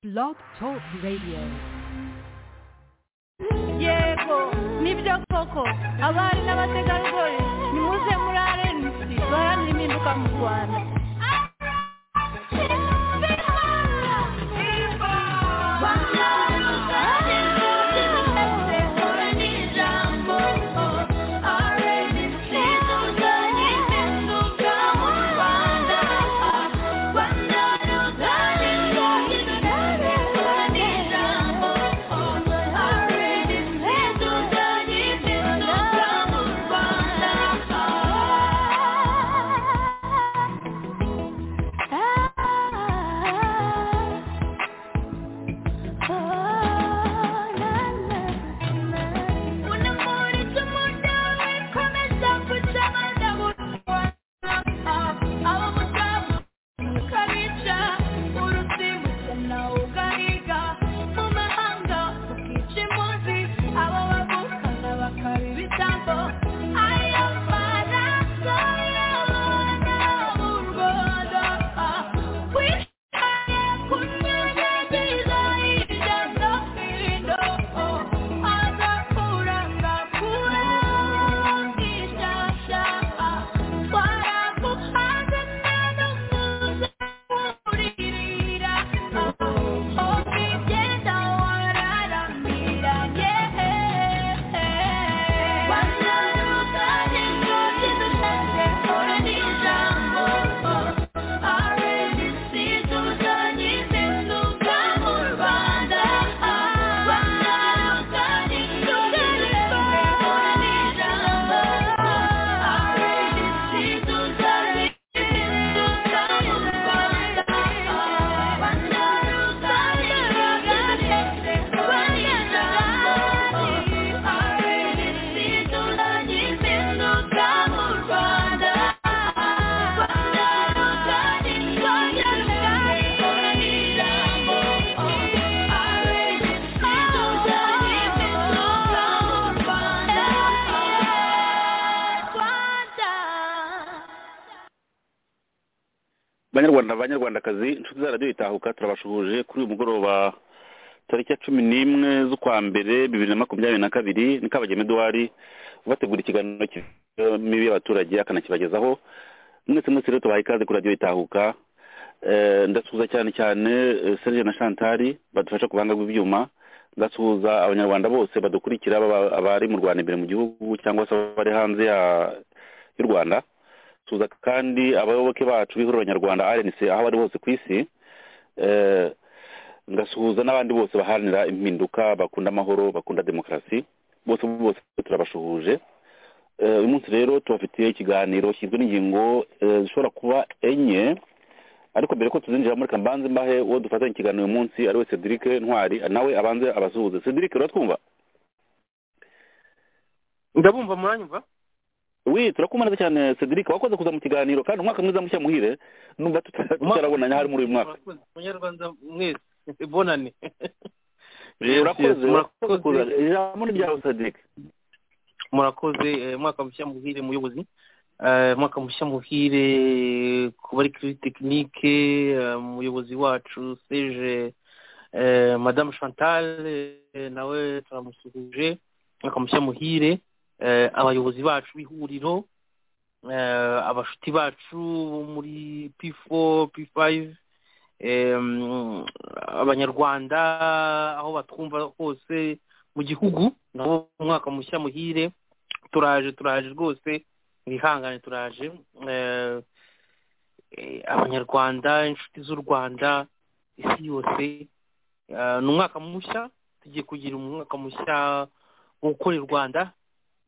Blog Talk Radio. yego nibyo koko abari n'abategarugori nimuze muri arenisi baharanira impinduka mu rwanda banyarwanda banyarwandakazi inshuti za radiyo itahuka turabashuhuje kuri uyu mugoroba tariki ya cumi n'imwe z'ukwa mbere bibiri na makumyabiri na kabiri ni kabagema eduwari bategura ikiganiro cy'imibi y'abaturage akanakibagezaho mwese mwese rero tubaha ikaze kuri radiyo itahuka Eh, ndasuhuza cyane cyane eh, serge na chantari badufasha ku buhanga bw'ibyuma ndasuhuza abanyarwanda bose badukurikira baba- abari mu rwanda imbere mu gihugu cyangwa se abari hanze ya- y'u rwanda tuza kandi abayoboke bacu b'ihuriro nyarwanda rnc aho bari hose ku isi eh, ngasuhuza n'abandi bose baharanira impinduka bakunda amahoro bakunda demokarasi bose bose turabashuhuje Eh, uyu munsi rero tubafitiye ikiganiro kigizwe n'ingingo eh, zishobora kuba enye ariko mbere ko tuzinjira muri kambanze mbahe uwo dufatanya ikiganiro uyu munsi ari we cedric ntwari nawe abanze abasuhuze cedric uratwumva ndabumva muranyumva wi turakumva neza cyane cedric wakoze kuza mu kiganiro kandi umwaka mwiza mushya muhire numva tuta- tutarabonanya hari muri uyu mwaka Murakoze, munyarwanda mwese bonane Eh, urakoze urakoze kuza. murakoze ijambo ni ryawe cedric murakoze eh, mwaka mushya muhire muyobozi Eh, mwaka mushya muhire ku bari kuri tekinike eh, umuyobozi wacu seje eh, madamu chantal eh, nawe turamusuhuje mwaka mushya muhire eh, abayobozi bacu b'ihuriro eh, abashuti bacu bo muri p4 p5 em, abanyarwanda aho batwumva hose mu gihugu nabo umwaka mushya muhire turaje turaje rwose mwihangane turaje Eh, eh, abanyarwanda inshuti z'u rwanda isi yose eh, ni umwaka mushya tugiye kugira umwaka mushya wo gukorera u rwanda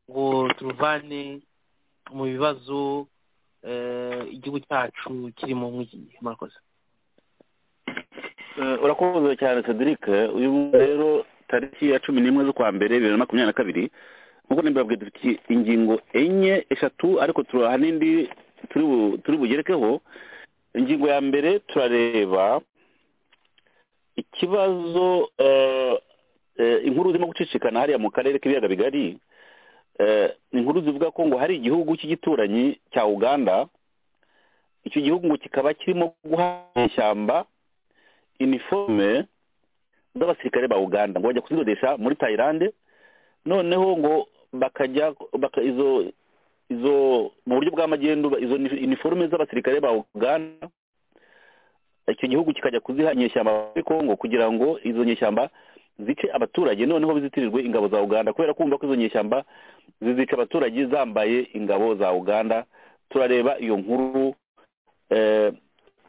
ngo turuvane mu bibazo eh, igihugu cyacu kirimo nk'iki murakoze Eh, urakoze cyane cedric uyu munsi rero tariki ya cumi n'imwe z'ukwa mbere bibiri na makumyabiri na kabiri nk'uko nabibabwiye dufite ingingo enye eshatu ariko turaha n'indi turi bu- turi bugerekeho ingingo ya mbere turareba ikibazo eh, eh, inkuru zirimo gucicikana hariya mu karere k'ibiyaga bigari eh, inkuru zivuga ko ngo hari igihugu cy'igituranyi cya uganda icyo gihugu ngo kikaba kirimo guha ishyamba iniforume z'abasirikare ba uganda ngo bajya kuzirudisha muri tayilande noneho ngo bakajya baka izo izo mu buryo bw'amagendu izo ni- iniforume z'abasirikare ba uganda icyo gihugu kikajya kuziha inyeshyamba muri kongo kugira ngo izo nyeshyamba zice abaturage noneho bizitirirwe ingabo za uganda kubera kumva ko izo nyeshyamba zizica abaturage zambaye ingabo za uganda turareba iyo nkuru eh,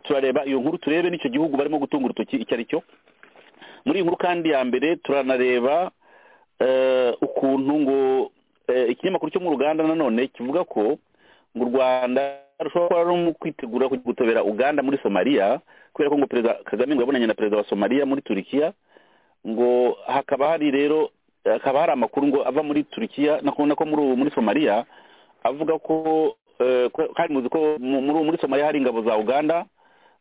turareba iyo nkuru turebe n'icyo gihugu barimo gutunga urutoki icyo ari cyo muri iyi nkuru kandi ya mbere turanareba eh, ukuntu ngo eh, ikinyamakuru cyo mu ruganda nanone kivuga ko ngo u rwanda rushobora gukora no mu kwitegura kujya gutobera uganda muri somaliya kubera ko ngo perezida kagame ngo yabonanye na perezida wa somaliya muri turikiya ngo hakaba hari rero hakaba hari amakuru ngo ava muri turikiya nako nako muri ubu muri somaliya avuga ko eh, ko- kandi muzi ko mu- muri muri somaliya hari ingabo za uganda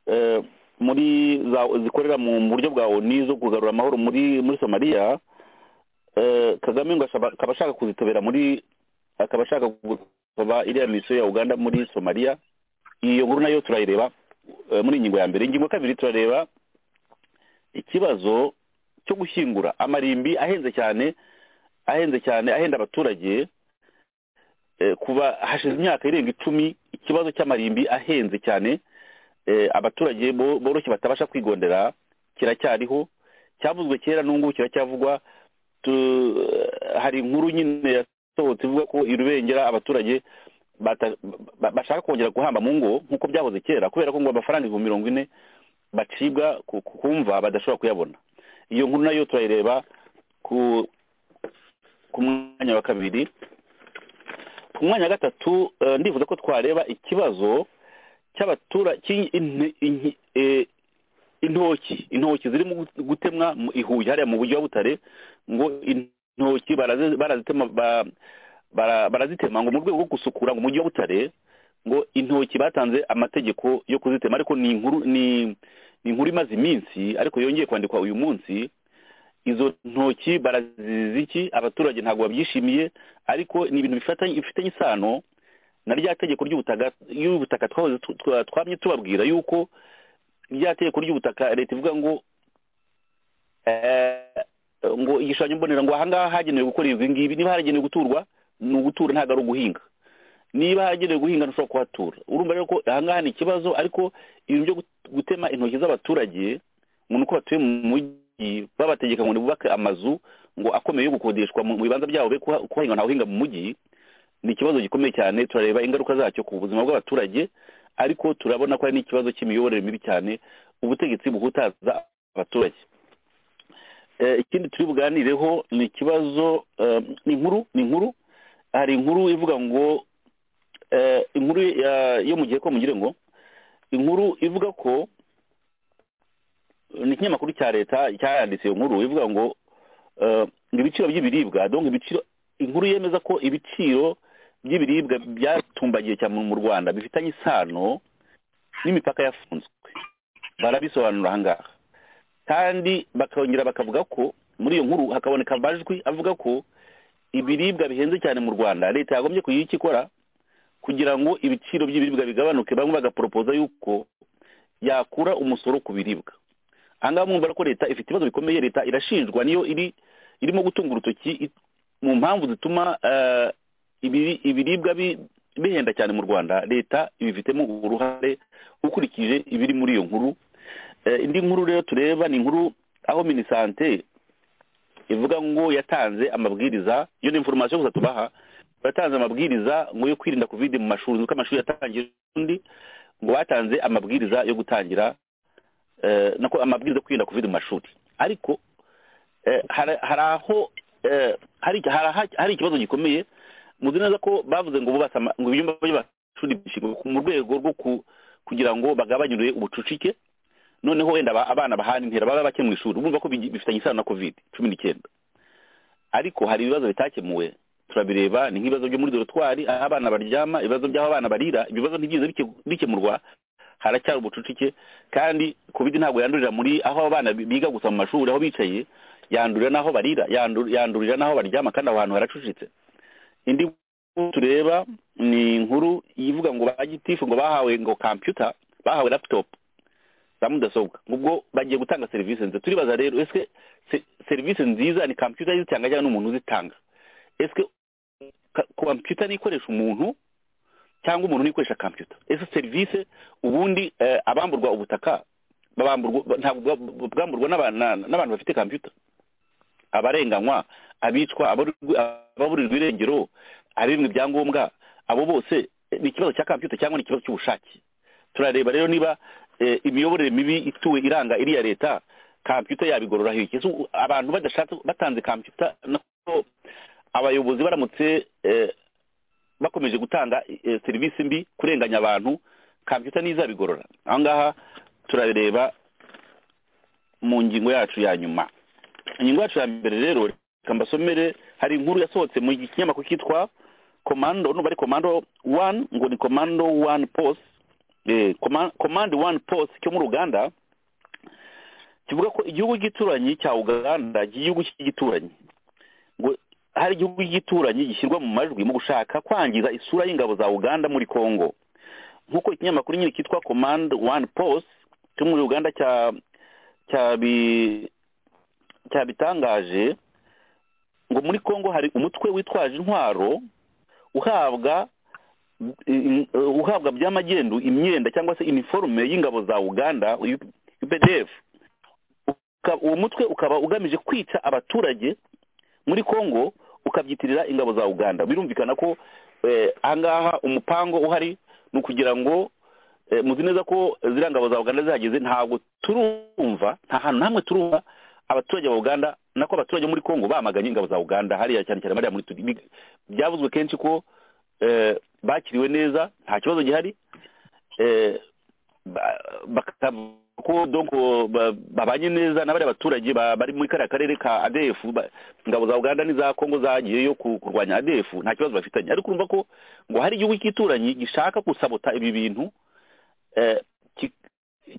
eh, muri za- zikorera mu mu buryo bwa oni zo kugarura amahoro muri muri somaliya eh, kagame ngo ashaba- akaba ashaka kuzitobera muri akaba ashaka kuba iriya misiyo ya uganda muri somaliya iyo nkuru nayo turayireba eh, muri ingingo ya mbere ingingo ya kabiri turareba ikibazo cyo gushyingura amarimbi ahenze cyane ahenze cyane ahenda abaturage eh, kuva hashize imyaka irenga icumi ikibazo cy'amarimbi ahenze cyane eh, abaturage bo- boroshye batabasha kwigondera kiracyariho cyavuzwe kera n'ubu kiracyavugwa Tu- hari inkuru nyine yasohotse ivuga ko i rubengera abaturage bata- ba- bashaka kongera guhamba mu ngo nk'uko byahoze kera kubera ko ngo amafaranga ibihumbi mirongo ine bacibwa ku ku- kumva badashobora kuyabona iyo nkuru nayo turayireba ku ku mwanya wa kabiri ku mwanya wa gatatu eh, ndifuza ko twareba ikibazo cy'abatura cy'i- in- in- eh, intoki intoki zirimo gu- gutemwa mu- i Huye hariya mu buryo wa butare ngo intoki barazi- barazitema ba- bara- barazitema ngo mu rwego rwo gusukura ngo umujyi wa butare ngo intoki batanze amategeko yo kuzitema ariko ni inkuru ni ni inkuru imaze iminsi ariko yongeye kwandikwa uyu munsi izo ntoki baraziziki abaturage ntabwo babyishimiye ariko ni ibintu bifatanye bifitanye isano na rya tegeko ry'ubutaka y'ubutaka twahoze tu- twa- twamye tubabwira yuko rya tegeko ry'ubutaka leta ivuga ngo eh, ngo igishushanyo mbonera ngo ahangaha hagenewe gukora ibi ngibi niba haragenewe guturwa ni ugutura ntabwo ari uguhinga niba haragenewe guhinga ntushobora kuhatura urumva rero ko ahangaha ni ikibazo ariko ibintu byo gut- gutema intoki z'abaturage ngo ni uko batuye mu mujyi babategeka ngo bubake amazu ngo akomeye yo gukodeshwa mu mu bibanza byabo be kuha- kuhahinga ntawuhinga mu mujyi ni ikibazo gikomeye cyane turareba ingaruka zacyo ku buzima bw'abaturage ariko turabona ko hari n'ikibazo cy'imiyoborere mibi cyane ubutegetsi buhutaza abaturage Eh, ikindi turi buganireho ni ikibazo eh, ni inkuru ni inkuru hari inkuru ivuga ngo eh, inkuru ya- yo mu gihe ko mugire ngo inkuru ivuga ko ni ikinyamakuru cya leta cyayanditse iyo nkuru ivuga ngo eh, ngo ibiciro by'ibiribwa donc ibiciro inkuru yemeza ko ibiciro by'ibiribwa byatumbagiye cyane mu rwanda bifitanye isano n'imipaka yafunzwe barabisobanura ahangaha kandi bakongera bakavuga ko muri iyo nkuru hakaboneka amajwi avuga ko ibiribwa bihenze cyane mu rwanda leta yagombye kugira icyo ikora kugira ngo ibiciro by'ibiribwa bigabanuke bamwe bagaporopoza yuko yakura umusoro ku biribwa ahangaha mwumva ko leta ifite ibibazo bikomeye leta irashinjwa niyo iri irimo gutunga urutoki i- mu mpamvu zituma eh, ibiri- ibiribwa bi- bihenda cyane mu rwanda leta ibifitemo uruhare ukurikije ibiri muri iyo nkuru Eh, indi nkuru rero tureba ni inkuru aho minisante ivuga ngo yatanze amabwiriza iyo ni information gusa tubaha yatanze amabwiriza ngo yo kwirinda covid mu mashuri nuko amashuri yatangiye undi ngo batanze amabwiriza yo gutangira eh, nako amabwiriza yo kwirinda covid mu mashuri ariko eh, hari hari aho eh, hari hari aha- hari ikibazo gikomeye muzi neza ko bavuze ngo bubatse ama- ngo ibyumba by'amashuri bishingwe ku- mu rwego rwo ku- kugira ngo bagabanyure ubucucike noneho wenda aba- abana bahana intera baba bake mu ishuri urumva ko bigi- bifitanye isano na covid cumi n'icyenda ariko hari ibibazo bitakemuwe turabireba ni nk'ibibazo byo muri dorotwari aho abana baryama ibibazo by'aho abana barira ibyo bibazo ntibyiza bikemurwa haracyari ubucucike kandi covid ntabwo yandurira muri aho abana bi- biga gusa mu mashuri aho bicaye yandurira n'aho barira yandu- yandurira n'aho baryama kandi aho hantu haracucitse indi nkuru tureba ni inkuru ivuga ngo ba gitifu ngo bahawe ngo computer bahawe laptop za mudasobwa ubwo bagiye gutanga serivisi nziza turibaza rero ese serivisi nziza ni kampiyuta zitanga cyangwa n'umuntu uzitanga ese kampiyuta ikoresha umuntu cyangwa umuntu nikoresha kampiyuta ese serivisi ubundi abamburwa ubutaka ntabwo bwamburwa n'abantu bafite kampiyuta abarenganywa abicwa ababurirwa irengero abimwa ibyangombwa abo bose ni ikibazo cya kampiyuta cyangwa ni ikibazo cy'ubushake turareba rero niba imiyoborere mibi ituwe iranga iriya leta kampiyuta yabigororaho iki abantu badashatse batanze kampiyuta nako abayobozi baramutse bakomeje gutanga serivisi mbi kurenganya abantu kampiyuta ntizabigorora aha ngaha turareba mu ngingo yacu ya nyuma ingingo yacu ya mbere rero reka mbasomere hari inkuru yasohotse mu kinyamakuru cyitwa komando nubwo ari komando wani ngo ni komando wani posi komandi wani posi cyo muri uganda kivuga ko igihugu cy'igituranyi cya uganda igihugu cy'igituranyi ngo hari igihugu cy'igituranyi gishyirwa mu majwi mu gushaka kwangiza isura y'ingabo za uganda muri congo nk'uko ikinyamakuru nyine cyitwa komandi wani posi cyo muri uganda cyabitangaje ngo muri congo hari umutwe witwaje intwaro uhabwa uhabwa by'amagendu imyenda cyangwa se iniforume y'ingabo za uganda updf uwo mutwe ukaba ugamije kwica abaturage muri congo ukabyitirira ingabo za uganda birumvikana ko ahangaha umupango uhari ni ukugira ngo muzi neza ko ziriya ngabo za uganda zihageze ntabwo turumva nta hantu hamwe turumva abaturage ba uganda nako abaturage muri congo bamaganye ingabo za uganda hariya cyane cyane bariya muri turi byavuzwe kenshi ko bakiriwe neza nta kibazo gihari ko babanye neza n'abariya baturage bari muri kariya karere ka adefu ingabo za uganda n'iza kongo zagiyeyo kurwanya adefu nta kibazo bafitanye ariko urumva ko ngo hari igihugu cy'ituranyi gishaka gusabota ibi bintu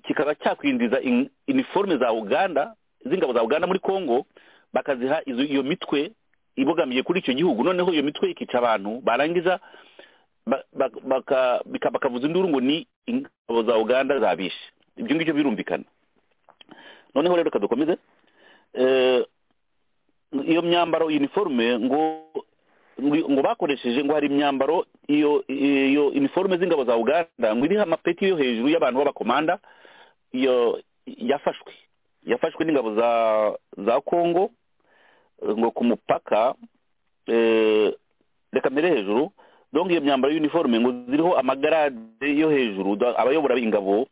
kikaba cyakwinjiza iniforume za uganda z'ingabo za uganda muri congo bakaziha iyo mitwe ibogamiye kuri icyo gihugu noneho iyo mitwe ikica abantu barangiza bakavuza induru ngo ni ingabo za uganda zabishe ibyo ngibyo birumvikana noneho rero reka dukomeze iyo myambaro iniforume ngo ngo bakoresheje ngo hari imyambaro iyo iyo iniforume z'ingabo za uganda ngo iriho amapeti yo hejuru y'abantu b'abakomanda iyo yafashwe yafashwe n'ingabo za za kongo ngo ku mupaka reka mbere hejuru donge iyo myambaro y'uniforume ngo ziriho amagarade yo hejuru abayobora ingabo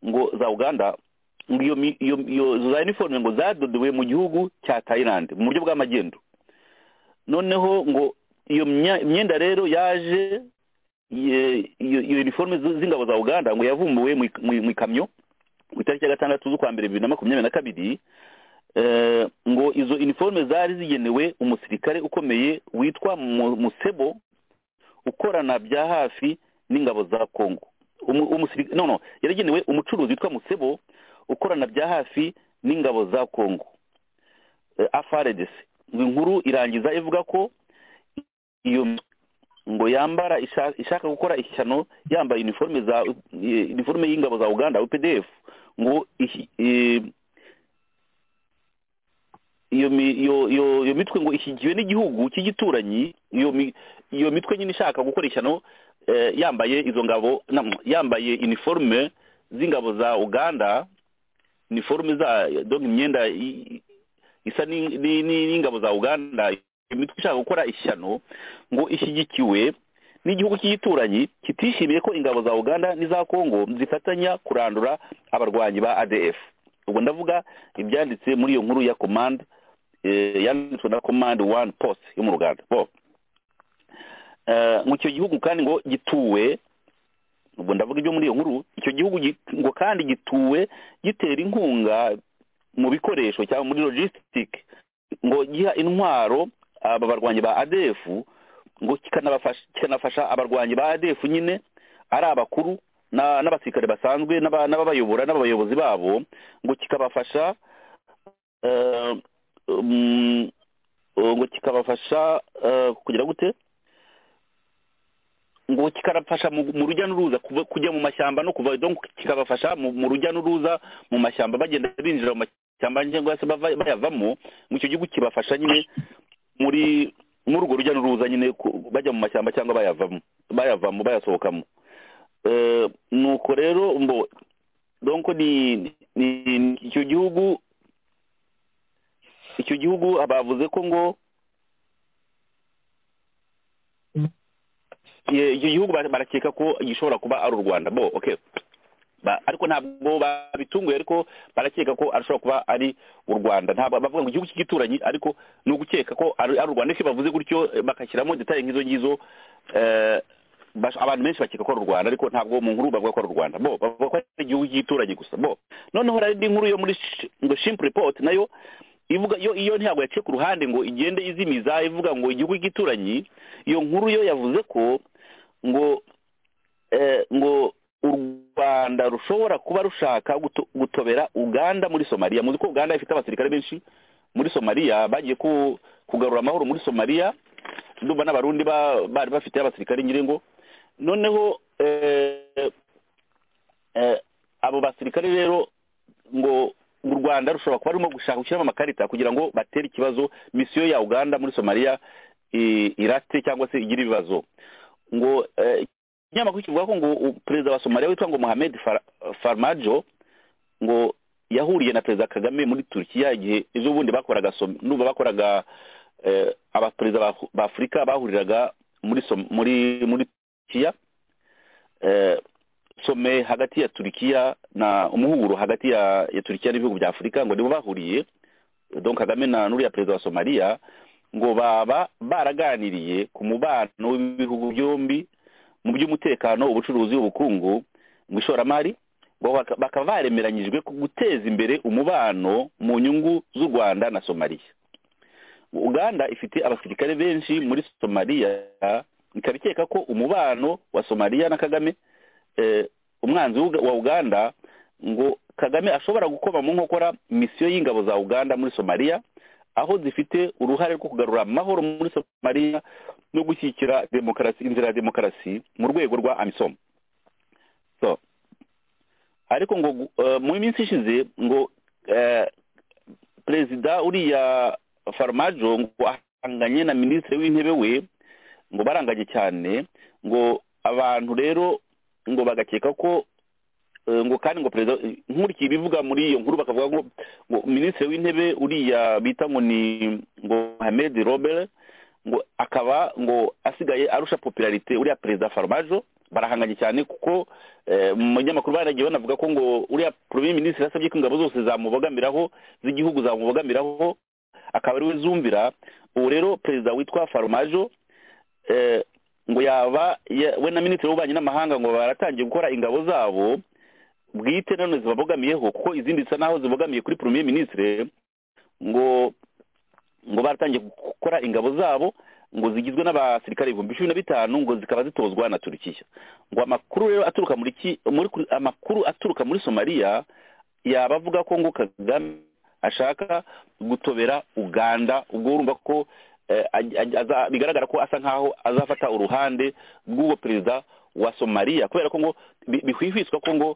ngo za uganda ngo iyo za uniforume ngo zadodewe mu gihugu cya tayilandi mu buryo bw'amagendo noneho ngo iyo myenda rero yaje iyo uniforume z'ingabo za uganda ngo yavumbuwe mu ikamyo ku itariki ya gatandatu z'ukwa mbere bibiri na makumyabiri na kabiri ngo izo iniforume zari zigenewe umusirikare ukomeye witwa musebo ukorana bya hafi n'ingabo za kongo no yaragenewe umucuruzi witwa musebo ukorana bya hafi n'ingabo za kongo afaredesi inkuru irangiza ivuga ko iyo ngo yambara ishaka gukora ishyano yambaye iniforume y'ingabo za uganda updf ngo iyo mitwe ngo ishyigiwe n'igihugu cy'igituranyi iyo mitwe nyine ishaka gukora ishyano yambaye izo ngabo yambaye iniforume z'ingabo za uganda iniforume za imyenda isa n'ingabo za uganda iyo mitwe ishaka gukora ishyano ngo ishyigikiwe n'igihugu cy'igituranyi kitishimiye ko ingabo za uganda n'iza kongo zifatanya kurandura abarwanyi ba adf ubwo ndavuga ibyanditse muri iyo nkuru ya komande yanditswe na komande wani posi yo mu ruganda ngo icyo gihugu kandi ngo gituwe ubwo ndavuga ibyo muri iyo nkuru icyo gihugu ngo kandi gituwe gitera inkunga mu bikoresho cyangwa muri logisitike ngo giha intwaro aba barwanyi ba adefu ngo kikanafasha abarwanyi ba adefu nyine ari abakuru n'abasirikare basanzwe n'ababayobora n'abayobozi babo ngo kikabafasha ngo kikabafasha kugira gute ngo kikarafasha mu mu rujya n'uruza kuva- kujya mu mashyamba no kuva donc kikabafasha mu mu rujya n'uruza mu mashyamba bagenda binjira mu mashyamba cyangwa se bava- bayavamo mu icyo gihugu kibafasha nyine muri muri urwo rujya n'uruza nyine ku- bajya mu mashyamba cyangwa bayavamo bayavamo bayasohokamo Eh, nuko rero mbo donc ni ni- ni icyo gihugu icyo gihugu bavuze ko ngo Ye- icyo gihugu bara- barakeka ko gishobora kuba ari u rwanda bo okay Ba- ariko ntabwo babitunguye ariko barakeka ko ashobora kuba ari u rwanda ntabwo bavuga ngo igihugu cy'igituranyi ariko ni ugukeka ko ari ari u rwanda ariko iyo bavuze gutyo eh, bagashyiramo detaye nk'izo ngizo eh, bash- abantu benshi bakeka ko ari u rwanda ariko ntabwo mu nkuru bavuga ko ari u rwanda bo bavuga ko ari igihugu cy'igituranyi gusa bo noneho hari indi nkuru yo muri sh- ngo shimpu report nayo ivuga yo iyo ntabwo yaciye ku ruhande ngo igende izimiza ivuga ngo igihugu cy'igituranyi iyo nkuru yo yavuze ko ngo eh, ngo u rwanda rushobora kuba rushaka guto- gutobera uganda muri somaliya muzi ko uganda ifite abasirikare benshi muri somaliya bagiye ku- kugarura amahoro muri somaliya ndumva n'abarundi ba- bari bafite abasirikare nyiringo noneho eh, eh, abo basirikare rero ngo u rwanda rushobora kuba rurimo gushaka gushyiramo amakarita kugira ngo batere ikibazo misiyo ya uganda muri somaliya i- irate cyangwa se igire ibibazo ngo eh, ikinyamakuru kivuga ko ngo u- perezida wa somaliya witwa ngo mohamed Far- farmajo ngo yahuriye na perezida kagame muri turukiya igihe ejo bundi bakoraga som- ndumva bakoraga eh, abaperezida ba ba afurika bahuriraga muri som- muri muri turukiya eh, some hagati ya turukiya na umuhuro hagati ya ya turukiya n'ibihugu bya afurika ngo nibo bahuriye don kagame na n'uriya perezida wa somaliya ngo baba baraganiriye ku mubano w'ibihugu byombi mu by'umutekano ubucuruzi ubukungu mu ishoramari ngo baka- bakaba baremeranyijwe ku guteza imbere umubano mu nyungu z'u rwanda na somaliya uganda ifite abasirikare benshi muri somaliya ikaba ikeka ko umubano wa somaliya na kagame eh, umwanzi w'Uga- wa uganda ngo kagame ashobora gukoma mu nkokora misiyo y'ingabo za uganda muri somaliya aho zifite uruhare rwo kugarura amahoro muri somaliya no gushyigikira demokarasi inzira ya demokarasi mu rwego rwa amisom so ariko ngo gu- eh, mu minsi ishize ngo eh, perezida uriya farumajo ngo ahanganye na minisitiri w'intebe we ngo baranganye cyane ngo abantu rero ngo bagakeka ko eh, ngo kandi ngo perezida nkurikiye ibivuga muri iyo nkuru bakavuga ngo ngo minisitiri w'intebe uriya bita ngo ni ngo Mohamed Robert ngo akaba ngo asigaye arusha popularite uriya perezida Farmajo barahanganye cyane kuko eh, mu binyamakuru baragiye banavuga ko ngo uriya premier ministre yasabye ko ingabo zose zamubogamiraho z'igihugu zamubogamiraho akaba ariwe zumvira ubu rero perezida witwa Farmajo eh, ngo yaba ya- we na minisitiri w'ububanyi n'amahanga ngo baratangiye gukora ingabo zabo bwite none zibabogamiyeho kuko izindi zisa naho zibogamiye kuri premier ministre ngo ngo baratangiye gukora ingabo zabo ngo zigizwe n'abasirikare ibihumbi cumi na bitanu ngo zikaba zitozwa na turukiya ngo amakuru rero aturuka muri ki muri kuri- amakuru aturuka muri somaliya yaba avuga ko ngo kagame ashaka gutobera uganda ubwo urumva ko eh, aj- aj- aza- bigaragara ko asa nkaho azafata uruhande rw'uwo perezida wa somaliya kubera ko ngo bi- bihwihwiswa ko ngo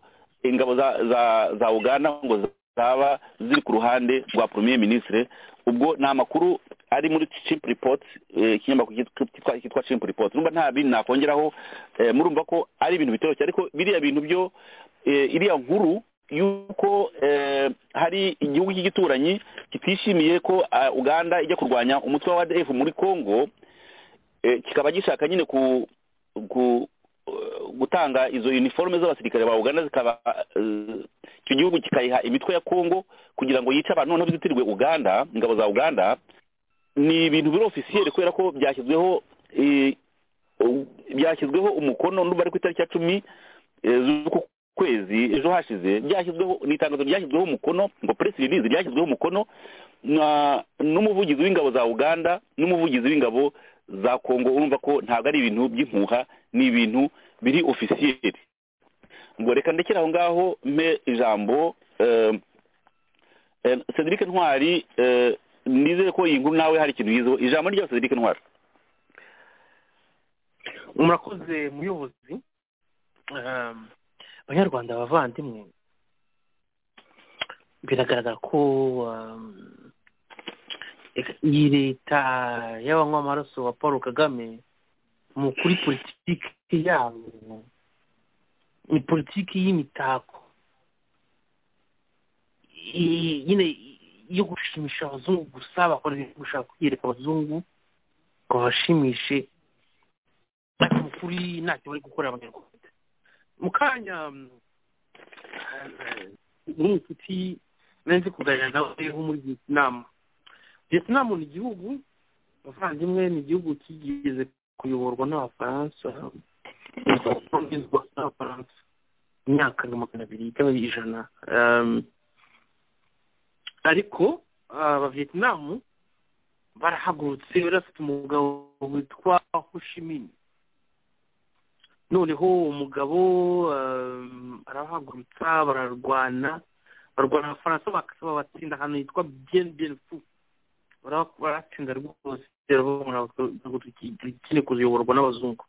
ingabo za za- za uganda ngo zaba ziri ku ruhande rwa premier ministre ubwo ni amakuru ari muri chimp report eh, ikinyamakuru cyitwa- cyitwa- cyitwa chimp report numva nta bintu nakongeraho eh, murumva ko ari ibintu bitoroshye ariko biriya bintu byo eh, iriya nkuru yuko eh, hari igihugu cy'igituranyi kitishimiye ko ah, uganda ijya kurwanya umutwe wa adf muri congo eh, kikaba gishaka nyine ku ku eh, gutanga izo uniforme z'abasirikare ba uganda zikaba eh, icyo gihugu kikayiha imitwe ya congo kugira ngo yice abantu noneho bizitirirwe uganda ingabo za uganda ni ibintu biri ofisiyeri kubera ko byashyizweho eh, u- byashyizweho umukono ndumva ari ku itariki ya cumi eh, z'uku kwezi ejo hashize byashyizweho ni itangazo ryashyizweho umukono ngo press release ryashyizweho umukono na n'umuvugizi w'ingabo za uganda n'umuvugizi w'ingabo za kongo urumva ko ntabwo ari ibintu by'impuha ni ibintu biri ofisiyeri ngo reka ndekere aho ngaho mpe ijambo eh, eh, cedric ntwari eh, nizere ko iyi nkuru nawe hari ikintu yizeho ijambo rya cedric ntwari murakoze muyobozi um, abanyarwanda abavandimwe biragaragara ko um, iyi leta y'abanywa amaraso wa paul kagame mu kuri politiki yabo ni politiki y'imitako I- nyine yo gushimisha abazungu gusa bakora ibintu gushaka kwiyereka abazungu ngo bashimishe ariko mu kuri ntacyo bari gukorera abanyarwanda mu kanya mm, eh, n'umucuti nari nzi kuganira nawe wo muri vietinamu vietinamu ni igihugu abavandimwe ni igihugu kigeze kuyoborwa n'abafaransa kuyoborwa n'abafaransa imyaka nka magana abiri cyangwa ijana Um, ariko ah, abavietinamu barahagurutse barafite umugabo witwa hushimini noneho uwo mugabo um, arahagurutsa bararwana barwana abafaransa bakasaba batsinda ahantu hitwa bien bien fu Bara- baratsinda rwose ikine kuziyoborwa n'abazungu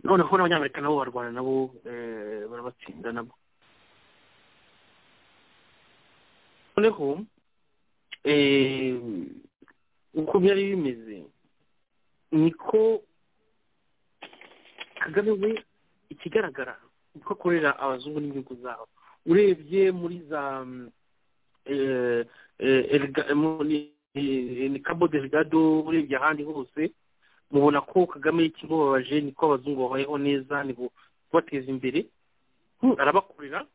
noneho n'abanyamerika nabo barwana nabo eh, barabatsinda nabo noneho eh, uko byari bimeze niko kagame we ikigaragara uko akorera abazungu n'ibihugu zabo urebye muri za mm, eh, eh, Elga- muri eh, ni cabo delgado urebye ahandi hose mubona ko kagame ikimubabaje niko abazungu babayeho neza ni kubateza imbere Hmm, arabakorera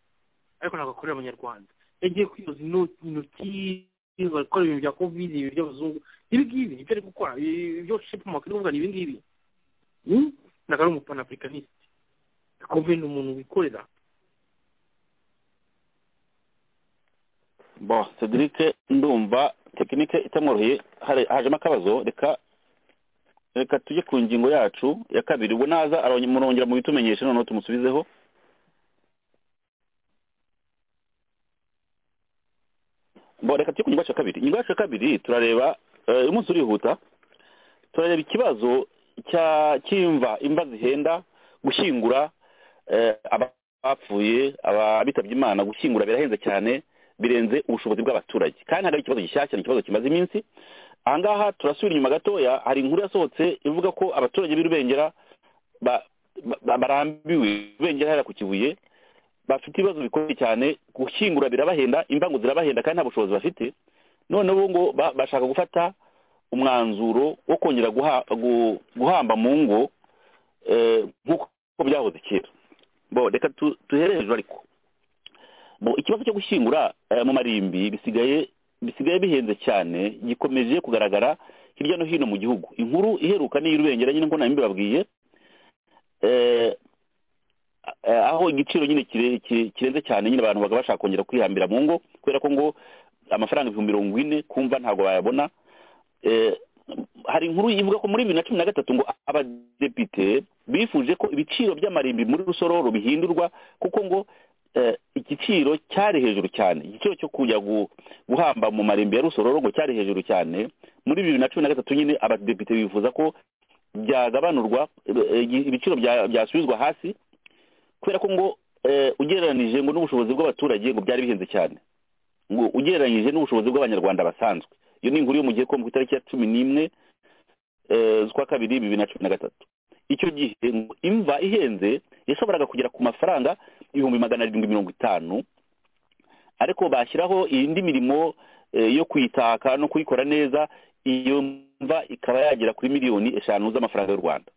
ariko ntabwo akorera abanyarwanda yagiye kwiyoza ino- intoki bakora ibintu bya covid ibintu by'abazungu ibi ngibi nibyo ari gukora ibi- ibyo shepumak iri kuvuga ni ibi ngibi Hmm? ntabwo ari umupanafricanisite akumva ni umuntu wikorera bo cedric ndumva tekinike itamworoheye hari- hajemo akabazo reka reka tujye ku ngingo yacu ya kabiri ubwo naza arongera- murongera mubitumenyeshe noneho tumusubizeho bo reka tujye ku ngingo yacu ya kabiri ingingo yacu ya kabiri turareba eh, uyu munsi urihuta turareba ikibazo cya cy'imva imva zihenda gushyingura eh, aba- abapfuye abitabye imana gushyingura birahenze cyane birenze ubushobozi bw'abaturage kandi ntabwo ari ikibazo gishyashya ni ikibazo kimaze iminsi aha ngaha turasubira inyuma gatoya hari inkuru yasohotse ivuga ko abaturage b'i rubengera ba- ba- barambiwe rubengera hariya ku kibuye bafite ibibazo bikomeye cyane gushyingura birabahenda imbangu zirabahenda kandi nta bushobozi bafite none ubu ngo ba- bashaka gufata umwanzuro wo kongera guha- gu- guhamba mu ngo eh, nk'uko byahoze kera bo reka tu- tuhere hejuru ariko Bo, ikibazo cyo gushyingura eh, mu marimbi bisigaye bisigaye bihenze cyane gikomeje kugaragara hirya no hino mu gihugu inkuru iheruka ni iy'urubengera nyine ngo nabimbi babwiye eh, eh, aho igiciro nyine kire- ki- kirenze cyane nyine abantu baga bashaka kongera kwihambira mu ngo kubera ko ngo amafaranga ibihumbi mirongo ine kumva ntabwo bayabona eh, hari inkuru ivuga ko muri bibiri na cumi na gatatu ngo abadepite bifuje ko ibiciro by'amarimbi muri rusororo bihindurwa kuko ngo eh, igiciro cyari hejuru cyane igiciro cyo kujya gu- guhamba mu marimbi ya rusororo ngo cyari hejuru cyane muri bibiri na cumi na gatatu nyine abadepite bifuza ko byagabanurwa eh, eh, ibiciro bya- byasubizwa hasi kubera ko ngo eh, ugereranije ngo n'ubushobozi bw'abaturage ngo byari bihenze cyane ngo ugereranyije n'ubushobozi bw'abanyarwanda basanzwe iyo ni inkuru yo mu gihe ko ku itariki ya cumi n'imwe eh, z'ukwa kabiri bibiri na cumi na gatatu icyo gihe ngo imva ihenze yashoboraga kugera ku mafaranga ibihumbi magana arindwi mirongo itanu ariko bashyiraho indi mirimo eh, yo kuyitaka no kuyikora neza iyo mva ikaba yagera kuri miliyoni eshanu z'amafaranga y'u rwanda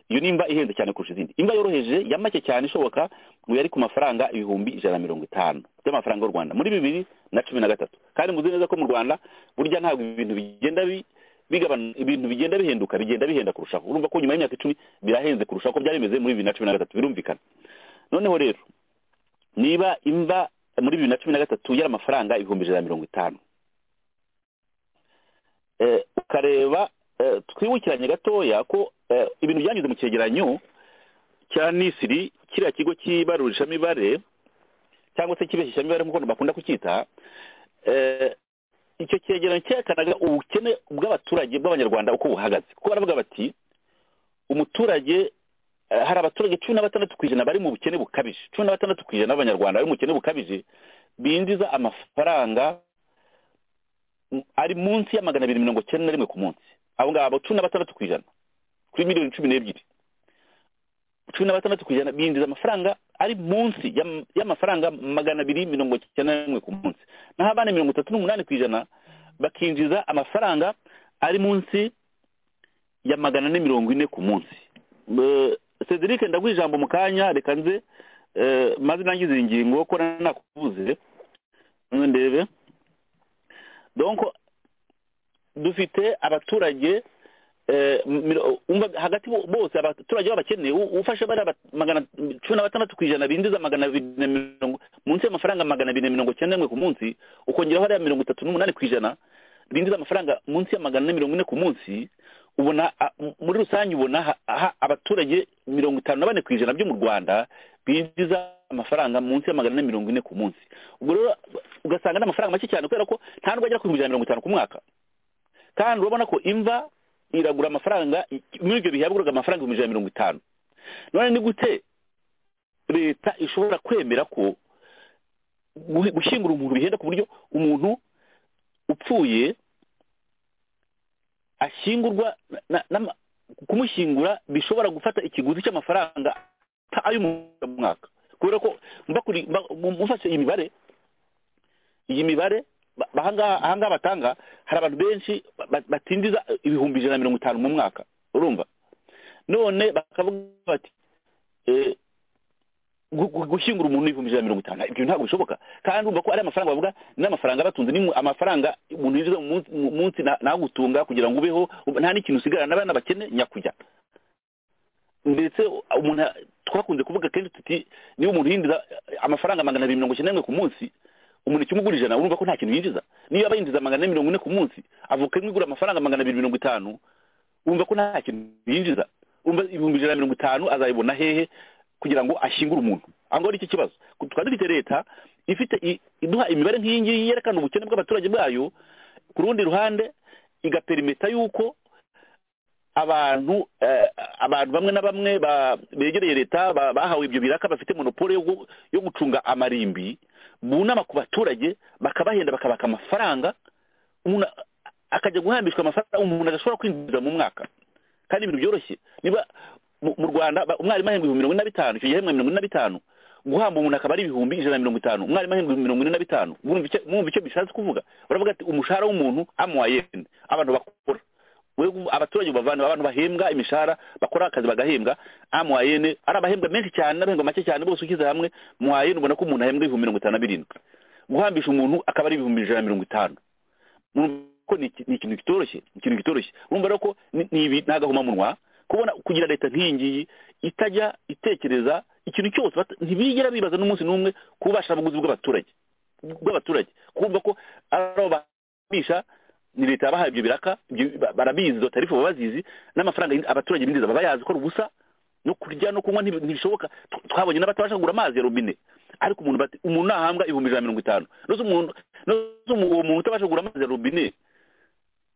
iyo ni imva ihenze cyane kurusha izindi imva yoroheje ya make cyane ishoboka ngo yari ku mafaranga ibihumbi ijana na mirongo itanu by'amafaranga y'u rwanda muri bibiri na cumi na gatatu kandi muzi neza ko mu rwanda burya ntabwo ibintu bigenda bi- bigabana ibintu bigenda bihenduka bigenda bihenda kurushaho urumva ko nyuma y'imyaka icumi birahenze kurushaho uko byari bimeze muri bibiri na cumi na gatatu birumvikana noneho rero niba imva muri bibiri na cumi na gatatu yari amafaranga ibihumbi ijana na mirongo itanu eh, ukareba eh, twibukiranye gatoya ko eh, ibintu byanyuze mu cyegeranyo cya nisiri kiriya kigo cy'ibarurishamibare cyangwa se kibeshishamibare nk'uko bakunda kucyita eh, icyo cyegeranyo cyerekanaga ubukene bw'abaturage bw'abanyarwanda uko buhagaze kuko baravuga bati umuturage eh, hari abaturage cumi na batandatu ku ijana bari mu bukene bukabije cumi na batandatu ku ijana b'abanyarwanda bari mu bukene bukabije binjiza amafaranga mm, ari munsi ya magana abiri mirongo cyenda na rimwe ku munsi abo ngabo cumi na batandatu ku ijana kuri miliyoni cumi n'ebyiri cumi na batandatu ku ijana binjiza amafaranga ari munsi y'am- y'amafaranga magana abiri mirongo cyenda na rimwe ku munsi naho abandi mirongo itatu n'umunani ku ijana bakinjiza amafaranga ari munsi ya magana ane mirongo ine ku munsi Eh, cedric ndaguha ijambo mu kanya reka nze eh, maze nangize iyi ngingo ko na- nakuvuze Eh, ndebe donc dufite abaturage eh, miro- umva hagati bo- bose abaturage b'abakene u- ufashe bari aba- magana cumi na batandatu ku ijana binjiza magana abiri na mirongo munsi y'amafaranga magana abiri na mirongo cyenda n'imwe ku munsi ukongeraho hariya mirongo itatu n'umunani ku ijana binjiza amafaranga munsi ya magana ane mirongo ine ku munsi ubona a- m- muri rusange ubona ha- ha- abaturage mirongo itanu na bane ku ijana byo mu rwanda binjiza amafaranga munsi ya magana ane mirongo ine ku munsi ubwo rero ugasanga ni amafaranga make cyane kubera ko nta nubwo agera ku bihumbi ijana na mirongo itanu ku mwaka kandi urabona ko imva iragura amafaranga i- muri ibyo bihe yaguraga amafaranga ibihumbi ijana na mirongo itanu none ni gute leta ishobora kwemera ko guhi- gushyingura umuntu bihenda ku buryo umuntu upfuye ashyingurwa na- na- kumushyingura bishobora gufata ikiguzi cy'amafaranga ata- ay'umwaka kubera ko mbakuri- mba- mu- mufashe iyi mibare iyi mibare ba- ba- ahangaha ahangaha batanga hari abantu benshi ba- ba- batindiza ibihumbi ijana na mirongo itanu mu mwaka urumva none bakavuga bati eh, gu- gu- gushyingura umuntu ibihumbi ijana na mirongo itanu ibyo ntabwo bishoboka kandi urumva ko ari amafaranga bavuga ni amafaranga abatunze ni mu- amafaranga umuntu yinjiza mu munsi- mu munsi na- nagutunga kugira ngo ubeho ubu nta n'ikintu usigarana n'abana bakene nyakujya ndetse umuntu a- twakunze kuvuga kenshi tuti niba umuntu yinjiza amafaranga magana abiri mirongo icyenda n'imwe ku munsi umuntu ikimugura ijana urumva ko nta kintu yinjiza niyo yaba yinjiza magana ane mirongo ine ku munsi avuka imwe igura amafaranga magana abiri mirongo itanu wumva ko nta kintu yinjiza wumva ibihumbi ijana na mirongo itanu azayibona hehe kugira ngo ashyingure umuntu aho ngaho ni cyo kibazo tukaba dufite leta ifite i- iduha imibare nk'iyi ngiyi yerekana ubukene bw'abaturage bwayo ku rundi ruhande igaperimeta yuko abantu eh, abantu bamwe na bamwe ba- begereye leta ba- bahawe ibyo biraka bafite monopole yo gu- yo gucunga amarimbi bunama ku baturage bakabahenda bakabaka amafaranga umuntu a- akajya guhambishwa amafaranga umuntu adashobora kwinjiza mu mwaka kandi ibintu byoroshye niba mu mu rwanda ba- umwarimu ahembwa ibihumbi mirongo ine na bitanu icyo gihembwa mirongo ine na bitanu guhamba umuntu akaba ari ibihumbi ijana na mirongo itanu umwarimu ahembwa ibihumbi mirongo ine na bitanu mwumva icyo- mwumva icyo bishatse kuvuga baravuga ati umushahara w'umuntu amuwa yene abantu bakora we abaturage bavana abantu bahembwa imishahara bakora akazi bagahembwa amwayene ari abahembwa menshi cyane n'abahembwa make cyane bose ushyize hamwe mwayene ubona ko umuntu ahembwa ibihumbi mirongo itanu na birindwi guhambisha umuntu akaba ari ibihumbi ijana na mirongo itanu Urumva ko ni iki- ni ikintu kitoroshye ni ikintu kitoroshye urumva rero ko ni- ni ibi- ni agahomamunwa kubona kugira leta nk'iyi ngiyi itajya itekereza ikintu cyose bata- ntibigera bibaza n'umunsi n'umwe ku bubashabuguzi bw'abaturage bw'abaturage kumva ko ari abo babisha ni leta yabahaye ibyo biraka ibyo- ba- barabizi izo tarifu baba bazizi n'amafaranga yinjiza- abaturage binjiza baba bayazi ko ari ubusa no kurya no kunywa ntibi- ntibishoboka Tw- twabonye n'abatabasha kugura amazi ya robine ariko umuntu bati umuntu nahambwa ibihumbi ijana na mirongo itanu nose umuntu nose umu- uwo muntu utabasha kugura amazi ya robine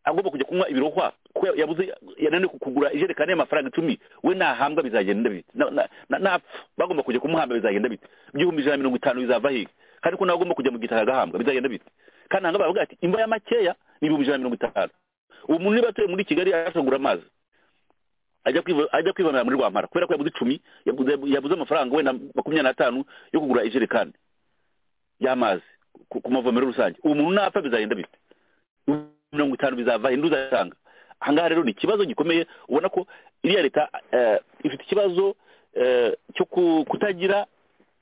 agomba kujya kunywa ibirohwa kuko ya- yabuze yananiwe ku- kugura ijerekani y'amafaranga icumi we nahambwa bizagenda bite Na- na- na- napfa bagomba kujya kumuhamba bizagenda bite ibihumbi ijana na mirongo itanu bizava hehe kandi ko nawe agomba kujya mu gitaka agahambwa bizagenda bite kandi ahangaha baravuga ati imva ya makeya ni ibihumbi ijana na mirongo itanu uwo muntu niba atuye muri kigali abasha kugura amazi ajya kwiva- ajya kwibonera muri rwampara kubera ko yabuze icumi yabuze yabuze amafaranga wenda makumyabiri n'atanu yo kugura ijerekani y'amazi ku ku mavomero rusange uwo muntu napfa bizagenda bite mirongo itanu bizava henda uzasanga ahangaha rero ni ikibazo gikomeye ubona ko iriya leta eh, ifite ikibazo eh, cyo ku- kutagira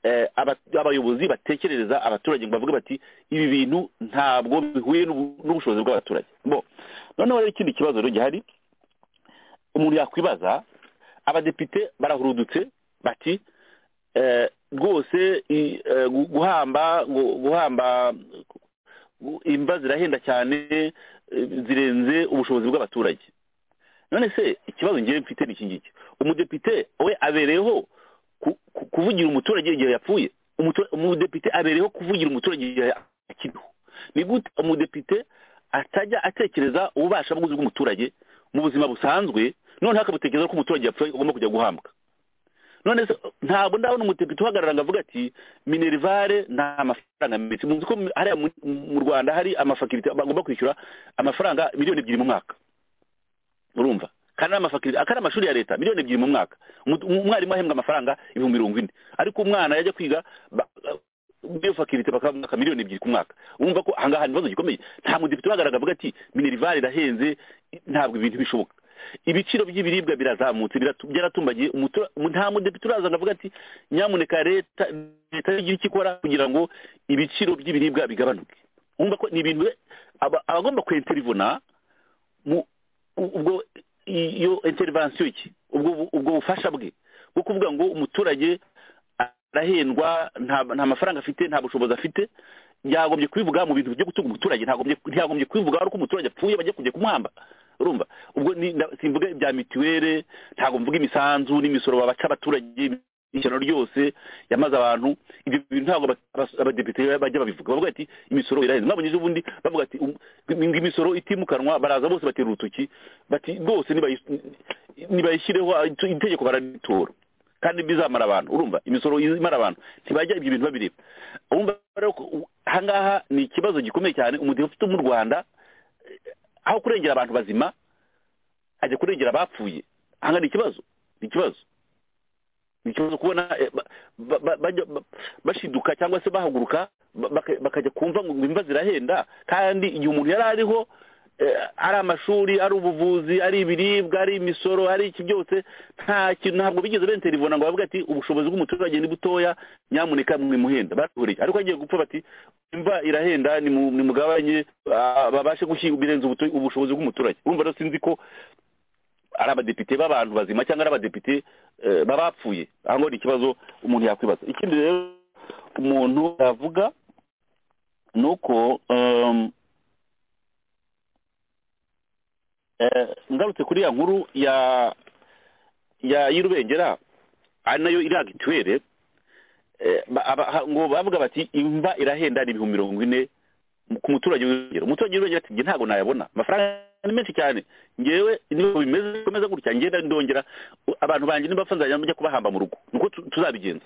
eh, aba- abayobozi batekerereza abaturage ngo bavuge bati ibi bintu ntabwo bihuye n'ubu- n'ubushobozi bw'abaturage bo noneho rero ikindi kibazo rero gihari umuntu yakwibaza abadepite barahurudutse bati eh, rwose i- eh, gu- guhamba gu- guhamba gu- imva zirahenda cyane eh, zirenze ubushobozi bw'abaturage none se ikibazo ngewe mfite ni iki ngiki umudepite we abereyeho ku- ku- kuvugira umuturage igihe yapfuye Umutu- umudepite abereyeho kuvugira umuturage igihe akiriho ni gute umudepite atajya atekereza ububasha bw'umuturage mu buzima busanzwe noneho akabutekereza ko umuturage yapfuye agomba kujya guhambwa none se ntabwo ndabona umutekinisiye uhagarara ngo avuge ati minerivare nta mafaranga menshi muzi ko hariya mu- mu rwanda hari amafakirite bagomba kwishyura amafaranga miliyoni ebyiri mu mwaka urumva kandi ari amafakirite kandi ari amashuri ya leta miliyoni ebyiri mu mwaka Umu- umwarimu ahembwa amafaranga ibihumbi mirongo ine ariko umwana yajya kwiga ba- iyo fakirite bakamwaka miliyoni ebyiri ku mwaka wumva ko ahangaha ni ikibazo gikomeye nta mudepite uhagarara avuga ati minerivare irahenze ntabwo ibintu bishoboka ibiciro by'ibiribwa birazamutse biratu- byaratumbagiye umutura- mu- nta mudepite uraza ngo avuge ati nyamuneka leta leta igire icyo ikora kugira ngo ibiciro by'ibiribwa bigabanuke wumva ko ni ibintu we- aba- abagomba kwenterivona mu u- ubwo iyo intervention iki ubwo ubwo bufasha bwe bwo kuvuga ngo umuturage arahendwa nta- nta mafaranga afite nta bushobozi afite yagombye kubivuga mu bintu byo gutunga umuturage ntagombye ntiyagombye kubivuga ari uko umuturage apfuye bajya kujya kumuhamba urumva ubwo ni- nda- simvuga ibya mituwere ntabwo mvuga imisanzu n'imisoro babaca abaturage ishyano ryose yamaze abantu ibyo bintu ntabwo aba- abas- abadepite bajya babivuga bavuga ati imisoro irahenze mwabonye ejo bundi bavuga ati um- ngo imisoro itimukanwa baraza bose batera urutoki bati rwose nibayi- nibayishyireho itegeko bararitora kandi bizamara abantu urumva imisoro imara abantu ntibajya ibyo bintu babireba urumva rero ko u- ahangaha ni ikibazo gikomeye cyane umudepite ufite mu rwanda eh, aho kurengera abantu bazima ajya kurengera abapfuye ahangaha ni ikibazo ni ikibazo ni ikibazo kubona eh, ba- ba- ba- bajya- ba- bashiduka cyangwa se bahaguruka ba- baka- bakajya kumva ngo imva zirahenda kandi igihe umuntu yari ariho eh, ari amashuri ari ubuvuzi ari ibiribwa ari imisoro ari iki byose nta kintu ntabwo bigeze benterivona ngo bavuge ati ubushobozi bw'umuturage ni butoya nyamuneka mwimuhenda barabuhurije ariko agiye gupfa bati imva irahenda nimu- nimugabanye ah, babashe gushyira birenze ubuto- ubushobozi bw'umuturage urumva rero sinzi ko ari abadepite b'abantu bazima cyangwa ari abadepite eh, babapfuye aho ngaho ni ikibazo umuntu yakwibaza ikindi rero umuntu yavuga ni uko um, eh, ngarutse kuri ya nkuru ya ya y'irubengera ari nayo iriya mituwere eh, ba- aba- ha- ngo bavuga bati imva irahenda ni ibihumbi mirongo ine ku muturage w'irengero umuturage w'irengero ati njye ntabwo nayabona amafaranga ni menshi cyane ngewe niba bimeze bikomeza gutya ngenda ndongera u- abantu banjye nibafa nzajya njya kubahamba mu rugo nuko tu- tuzabigenza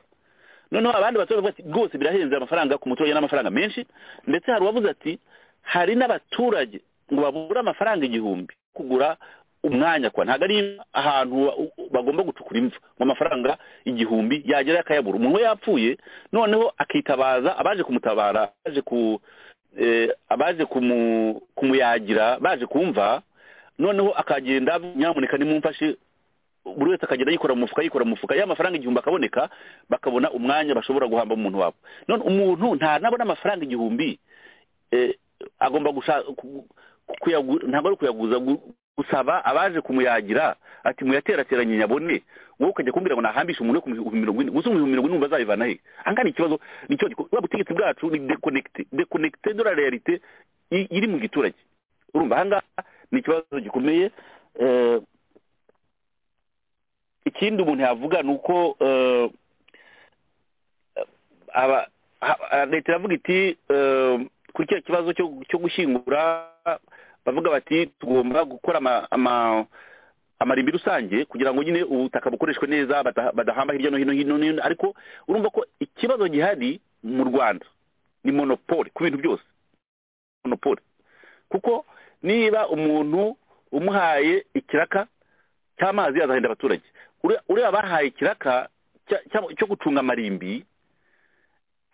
noneho abandi baturage bavuga ati rwose birahenze amafaranga ku muturage n'amafaranga menshi ndetse hari uwavuze ati hari n'abaturage ngo babura amafaranga igihumbi kugura umwanya kwa ntabwo ari ahantu wa- u- u- bagomba gucukura imva ngo amafaranga igihumbi yagera akayabura umuntu we yapfuye noneho akitabaza abaje kumutabara abaje ku eh, abaje kumu- kumuyagira baje kumva noneho akagenda nyamuneka nimumfashe buri wese akagenda yikora mu mufuka yikora mu mufuka ya mafaranga igihumbi akaboneka bakabona umwanya bashobora guhamba umuntu wabo none umuntu nta nabona amafaranga igihumbi eh, agomba gusha- ku- ku- kuyagu- ntabwo ari kuyaguza gu- gusaba abaje kumuyagira ati muyaterateranye nyabone wowe ukajya kumbwira ngo nahambishe umuntu wo ku bihumbi mirongo ine gusa ibihumbi mirongo ine umva azabivana he ahangaha ni ikibazo ni cyo gikomeye ubutegetsi bwacu ni dekonekite dekonekite de la realite i- iri mu giturage urumva ahangaha ni ikibazo gikomeye eh, ikindi umuntu yavuga ni uko eh, aba- ha- ha- leta iravuga iti eh, kuri kiriya kibazo cyo- cyo gushyingura bavuga bati tugomba gukora ama- ama- amarimbi rusange kugira ngo nyine ubutaka bukoreshwe neza bada- badahamba hirya no hino hino hino ariko urumva ko ikibazo gihari mu rwanda ni monopole ku bintu byose monopole kuko niba umuntu umuhaye ikiraka cy'amazi azahenda abaturage Ure- ureba abahaye ikiraka cya- cya- cyo gucunga amarimbi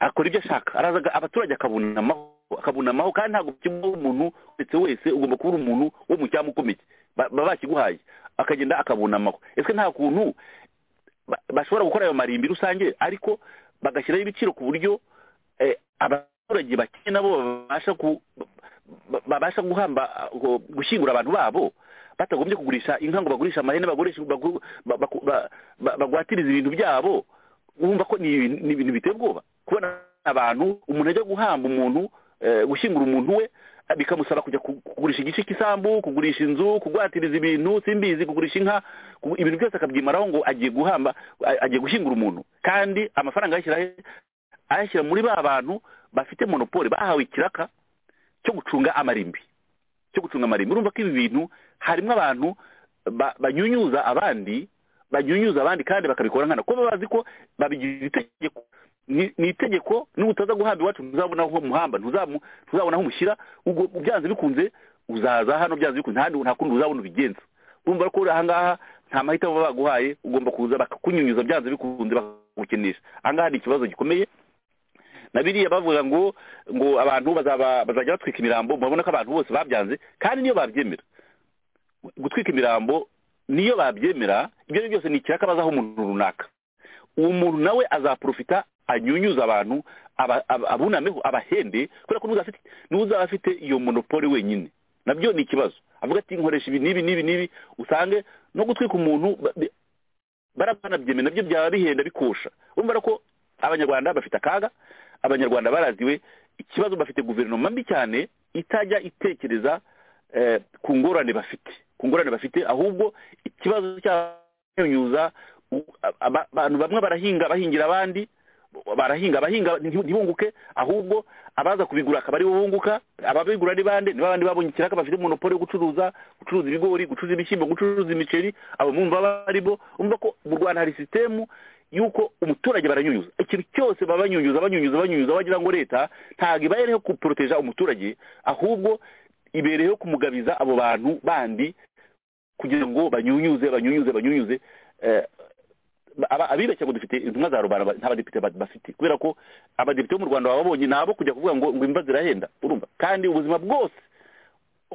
akora ibyo ashaka araza aga- abaturage akabunamaho akabunamaho kandi ntabwo kimwe umuntu ndetse wese ugomba kubura umuntu wo mu cyama ukomeye Ba- baba bakiguhaye akagenda akabunamaho ese nta kuntu ba- bashobora gukora ayo marimbi rusange ariko bagashyiraho ibiciro ku buryo eh, abaturage bake nabo babasha ku ba- babasha guhamba uh, gushyingura abantu babo batagombye kugurisha inka ngo bagurishe amahene bagurishe bagu- ba- baku- ba- ba- bagwatiriza ibintu byabo wumva ko ni ibintu- ni ibintu biteye ubwoba kubona abantu umuntu ajya guhamba umuntu eh, gushyingura umuntu we eh, bikamusaba kujya ku- kugurisha igice cy'isambu kugurisha inzu kugwatiriza ibintu simbizi kugurisha inka ku- ibintu byose akabyimaraho ngo agiye guhamba a- agiye gushyingura umuntu kandi amafaranga ayashyira he? ayashyira muri ba bantu bafite monopole bahawe ikiraka cyo gucunga amarimbi cyo gucunga amarimbi urumva ko ibi bintu harimo abantu ba- banyunyuza abandi babyunyuza abandi kandi bakabikora nkana kuko baba bazi ko babigira itegeko ni ni itegeko n'ubutaza guhamba iwacu ntuzabona aho muhamba ntuzamu- ntuzabona aho umushyira ubwo byanze bikunze uzaza hano byanze bikunze handi nta kundi uzabona ubigenza urumva ko uri ahangaha nta mahitamo baba baguhaye ugomba kuza bakakunyunyuza byanze bikunze bakagukinisha ahangaha ni ikibazo gikomeye na biriya bavuga ngo ngo abantu bazaba bazajya batwika imirambo murabona ko abantu bose babyanze kandi niyo babyemera gutwika imirambo niyo babyemera ibyo ari byo byose ni ikirakabazaho umuntu runaka uwo muntu nawe azaprofita anyunyuze abantu aba- aba- abunameho abahende kubera ko n'uzaba afite- n'uzaba afite iyo monopole wenyine nabyo ni ikibazo avuga ati nkoresha ibi n'ibi n'ibi n'ibi usange no gutwika umuntu ba- bi- barabanabyemera nabyo byaba bihenda bikosha urumva ko abanyarwanda bafite akaga abanyarwanda baraziwe ikibazo bafite guverinoma mbi cyane itajya itekereza eh, ku ngorane bafite ku ngorane bafite ahubwo ikibazo cyanyunyuza abantu bamwe barahinga bahingira abandi barahinga abahinga nti- ntibunguke ahubwo abaza kubigura akaba aribo bunguka ababigura ni bande niba abandi babonye ikiraka bafite monopole yo gucuruza gucuruza ibigori gucuruza ibishyimbo gucuruza imiceri abo mumva baribo umva ko mu rwanda hari sisitemu yuko umuturage baranyunyuza ikintu cyose baba banyunyuza banyunyuza banyunyuza bagira ngo leta ntabwo ibayereho kuporoteja umuturage ahubwo ibereyeho kumugabiza abo bantu bandi kugira ngo banyunyuze banyunyuze banyunyuze eh, aba- abibeshya ngo dufite intumwa za rubanda ba- nta badepite ba- bafite kubera ko abadepite bo mu rwanda baba babonye nabo kujya kuvuga ngo ngo imva zirahenda urumva kandi ubuzima bwose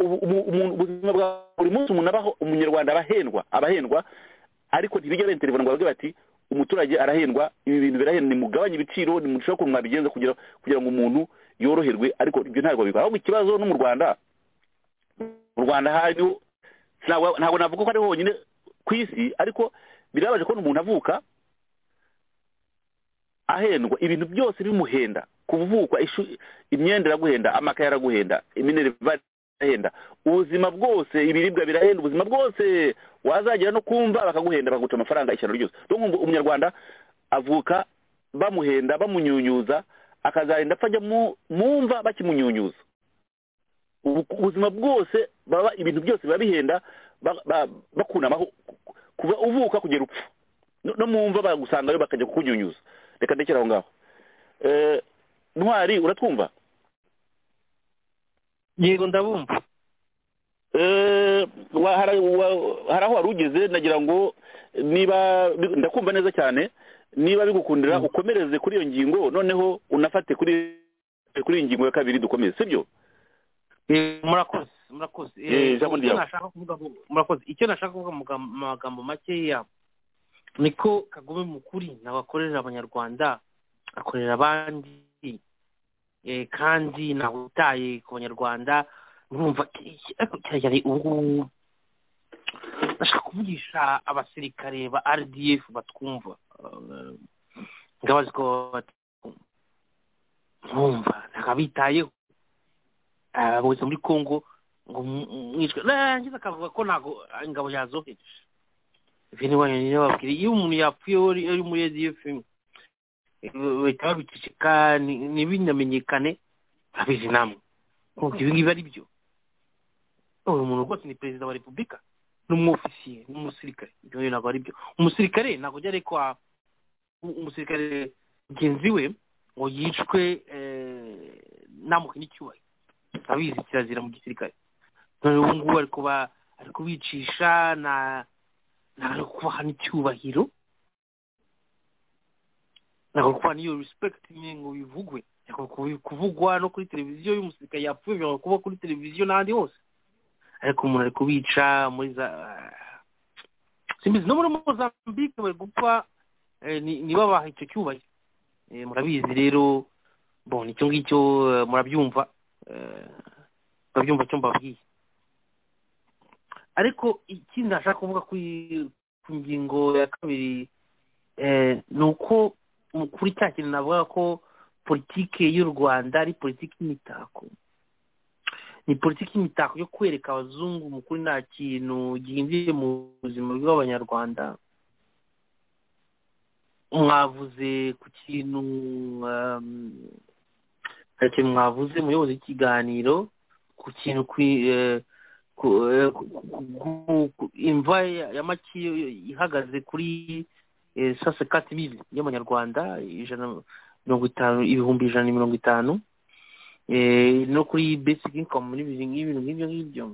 ubu- ubu- umuntu- ubuzima bwa buri munsi umuntu abaho umunyarwanda abahendwa abahendwa ariko ntibijya benterevura ngo bavuge bati umuturage arahendwa ibi bintu birahenda nimugabanye ibiciro nimushake ukuntu mwabigenza kugira kugira ngo umuntu yoroherwe ariko ibyo ntabwo bikora ahubwo ikibazo no mu rwanda mu rwanda hariho ntabwo ntabwo navuga ko ari honyine ku isi ariko birabaje kubona umuntu avuka ahendwa ibintu byose bimuhenda kuvukwa ishu- imyenda iraguhenda amakaye araguhenda imineriva irahenda ubuzima bwose ibiribwa birahenda ubuzima bwose wazagera no kumva bakaguhenda bakaguca amafaranga ishyano ryose rero nkumva umunyarwanda avuka bamuhenda bamunyunyuza akazagenda apfa ajya mu- mu mva bakimunyunyuza ubu- ubuzima bwose baba ibintu byose biba bihenda ba- ba- bakunamaho kuva uvuka kugera upfa no no mu mva bagusangayo bakajya kukunyunyuza reka ndekera aho ngaho Eh, ntwari uratwumva yego ndabumva Eh, wa- hari wa- hari aho wari ugeze nagira ngo niba bi- ndakumva neza cyane niba bigukundira ukomereze kuri iyo ngingo noneho unafate kuri kuri iyi ngingo ya kabiri dukomeze sibyo Eh, murakoze murakoze Eh, Eh, ijambo icyo ryawe. nashaka kuvuga mu- murakoze icyo nashaka kuvuga mu gam- mu magambo make yabo ni ko kagome mu kuri ntabwo akorera abanyarwanda akorera abandi Eh, kandi ntabwo utaye ku banyarwanda nkumva cyane ubu ngubu ndashaka kuvugisha abasirikare ba rdf batwumva Eh, ndabazi ko batwumva nkumva ntabwo abitayeho abayobozi muri congo ngo mwicwe rangiza akavuga ko ntabwo ingabo yazoheje ibi ni wanyu niyo babwira iyo umuntu yapfuye uri uri muri rdf bahita babiceceka ni- ntibimenyekane babizi namwe kumva ibi ngibi ari byo uyu muntu rwose ni perezida wa repubulika ni umwofisiye ni umusirikare ibyo bintu ntabwo ari byo umusirikare ntabwo byari ko wa- u- umusirikare mugenzi we ngo yicwe eh, ntamuhe n'icyubahiro abizi kirazira mu gisirikare none ubu ngubu ari kuba ari kubicisha na ntabwo kubaha n'icyubahiro ntabwo kubaha n'iyo respect nyine ngo bivugwe ntabwo kubi- kuvugwa no kuri televiziyo y'umusirikare yapfuye bishobora kuba kuri televiziyo n'ahandi hose ariko umuntu ari kubica muri za simbizi no muri mozambique bari gupfa eh, ni- ni babaha icyo cyubahiro Eh, murabizi rero bon icyo ngicyo eh, murabyumva eh, babyumva icyo mbabwiye ariko ikindi nashaka kuvuga kuri ku ngingo ya kabiri eh, ni uko mu- kuri cya kintu navuga ko politike y'u rwanda ari politiki y'imitako ni politiki y'imitako yo kwereka abazungu mu kuri nta kintu gihinduye mu buzima bw'abanyarwanda mwavuze ku kintu um, hari ikintu mwavuze muyobozi w'ikiganiro ku kintu kwi- eh, ku- eh, ku- ku- ku- imva ya ya makiyo ihagaze kuri sase kati mili y'amanyarwanda ijana mirongo itanu ibihumbi ijana na mirongo itanu eh, no kuri basic income n'ibintu nk'ibintu nk'ibyo ngibyo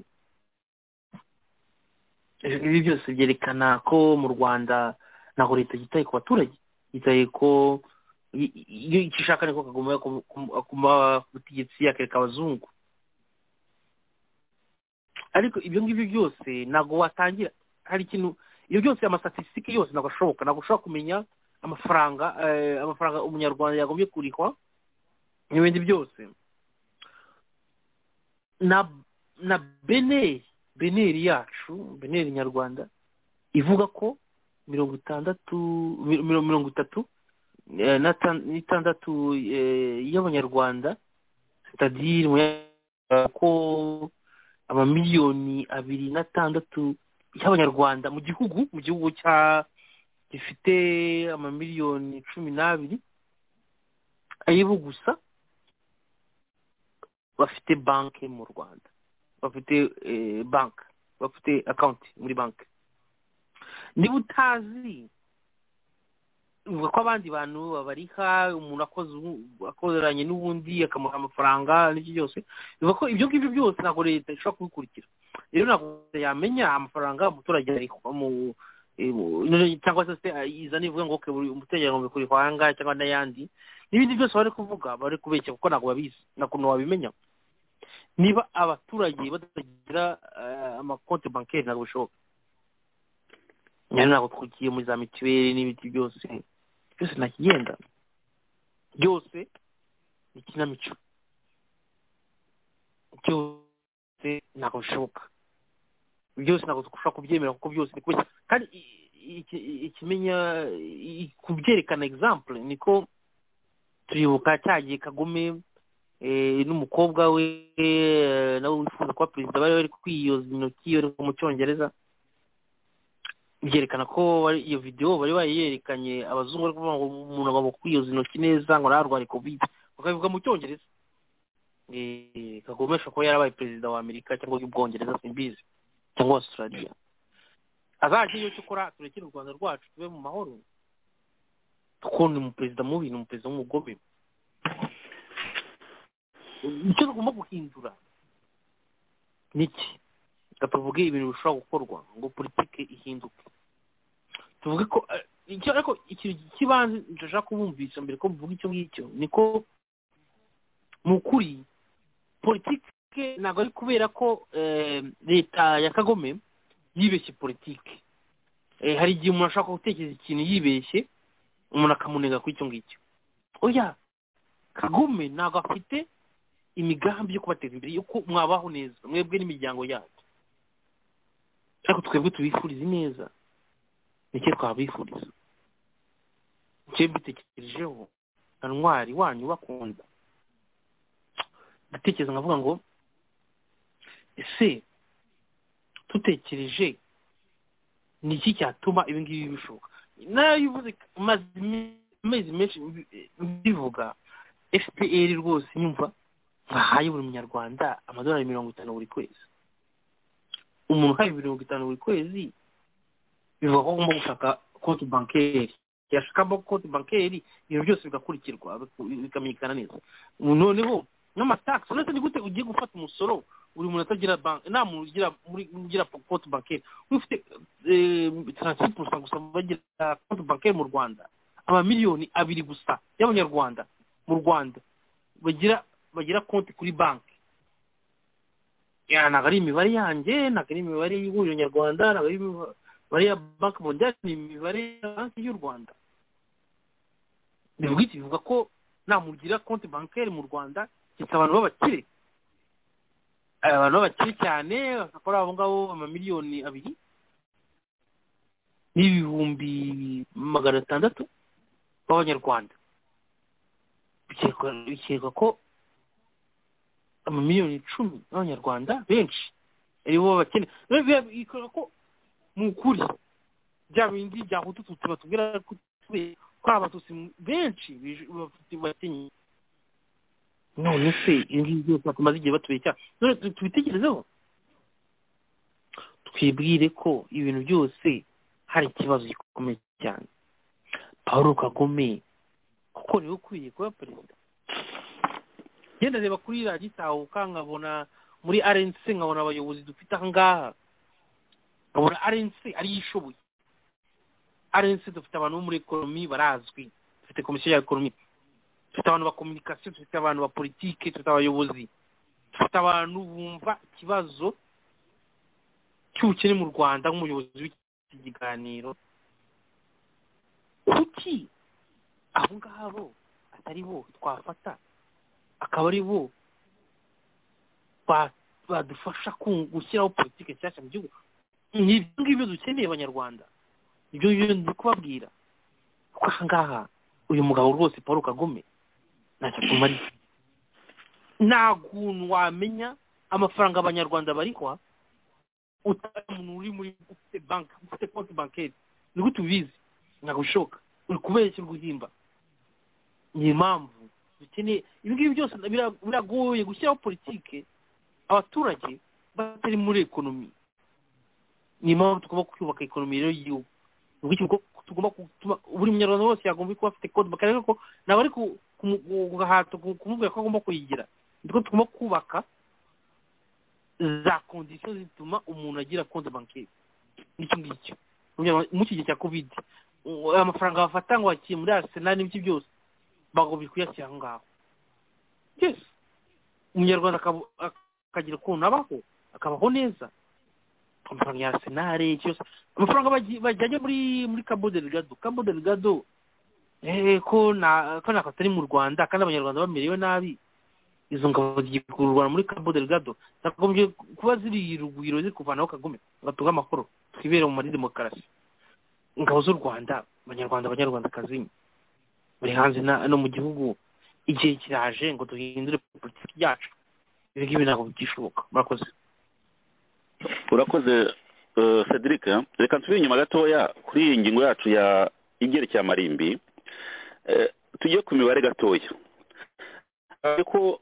Eh, ibi byose byerekana ko mu rwanda ntago leta yitaye ku baturage yitaye ko i- i- iyo icyo ishaka niko kaguma ku- ku- akuma ubutegetsi akereka abazungu ariko ibyo ngibyo byose ntabwo watangira hari ikintu iyo byose amastatisitike yose ntabwo ashoboka ntabwo ushobora kumenya amafaranga eh, amafaranga umunyarwanda yagombye kurihwa n'ibindi byose na na beneri beneri yacu beneri nyarwanda ivuga ko mirongo itandatu mi- mi- mirongo itatu eh, na tan- n'itandatu eh, y'abanyarwanda sitadire ko amamiliyoni abiri n'atandatu y'abanyarwanda mu gihugu mu gihugu cya gifite amamiliyoni cumi n'abiri ayibo gusa bafite banki mu rwanda bafite eh, banki bafite akawunti muri banki niba utazi uvuga ko abandi bantu babariha umuntu akoze ubu- akoranye n'ubundi akamuha amafaranga n'iki byose bivuga ko ibyo ngibyo byose ntabwo leta ishobora kubikurikira rero ntabwo leta yamenya amafaranga umuturage arihwa mu eh, mu- none cyangwa se se izana ivuga ngo "Okay, buri umuturage agomba kurihwa ahangaha cyangwa n'ayandi n'ibindi byose bari kuvuga bari kubeshya kuko ntabwo babizi nta kuntu wabimenya niba abaturage batagira eh, amakonti bankeri ntabwo bishoboka rero ntabwo twukiye muri za mituweli n'ibindi byose byose nta kigenda byose ni ikinamico byose ntabwo bishoboka byose ntabwo dushobora kubyemera kuko byose ni kubeshya kandi i- iki- ikimenya i- kubyerekana example niko turibuka cya gihe kagome eh, n'umukobwa we eh, nawe wifuza kuba perezida bari bari kwiyoza intoki bari mu cyongereza byerekana ko bari- iyo videwo bari bayerekanye abazungu bari kuvuga ngo umuntu agomba kwiyoza intoki neza ngo ntararware kovide bakabivuga mu cyongereza Eh, kagome ashobora kuba yarabaye perezida wa amerika cyangwa y'ubwongereza simbizi cyangwa australia azajya iyo cyokora turekere u rwanda rwacu tube mu mahoro kuko ni umuperezida mubi ni umuperezida w'umugome icyo tugomba guhindura ni iki reka tuvuge ibintu bishobora gukorwa ngo politike ihinduke tuvuge ko eh, icyo ariko ikintu cy'ibanze ndashaka kubumvisha mbere ko mvuga icyo ngicyo ni ko mu kuri politike ntabwo ari kubera ko eh, leta ya kagome yibeshye politike Eh, hari igihe umuntu ashaka gutekereza ikintu yibeshye umuntu akamunega kuri icyo ngicyo oya kagome ntabwo afite imigambi yo kubateza imbere yuko mwabaho neza mwebwe n'imiryango yanyu ariko twebwe tubifuriza ineza nicyo twabifuriza nicyo mbitekerejeho na ntwari wanyu bakunda ndatekereza nkavuga ngo ese dutekereje ni iki cyatuma ibi ngibi bishoboka nayo bivuze maze amezi menshi mbivuga fpr rwose nyumva bahaye buri munyarwanda amadolari mirongo itanu buri kwezi umuntu uhaye mirongo itanu buri kwezi bivuga ko agomba gushaka konti bankeri yashakamo konti bankeri ibintu byose bigakurikirwa biku- bikamenyekana neza noneho n'amatagisi uretse ni gute ugiye gufata umusoro buri muntu atagira banki nta muntu ugira muri ugira konti bankeri ufite taransifu gusa bagira konti bankeri mu rwanda amamiliyoni abiri gusa y'abanyarwanda mu rwanda bagira bagira konti kuri banki Ya, ntabwo ari imibare yanjye ntabwo ari imibare y'ihuriro nyarwanda ntabwo ari imibare ya banki mondiyali ni imibare ya banki y'u rwanda bivuga iki bivuga ko nta muntu ugira konti bankeri mu rwanda keretse abantu b'abakire Eh, abantu b'abakire cyane bakora abo ngabo amamiliyoni abiri n'ibihumbi magana atandatu b'abanyarwanda Bikekwa- bikekwa ko amamiliyoni icumi y'abanyarwanda benshi aribo bakene bikorera ko mu kuri bya bindi bya hutu tutsi batubwira ko twe- ko ari abatutsi benshi bije- bafite- bakenye none se ibi ngibi byose batumaze igihe batubeshya none tu- tubitekerezeho twibwire ko ibintu byose hari ikibazo gikomeye cyane paul kagame kuko niwe ukwiye kuba perezida ngenda reba kuri radiyo itahuka nkabona muri arensi nkabona abayobozi dufite aha ngaha nkabona arensi ariyo ishoboye arensi dufite abantu bo muri ekoromi barazwi dufite komisiyo ya ekoromi dufite abantu ba kominikasiyo dufite abantu ba politiki dufite abayobozi dufite abantu bumva ikibazo cy'ubukene mu rwanda nk'umuyobozi w'iki kiganiro kuki abo ngabo atari bo twafata akaba ari bo ba- badufasha ku- gushyiraho politiki nshyashya mu gihugu ni ibyo ngibyo dukeneye abanyarwanda ibyo ngibyo ndi kubabwira kuko aha ngaha uyu mugabo rwose paul kagome ntacyo atumariye nta kuntu wamenya amafaranga abanyarwanda barihwa utari umuntu uri muri ufite banki ufite konti bankeri ni gute ubizi ntabwo bishoboka uri kubeshya uri guhimba ni impamvu dukeneye ibi ngibi byose bira- biragoye gushyiraho politike abaturage batari muri ekonomi ni impamvu tugomba kubaka ekonomi rero y'igihugu ni ugutyo ko tugomba gutuma buri munyarwanda wese yagomba kuba afite konti bakareba ko ntabwo ari ku- kumu- guhata ku- kumubwira ko agomba kuyigira niko tugomba kubaka za kondisiyo zituma umuntu agira konti bankeri n'icyo ngicyo Munyarwanda- mu iki gihe cya kovide u- amafaranga bafata ngo bakiye muri arsenal n'ibiki byose bagomba kuyashyira aho ngaho yes umunyarwanda akaba- akagira ukuntu abaho akabaho neza amafaranga ya arsenal iki yose amafaranga baji- bajyanye muri muri cabo delgado cabo delgado eh, ko na ko nako atari mu rwanda kandi abanyarwanda bamerewe nabi izo ngabo zigiye kurwana muri cabo delgado zagombye kuba ziri i rugwiro ziri kuvanaho kagome batuga amahoro twibere mu muri demokarasi ingabo z'u rwanda abanyarwanda abanyarwandakazi buri hanze na- no mu gihugu igihe kiraje ngo duhindure politiki yacu ibi ngibi ntabwo bigishoboka murakoze urakoze eh, cedric reka nsubire inyuma gatoya kuri iyi ngingo yacu ya igerekeye amarimbi Eh, tujye ku mibare gatoya Eh, ko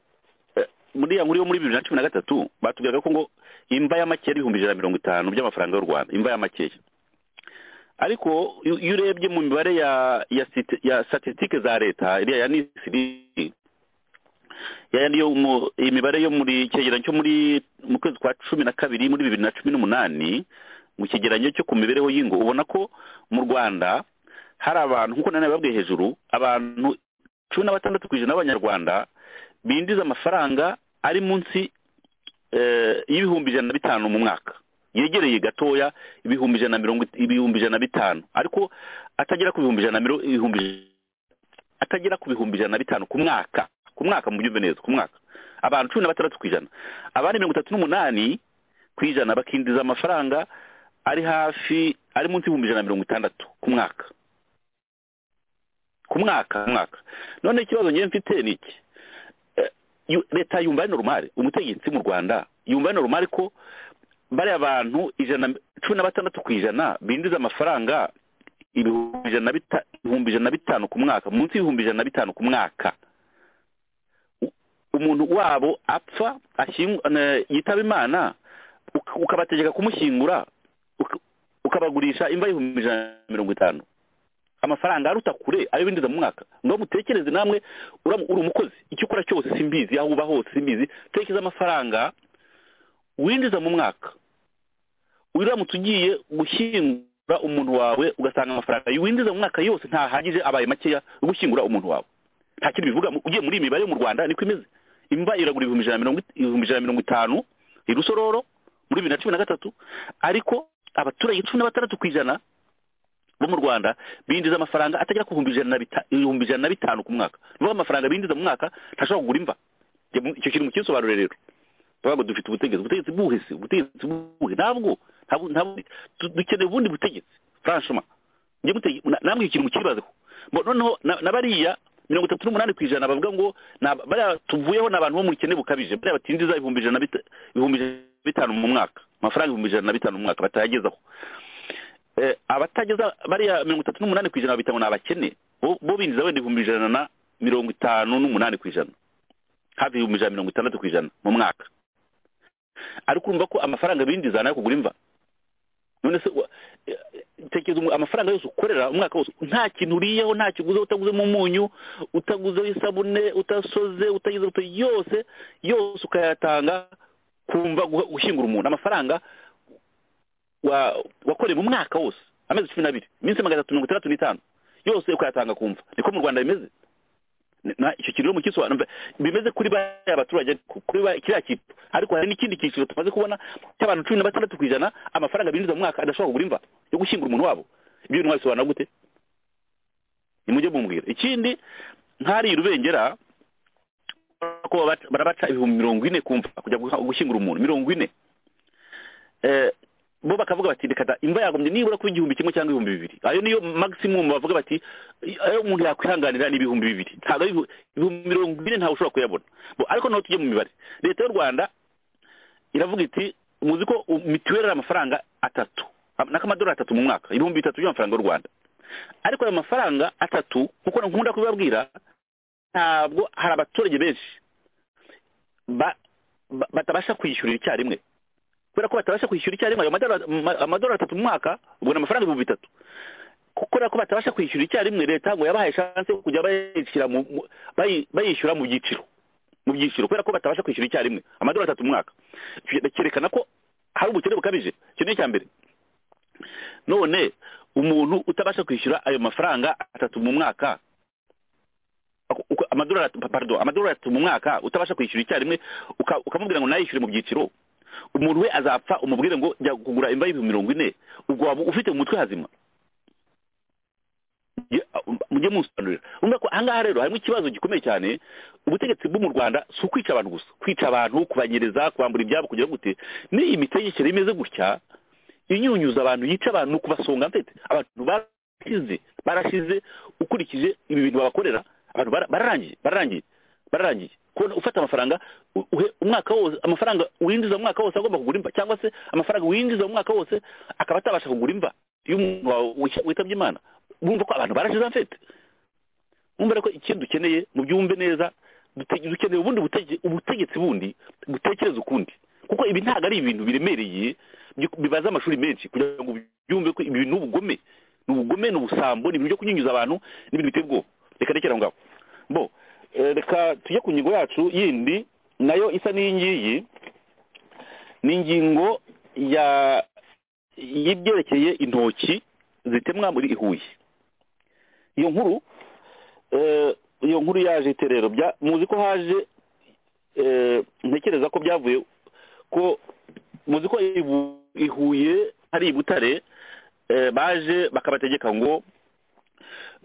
eh, muri ya nkuru yo muri bibiri na cumi na gatatu batubwiraga ko ngo imva y'amakeya ari ibihumbi ijana na mirongo itanu by'amafaranga y'u rwanda imva y'amakeya ariko iyo iyo urebye mu mibare ya ya siti- ya statistique za leta iriya ya nisiri ya yandi yo mu imibare yo muri cyegeranyo cyo muri mu kwezi kwa cumi na kabiri muri bibiri na cumi n'umunani mu cyegeranyo cyo ku mibereho y'ingo ubona ko mu rwanda hari abantu nk'uko nanone babwiye hejuru abantu cumi na batandatu ku ijana b'abanyarwanda binjiza amafaranga ari munsi eh, y'ibihumbi ijana na bitanu mu mwaka yegereye gatoya ibihumbi ijana na mirongo ibihumbi ijana na bitanu ariko atagera ku bihumbi ijana na mirongo ibihumbi atagera ku bihumbi ijana na bitanu ku mwaka ku mwaka mu byumve neza ku mwaka abantu cumi na batandatu ku ijana abandi mirongo itatu n'umunani ku ijana bakinjiza amafaranga ari hafi ari munsi y'ibihumbi ijana na mirongo itandatu ku mwaka ku mwaka ku mwaka none ikibazo ngewe mfite ni iki Eh, yu- leta yumva ari normal umutegetsi mu rwanda yumva ari normal ko bariya bantu ijana cumi na batandatu ku ijana binjiza amafaranga ibihumbi ijana na bita- ibihumbi ijana na bitanu ku mwaka munsi y'ibihumbi ijana na bitanu ku mwaka U- umuntu wabo apfa ashyingu- eh, yitaba imana uk- ukabategeka kumushyingura uk- ukabagurisha imva y'ibihumbi ijana na mirongo itanu amafaranga aruta kure ayo binjiza mu mwaka ngo mutekereze namwe uram- uri umukozi icyo ukora cyose simbizi aho uba hose simbizi tekereza amafaranga winjiza mu mwaka wiramutse ugiye gushyingura umuntu wawe ugasanga amafaranga winjiza mu mwaka yose ntahagije abaye makeya yo gushyingura umuntu wawe nta kintu bivuga mu- ugiye muri iyi mibare yo mu rwanda niko imeze imva iragura ibihumbi ijana na mirongo it- ibihumbi ijana na mirongo itanu i rusororo muri bibiri na cumi na gatatu ariko abaturage cumi na batandatu ku ijana bo mu rwanda binjiza amafaranga atagera ku bihumbi ijana na bita- ibihumbi ijana na bitanu ku mwaka ni ukuvuga amafaranga binjiza mu mwaka ntashobora kugura imva Njye mu- icyo kintu mukisobanure rero bavuga ngo dufite ubutegetsi ubutegetsi buhe se ubutegetsi buhe ntabwo ntabwo ntabwo du- dukeneye ubundi butegetsi franchement njye mutege na- namwe ikintu mukibazaho Bo- noneho na na bariya mirongo itatu n'umunani ku ijana bavuga ngo ni aba- bariya tuvuyeho ni abantu bo mu bukene bukabije bariya batinjiza ibihumbi ijana na bita- ibihumbi ijana na bitanu mu mwaka amafaranga ibihumbi ijana na bitanu mu mwaka batayagezaho Eh, abatageza bariya mirongo itatu n'umunani ku ijana bitanu ni abakene bo bo binjiza wenda ibihumbi ijana na mirongo itanu n'umunani ku ijana hafi ibihumbi ijana na mirongo itandatu ku ijana mu mwaka ariko urumva ko amafaranga binjiza nayo kugura imva none se wa- eh, tekereza umu- amafaranga yose ukorera umwaka wose nta kintu uriyeho nta kiguze utaguzemo umunyu utaguzeho isabune utasoze utagize utu yose yose ukayatanga kumva guha- gushyingura umuntu amafaranga wa- wakoreye mu mwaka wose amezi cumi n'abiri iminsi magana atatu mirongo itandatu n'itanu yose ukayatanga kumva niko mu rwanda bimeze na icyo kintu rero mukisobanura bimeze kuri bariya abaturage ariko kuri ba- kiriya kintu ariko hari n'ikindi cyiciro tumaze kubona cy'abantu cumi na batandatu ku ijana amafaranga binjiza mu mwaka adashobora kugura imva yo gushyingura umuntu wabo ibyo bintu mwabisobanura gute nimujye mumbwira ikindi nk'hariya urubengera ko baba- barabaca ibihumbi mirongo ine kumva kujya guha- gushyingura umuntu mirongo ine Eh, bo bakavuga bati reka da imva yagombye nibura kuba igihumbi kimwe cyangwa ibihumbi bibiri ayo niyo maximum bavuga bati ayo umuntu yakwihanganira ni ibihumbi bibiri ntabwo ari ibihu- ibihumbi mirongo ine ntawe ushobora kuyabona Bo, ariko naho tujye mu mibare leta y'u rwanda iravuga iti muzi ko u- mitiweli ari amafaranga atatu n'akamadolari atatu mu mwaka ibihumbi bitatu by'amafaranga y'u rwanda ariko ayo mafaranga atatu nkuko nkunda kubibabwira ntabwo hari abaturage benshi ba- ba- batabasha kwishyurira icyarimwe kubera ko batabasha kwishyura icyarimwe ayo madora- ma- amadolari atatu mu mwaka ubwo ni amafaranga ibihumbi bitatu kubera ko batabasha kwishyura icyarimwe leta ngo yabahaye chance yo kujya bayishyira mu- mu- bayi- bayishyura mu byiciro mu byiciro kubera ko batabasha kwishyura icyarimwe amadolari atatu mu mwaka Icyo cyerekana ko hari ubukene bukabije icyo ni icya mbere none umuntu utabasha kwishyura ayo mafaranga atatu mu mwaka ako- uko- amadolari atatu- pardon amadolari atatu mu mwaka utabasha kwishyura icyarimwe uka- ukamubwira ngo nayishyure mu byiciro umuntu we azapfa umubwire ngo jya kugura imva y'ibihumbi mirongo ine ubwo waba ufite mu mutwe hazima Ye- uh, mujye munsobanurira urumva ko ahangaha rero harimo ikibazo gikomeye cyane ubutegetsi bwo mu rwanda si ukwica abantu gusa kwica abantu kubanyereza kubambura ibyabo kugira gute n'iyi mitegekere imeze gutya inyunyuza abantu yica abantu ni kubasonga mfite abantu barashize barashize ukurikije ibi bintu babakorera abantu bara- bararangiye bararangiye bararangiye kubona ufata amafaranga u- uhe umwaka wose amafaranga winjiza mu mwaka wose agomba kugura imva cyangwa se amafaranga winjiza mu mwaka wose akaba atabasha kugura imva iyo umuntu wawe wita- witabye imana bumva ko abantu barashize mfite bumva rero ko ikindi dukeneye mu byumve neza dute- dukeneye ubundi butege- ubutegetsi bundi butekereza ukundi kuko ibi ntabwo ari ibintu biremereye bi- bibaza amashuri menshi kugira ngo byumve ko ibi ni ubugome ni ubugome ni ubusambo ni ibintu byo kunyunyuza abantu ni ibintu biteye ubwoba reka rekera aho ngaho bo eh, reka tujye ku ngingo yacu yindi nayo isa n'iyi ngiyi ni ingingo ya y'ibyerekeye intoki zitemwa muri ihuye iyo nkuru eh, iyo nkuru yaje ite rero bya- muzi ko haje eh, ntekereza ko byavuye ko muzi ko ibu- ihuye hari i butare eh, baje bakabategeka ngo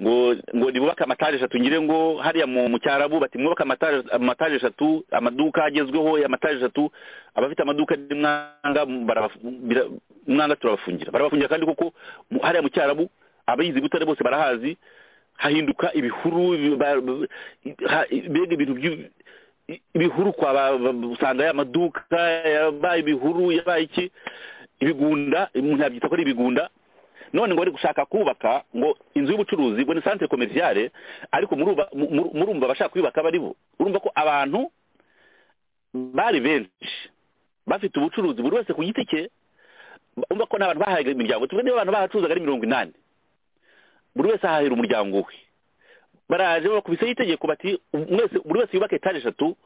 ngo ngo nibubake amataje eshatu ngire ngo hariya mu mu cyarabu bati mwubake amataje amataje eshatu amaduka agezweho y'amataje eshatu abafite amaduka n'imwanga barabafungira umwanga turabafungira barabafungira kandi koko mu- hariya mu cyarabu abizi butare bose barahazi hahinduka ibihuru ba- ba- ha- mbega ibintu byu- ibihuru kwa ba- ba- usanga ya maduka yabaye ibihuru yabaye iki ibigunda umuntu yabyita ko ari ibigunda none ngo bari gushaka kubaka ngo inzu y'ubucuruzi ngo ni centre commerciale ariko muruba- mu- mu- murumva abashaka kuyubaka bari bo urumva ko abantu bari benshi bafite ubucuruzi buri wese ku giti cye urumva ko nta bantu bahaye imiryango tuvuge niba abantu bahacuruzaga ari mirongo inani buri wese ahahira umuryango we baraje bakubiseho itegeko bati mwese buri wese yubake etaje eshatu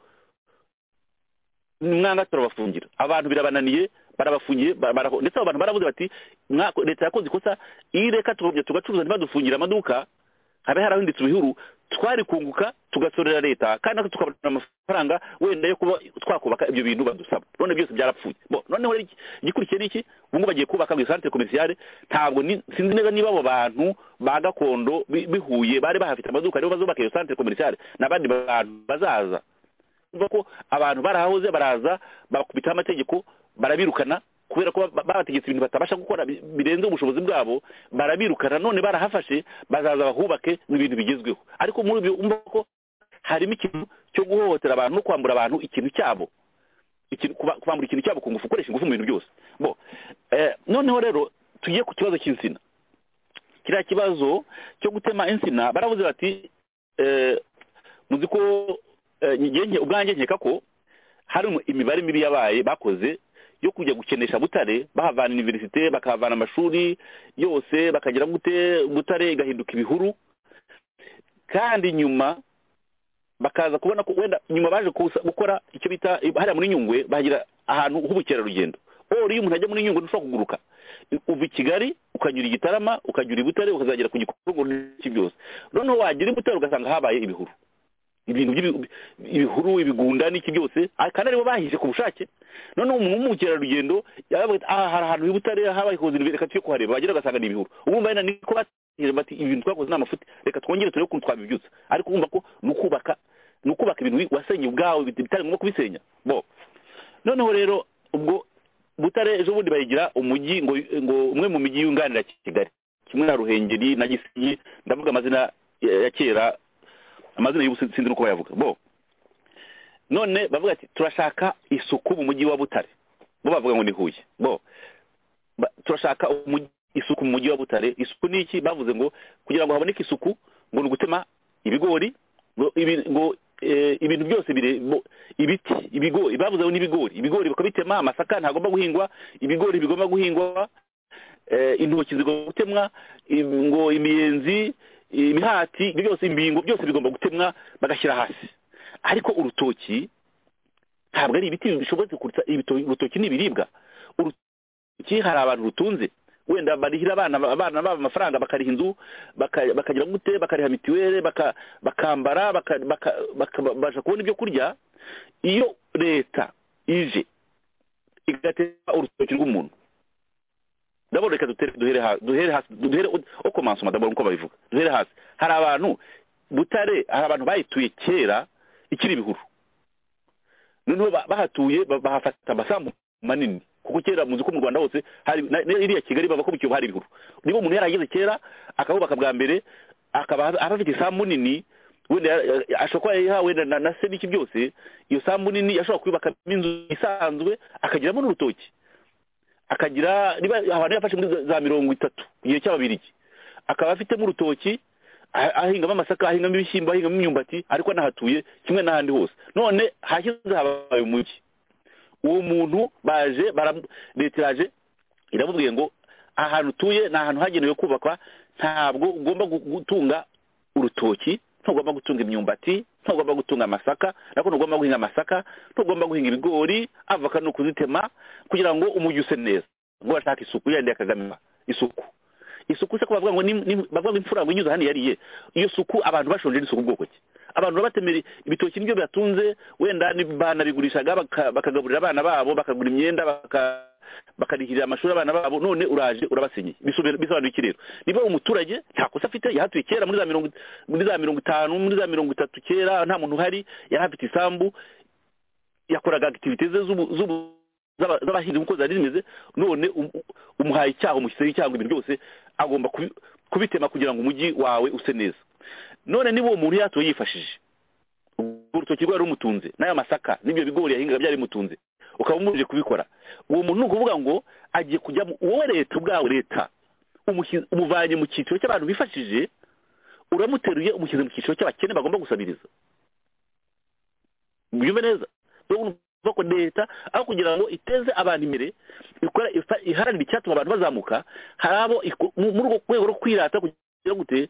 mwanga turabafungira abantu birabananiye barabafungiye ba- bara- ndetse abo bantu baravuze bati "Mwako- leta yakoze ikosa iyi reka tugakomeza tugacuruza ntibadufungire amaduka habe harahindutse ibihuru twari kunguka tugasorera leta kandi natwe tukabona amafaranga wenda yo kuba twakubaka ibyo bintu badusaba none byose byarapfuye Bo, noneho rero iki- igikurikiye ni iki ubu ngubu bagiye kubaka ngo isantere komerciale ntabwo ni- sinzi neza niba abo bantu ba gakondo bi- bihuye bari bahafite amaduka aribo bazubaka iyo santere komerciale n'abandi bantu bazaza urumva ko abantu barahahoze baraza bakubitaho amategeko barabirukana kubera ko ba- babategetse ibintu batabasha gukora bi- birenze ubushobozi bwabo barabirukana none barahafashe bazaza bahubake n'ibintu bigezweho ariko muri ibyo urumva ko harimo ikintu cyo guhohotera abantu no kwambura abantu ikintu cyabo ikintu kuba- kubambura ikintu cyabo ku ngufu ukoresha ingufu mu bintu byose bo eh, noneho rero tugiye ku kibazo cy'insina kiriya kibazo cyo gutema insina baravuze bati eh, muzi ko eh, njye- njye- ubwanjye nkeka ko hari umu- imibare mibi yabaye bakoze yo kujya gukenesha butare bahavana iniverisite bakahavana amashuri yose bakagira gute butare igahinduka ibihuru kandi nyuma bakaza kubona ko wenda nyuma baje kusa- gukora icyo bita hariya muri nyungwe bahagira ahantu h'ubukerarugendo ori iyo umuntu ajya muri nyungwe ntushobora kuguruka uva i kigali ukanyura i gitarama ukanyura i butare ukazagera ku gikorwa byose noneho wagera i butare ugasanga habaye ibihuru ibintu by'ibi- ibihuru ibigunda n'iki byose ah, kandi aribo bahishe ku bushake noneho umuntu w'umukerarugendo yaba avuga ati, aha hari ahantu i butare habaye ikoze reka tujye kuhareba bagera ugasanga ni ibihuru urumva wenda niko batihira bati ibintu twakoze ni amafuti reka twongere turebe ukuntu twabibyutsa ariko urumva ko ni ukubaka ni ukubaka ibintu wi- wasenye ubwawe bit- bitari ngombwa kubisenya bo noneho rero ubwo butare ejo bundi bayigira umujyi ngo ngo umwe mu mijyi yunganira kigali kimwe na ruhengeri na gisenyi ndavuga amazina ya ya kera amazina y'ubu sin- sinzi n'uko bayavuga bo none bavuga ati turashaka isuku mu mujyi wa butare bo bavuga ngo ni huye bo ba- turashaka umujyi- isuku mu mujyi wa butare isuku ni iki bavuze ngo kugira ngo haboneke isuku ngo ni ugutema ibigori ngo ibi- ngo eh, ibintu byose bire bo- ibiti ibigori bavuze ngo n'ibigori ibigori bakabitema amasaka ntagomba guhingwa ibigori bigomba guhingwa eh, intoki zigomba gutemwa im- ngo imiyenzi imihati ibyo byose imbingo byose bigomba gutemwa bagashyira hasi ariko urutoki ntabwo ari ibiti bishobotse kuruta ibito- urutoki ni ibiribwa urutoki hari abantu rutunze wenda barihira abana abana babo amafaranga bakariha inzu baka- bakagira gute bakariha mituweli baka- bakambara baka- baka- baka- babasha kubona ibyo kurya iyo leta ije igatera urutoki rw'umuntu ndabona reka dutere- duhere ha- duhere hasi duhere o komansoma ndabona uko babivuga duhere hasi hari abantu butare hari abantu bayituye kera ikiri ibihuru noneho ba- bahatuye ba- bahafata amasambu manini kuko kera muzi ko mu rwanda hose hari na- na- iriya kigali bava ko mu kiyovu hari ibihuru niba umuntu yarageze kera akabubaka bwa mbere akaba aba afite isambu nini wenda ya- ya- ashobora kuba yayihawe wenda na- na se n'iki byose iyo sambu nini ashobora kuyubakamo inzu isanzwe akagiramo n'urutoki akagira niba abantu yafashe muri za- za mirongo itatu ku gihe cy'ababirigi akaba afitemo urutoki ah- ahingamo amasaka ahingamo ibishyimbo ahingamo imyumbati ariko anahatuye kimwe n'ahandi hose none hashyize habaye umujyi uwo muntu baje bara- leta iraje iramubwiye ngo ahantu utuye ni ahantu hagenewe kubakwa ntabwo ugomba gu- gutunga urutoki ntugomba gutunga imyumbati ntugomba gutunga amasaka nako ntugomba guhinga amasaka ntugomba guhinga ibigori avoka ni ukuzitema kugira ngo umujyi use neza ngo bashaka isuku yandi ya kagame isuku isuku se ko bavuga ngo ni- ni- bavuga ngo imfura ngo inyuze hano yariye iyo suku abantu bashonje ni isuku bwoko ki abantu babatemera ibitoki nibyo bibatunze wenda ni- banabigurishaga baka- bakagaburira abana babo bakagura imyenda baka- bakarihirira amashuri abana babo none uraje urabasenyeye Bisobe- bisobanuye iki rero niba umuturage nta kosa afite yahatuye kera muri za mirongo muri za mirongo itanu muri za mirongo itatu kera nta muntu uhari yari afite isambu yakoraga activite ze z'ubu- z'ubu- z'aba- z'abahinzi nk'uko zari zimeze none um- umuhaye icyaha umushyizeho icyaha ngo ibintu byose agomba kubi- kubitema kugira ngo umujyi wawe use neza none niba uwo muntu yatuye yifashije urwo rutoki rwari rumutunze n'aya masaka n'ibyo bigori yahingaga byari bimutunze ukaba umurije kubikora uwo muntu ni ukuvuga ngo agiye kujya mu- wowe leta ubwawe leta umushi- umuvanye mu cyiciro cy'abantu bifashije uramuteruye umushyize mu cyiciro cy'abakene bagomba gusabiriza byumve neza urabona uvuga ko leta aho kugira ngo iteze abantu imbere ikora ifa- iharanira icyatuma abantu bazamuka hari abo iko- mu- muri urwo rwego rwo kwirata kugira gute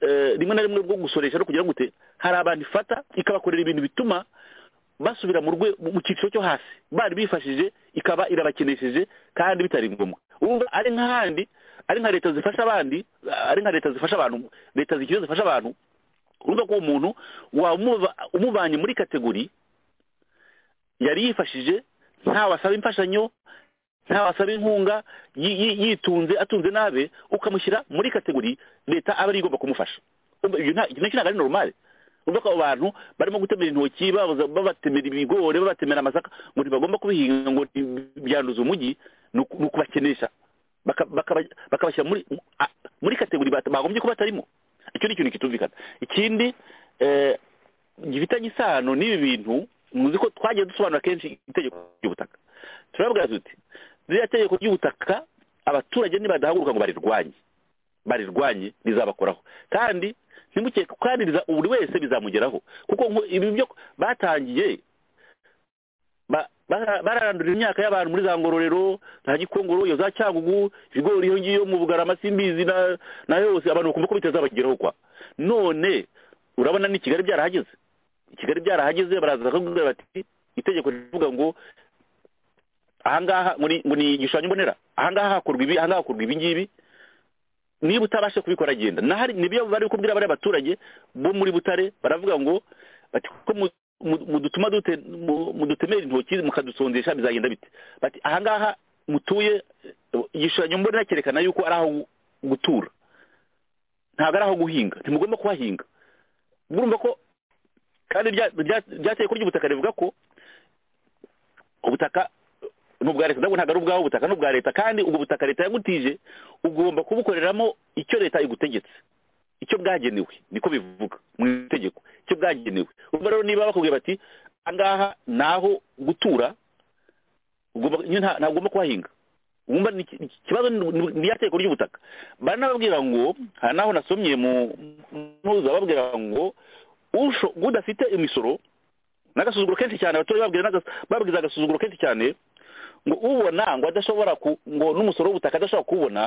eh, rimwe na rimwe rwo gusoresha no kugira gute hari abantu ifata ikabakorera ibintu bituma basubira mu rwe- mu cyiciro cyo hasi bari bifashije ikaba irabakenesheje kandi bitari ngombwa urumva ari nk'ahandi ari nka leta zifasha abandi ari nka leta zifasha abantu leta zikiri zifasha abantu urumva ko uwo muntu wamuva- umuvanye muri kategori yari yifashije ntawasaba imfashanyo ntawasaba inkunga yi- yi- yitunze atunze nabe ukamushyira muri kategori leta aba ariyo igomba kumufasha Umva, ibyo nta- iki nacyo ntabwo ari normale urumva ko abo bantu barimo gutemera intoki babuza- babatemera ibigori babatemera amasaka ngo ntibagomba kubihinga ngo nti- byanduza umujyi ni uku- ni ukubakenesha Baka- bakaba- bakabashyira muri a- muri kategori bata- bagombye kuba batarimo icyo ni ikintu kitumvikana ikindi eh, gifitanye isano n'ibi bintu muzi ko twagiye dusobanura kenshi itegeko ry'ubutaka turavuga tuti ririya tegeko ry'ubutaka abaturage nibadahaguruka ngo barirwanye barirwanye rizabakoraho kandi ntimukeke kandi riza- buri wese bizamugeraho kuko nko ibi byo batangiye ba- bararandurira imyaka y'abantu muri za ngororero nta gikongoro iyo za cyangugu ibigori iyo ngiyo mu bugarama simbizi na na yose abantu bakumva ko bitazabageraho kwa none urabona ni kigali byarahageze kigali byarahageze baraza bakakubwira bati itegeko rivuga ngo ahangaha ngo ni ngo ni igishushanyo mbonera ahangaha hakorwa ibi ahangaha hakorwa ibi ngibi niba utabasha kubikora agenda nahari nibyo bari kubwira bariya baturage bo muri butare baravuga ngo bati ko mu- mu- mudutuma dute mu- mudutemera intoki mukadusondesha bizagenda bite bati ahangaha mutuye eh, igishushanyo mbonera cyerekana yuko ari aho gu- gutura ntabwo ari aho guhinga ntimugomba kuhahinga murumva ko kandi rya- rya- ryateye ko ry'ubutaka rivuga ko ubutaka ni ubwa leta ndabwo ntabwo ari ubwawe ubutaka ni ubwa leta kandi ubwo butaka leta yagutije ugomba kubukoreramo icyo leta igutegetse icyo bwagenewe niko bivuga mu itegeko icyo bwagenewe urumva rero niba bakubwiye bati ahangaha ni aho gutura ugomba- nyine nta- ntagomba kuhahinga wumva ni iki- iki- ikibazo ni- ni- ni itegeko ry'ubutaka baranababwira ngo hari n'aho nasomye mu muhuza babwira ngo usho- udafite imisoro n'agasuzuguro kenshi cyane abaturage babwira n'agas- babwiza agasuzuguro kenshi cyane ngo ubona ngo adashobora ku ngo n'umusoro w'ubutaka adashobora kuwubona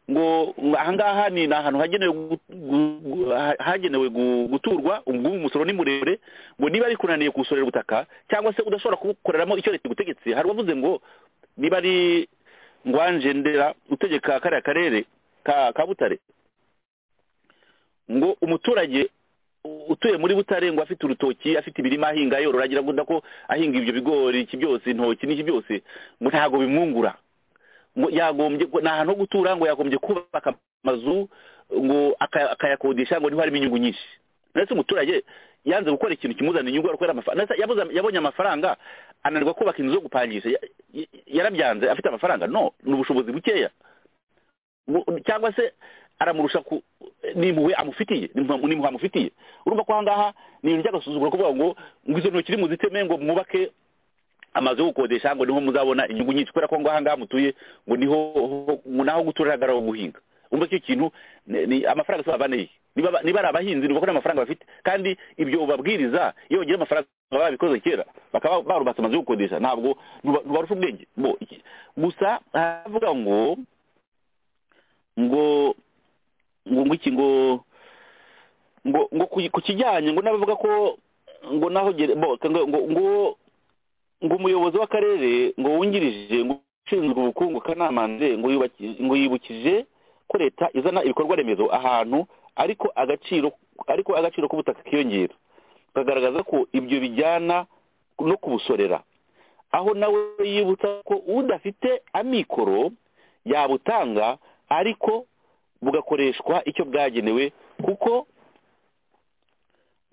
ngo ngo ahangaha ni ni ahantu hagenewe gu- gu- gu- ha- hagenewe gu- guturwa ubwo umusoro ni muremure ngo niba ari kunaniye kuwusorera ubutaka cyangwa se udashobora kuwukoreramo icyo leta igutegetse hari uwavuze ngo niba ari ngwanje ndera utegeka kariya karere ka ka butare ngo umuturage u- utuye muri butare ngo afite urutoki afite imirima ahinga yorora agira ngo ko ahinga ibyo bigori iki byose intoki n'iki byose ngo ntabwo bimwungura ngo yagombye ngo ni ahantu ho gutura ngo yagombye kubaka amazu ngo aka- akayakodesha ngo niho harimo inyungu nyinshi ndetse umuturage yanze gukora ikintu kimuzana inyungu ari gukora amafaranga ndetse yabuze- yabonye amafaranga ananirwa kubaka inzu zo gupangisha Ya- ya- yarabyanze afite amafaranga no ni ubushobozi bukeya Bu- cyangwa se aramurusha ku n'impuhwe amufitiye n'impuhwe n'impuhwe amufitiye urumva ko ahangaha ni ibintu by'agasuzuguro kuvuga ngo ngo izo ntoki nimuziteme ngo mwubake amazu yo gukodesha ngo niho muzabona inyungu nyinshi kubera ko ngo ahangaha mutuye ngo niho ngo naho gutura hagaraho guhinga umva icyo kintu ni- ni amafaranga asaba abaneye niba ba- niba ari abahinzi ni uko n'amafaranga bafite kandi ibyo babwiriza iyo bagira amafaranga baba babikoze kera bakaba barubatse amazu yo gukodesha ntabwo ntuba- ntubarusha ubwenge bo iki- gusa haravuga ngo ngo ngo ngo iki ngo ngo ngo ku ku kijyanye ngo n'abavuga ko ngo naho gere- bo ngo ngo ngo ngo umuyobozi w'akarere ngo wungirije ngo ushinzwe ubukungu kanamanze ngo yubaki- ngo yibukije ko leta izana ibikorwa remezo ahantu ariko agaciro ariko agaciro k'ubutaka kiyongera kagaragaza ko ibyo bijyana no kubusorera aho nawe yibutsa ko udafite amikoro yabutanga ariko bugakoreshwa icyo bwagenewe kuko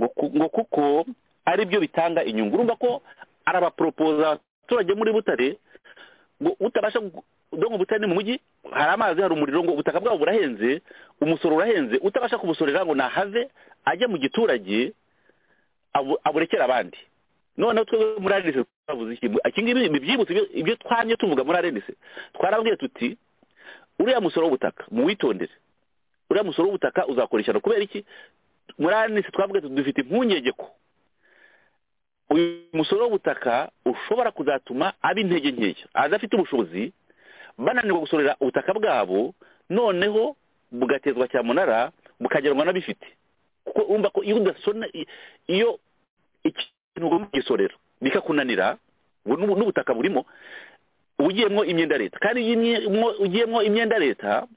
ngo ku- ngo kuko ari byo bitanga inyungu urumva ko arabaporopoza abaturage muri butare ngo utabasha gu- dore ngo butare ni mu mujyi hari amazi hari umuriro ngo ubutaka bwabo burahenze umusoro urahenze utabasha kubusorera ngo nahave ajya mu giturage abu- aburekera abandi noneho twebwe muri arenise twavuze iki iki ngibi ni ibyibutso ibyo- ibyo twamye tuvuga muri arenise twarabwiye tuti uriya musoro w'ubutaka muwitondere uriya musoro w'ubutaka uzakora ishyano kubera iki muri arenise twavuga tuti dufite impungenge ko uyu musoro w'ubutaka ushobora kuzatuma aba intege nkeya adafite ubushobozi bananirwa gusorera ubutaka bwabo noneho bugatezwa cyamunara bukagerwa n'abifite kuko urumva ko iyo udasona i- iyo ikintu ugomba kugisorera bikakunanira ubu n'ubu- n'ubutaka burimo uba ugiyemo imyenda leta kandi iyo imye- mwo- ugiyemo imyenda leta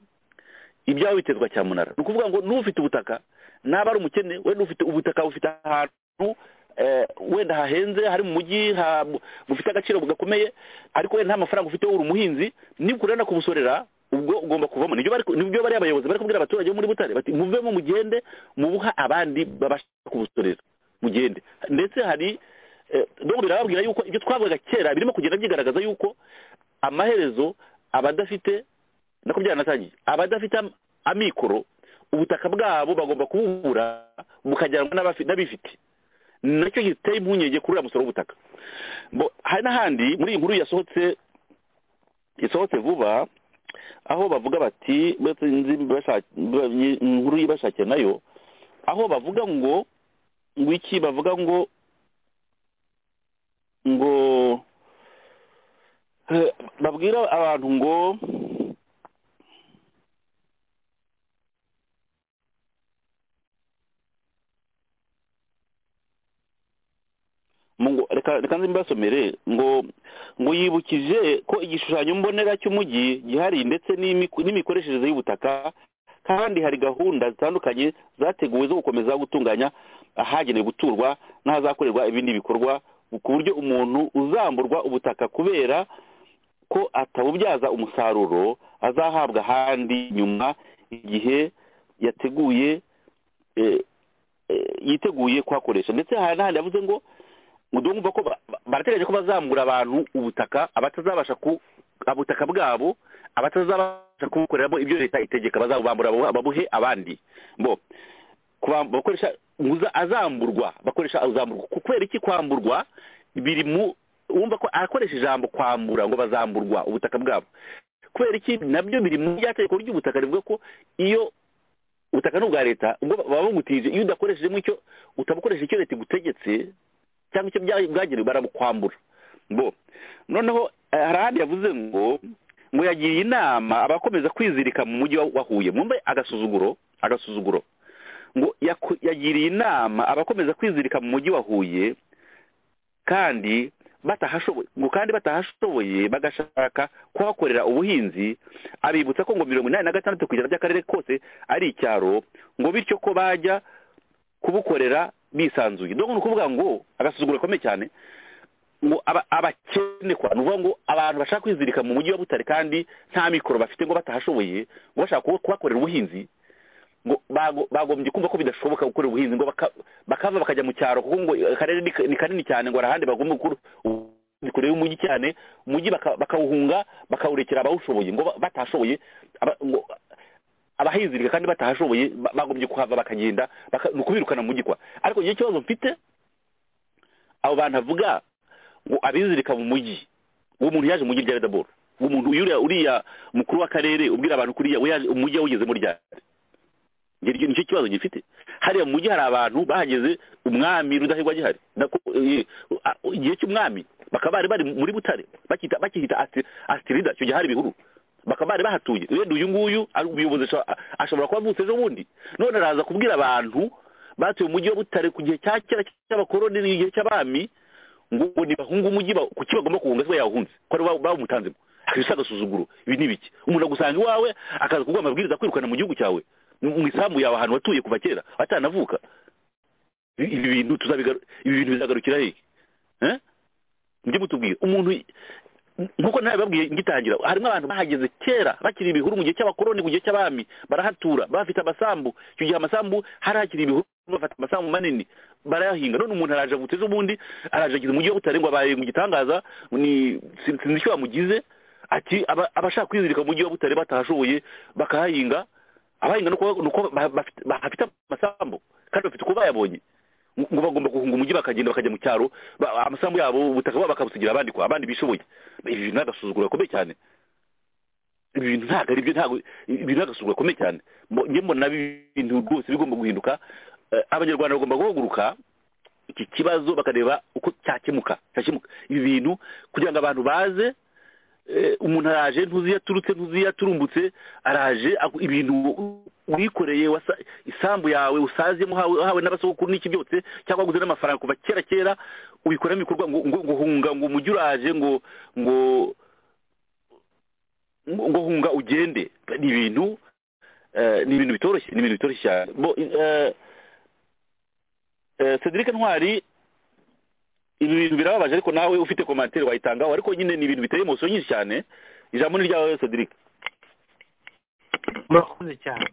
ibyawe bitezwa cyamunara ni ukuvuga ngo n'ufite ubutaka naba ari umukene wenda ufite ubutaka bufite ahantu eh, wenda hahenze hari mu mujyi ha- bufite agaciro gakomeye ariko wenda nta mafaranga ufite uri umuhinzi nikurana kubusorera ubwo ugomba kuvamo nibyo bari nibyo bari abayobozi bari kubwira abaturage bo muri Butare bati muvemo mugende mubuha abandi babasha kubusorera mugende ndetse hari eh, donc birababwira yuko ibyo twavugaga kera birimo kugenda byigaragaza yuko amaherezo abadafite nako byaranatangiye abadafite am- amikoro ubutaka bwabo bagomba kububura bukajyanwa n'abafi- n'abifite nacyo giteye impungenge kuri uriya musoro w'ubutaka Bo, hari n'ahandi muri iyi nkuru yasohotse yasohotse vuba aho bavuga bati bati nzi basha- ni- inkuru y'ibashakiye nayo aho bavuga ngo ngo iki bavuga ngo ngo babwira abantu ngo mu ngo- reka reka nze mbasomere ngo ngo yibukije ko igishushanyo mbonera cy'umujyi gihari ndetse n'imiku- n'imikoreshereze y'ubutaka kandi hari gahunda zitandukanye zateguwe zo gukomeza gutunganya ahagenewe guturwa n'ahazakorerwa ibindi bikorwa ku buryo umuntu uzamburwa ubutaka kubera ko atabubyaza umusaruro azahabwa ahandi nyuma igihe yateguye eh, eh, yiteguye kuhakoresha ndetse hari n'ahandi yavuze ngo mudumva ko ba- ba- barateganya ko bazamura abantu ubutaka abatazabasha ku ubutaka bwabo abatazabasha kubukoreramo ibyo leta itegeka bazabubambura babu- babuhe abandi bo kuba- bakoresha muza- azamburwa bakoresha azamburwa Ku- kubera iki kwamburwa biri mu wumva ko akoresha ijambo kwambura ngo bazamburwa ubutaka bwabo kubera iki nabyo biri mu byategeko ry'ubutaka rivuga ko iyo ubutaka ni ubwa leta ubwo baba bamutije iyo udakoreshejemo icyo utabukoresheje icyo leta igutegetse cyangwa icyo bya- bwagenewe barabukwambura bo noneho eh, hari ahandi yavuze ngo ngo yagiriye inama abakomeza kwizirika mu mujyi wa wa huye mwumve agasuzuguro agasuzuguro ngo yaku- yagiriye inama abakomeza kwizirika mu mujyi wa huye kandi batahashoboye ngo kandi batahashoboye bagashaka kuhakorera ubuhinzi abibutsa ko ngo mirongo inani na gatandatu ku ijana by'akarere kose ari icyaro ngo bityo ko bajya kubukorera bisanzuye donc ni ukuvuga ngo agasuzuguro gakomeye cyane ngo aba- abakene kwa ni ukuvuga ngo abantu bashaka kwizirika mu mujyi wa butare kandi nta mikoro bafite ngo batahashoboye ngo bashaka kuba- kuhakorera ubuhinzi ngo bago- bagombye kumva ko bidashoboka gukora ubuhinzi ngo baka- bakava bakajya mu cyaro kuko ngo akarere ni ka- ni kanini cyane ngo hari ahandi bagomba gukora ubuhinzi kure y'umujyi cyane umujyi baka- bakawuhunga bakawurekera abawushoboye ngo ba- batashoboye aba- ngo abahizirika kandi batahashoboye ba- bagombye kuhava bakagenda baka- ni ukubirukana mu mujyi kwa ariko igihe kibazo mfite abo bantu avuga ngo abizirika mu mujyi uwo muntu yaje mu mujyi rya redaboro uwo muntu uriya uriya mukuru w'akarere ubwira abantu kuriya we yaje- umujyi yawugezemo ryari ngiryo nicyo kibazo gifite hariya mu mujyi hari abantu bahageze umwami rudahigwa agihari Nako- eh, a- igihe cy'umwami bakaba bari bari muri butare bakita bakihita Asti- astirida icyo gihe hari ibihuru bakaba bari bahatuye wenda uyu nguyu ari umuyobozi asho- a- ashobora kuba avutse ejo bundi none araza kubwira abantu batuye mu mujyi wa butare ku gihe cya kera cy'abakoroni n'igihe cy'abami ngo ngo nibahunga umujyi ba- kuki bagomba kuwunga se yawuhunze ko ari ba- bawumutanzemo akabisa agasuzuguro ibi ni ibiki umuntu agusanga iwawe akaza kuguha amabwiriza akwirukana mu gihugu cyawe mu mu isambu yawe ahantu watuye kuva kera atanavuka I- ibi bintu tuzabigaru- ibi bintu bizagarukira hehe Eh? mujye mutubwira umuntu i- nk'uko nabibabwiye ngitangira harimo abantu bahageze kera bakiri ibihuru mu gihe cy'abakoroni mu gihe cy'abami barahatura bafite amasambu icyo gihe amasambu hari hakiri ibihuru bafata amasambu manini barayahinga none umuntu araje avutse ejo bundi araje ageze umujyi wa butare ngo abaye mu gitangaza ni- sin- sinzi icyo bamugize ati aba- abashaka kwizirika mu mujyi wa butare batahashoboye bakahahinga abahinga ni uko- ni uko ba- bafite- bafite amasambu kandi bafite uko bayabonye ngo bagomba guhunga umujyi bakagenda bakajya mu cyaro ba- amasambu yabo ubutaka bwabo bakabusigira abandi kwa abandi bishoboye ibi bintu ni agasuzuguro gakomeye cyane ibi bintu ntabwo ari byo ntabwo ibi bintu ni agasuzuguro gakomeye cyane Mbo- njye mbona ibi bintu rwose bigomba guhinduka Eh, abanyarwanda bagomba guhaguruka iki kibazo bakareba uko cyakemuka cyakemuka ibi bintu kugira ngo abantu baze eh, umuntu araje ntuzi iyo aturutse ntuzi iyo aturumbutse araje aku- ibintu wikoreye wasa- isambu yawe usaziyemo hawe hawe n'abasogokuru n'iki byose cyangwa waguze n'amafaranga kuva kera kera ubikoramo ibikorwa ngo ngo- ngo hunga ngo umujyi uraje ngo ngo ngo ngo hunga ugende ni ibintu eh, ni ibintu bitoroshye ni ibintu bitoroshye cyane Bo- eh, eh, Cedric Ntwari ibi bintu birababaje ariko nawe ufite komantere wayitangaho ariko nyine ni ibintu biteye emoso nyinshi cyane ijambo ni ryawe Cedric murakoze cyane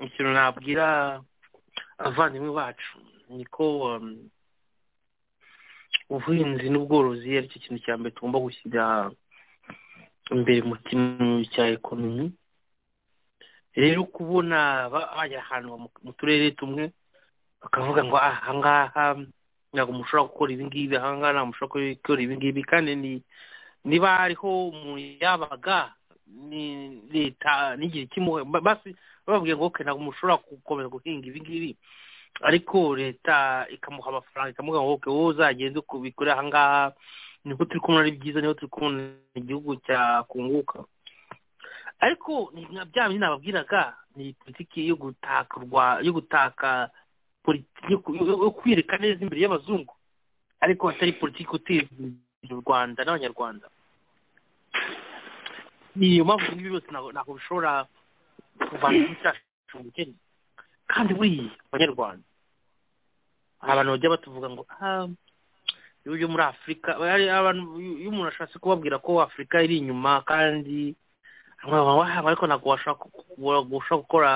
ikintu nabwira abavandimwe bacu ni ko um, ubuhinzi n'ubworozi ari cyo kintu cya mbere tugomba gushyira imbere mu kintu cya ekonomi rero kubona ba- bajya ahantu mu- mu turere tumwe bakavuga ngo "Ah, ahangaha ntabwo umuntu ushobora gukora ibingibi ahangaha ntabwo umuntu ushobora gukora ibingibi kandi ni niba hariho umuntu yabaga ni leta n'igihe kimuhe ba- basi bababwiye ngo okay ntabwo umuntu ushobora gukomeza guhinga ibi ngibi ariko leta ikamuha amafaranga ikamuha ngo okay wowe uzagende uko ubikore aha ngaha niho turi kubona ari byiza niho turi kubona igihugu cyakunguka ariko ni nka bya bindi nababwiraga ni politiki yo gutaka u Rwa- yo gutaka politi- yo ku- yo- yo kwireka neza imbere y'abazungu ariko atari politiki uteza imbere u rwanda n'abanyarwanda ni iyo mpamvu ibi byose ntabwo ntabwo bishobora kuvana igihugu cyacu mu bukene kandi buriya abanyarwanda hari abantu bajya batuvuga ngo ah, ibihugu byo muri afurika hari abantu iyo umuntu ashatse kubabwira ko afurika iri inyuma kandi waha ariko ntabwo washobora ku- washobora gukora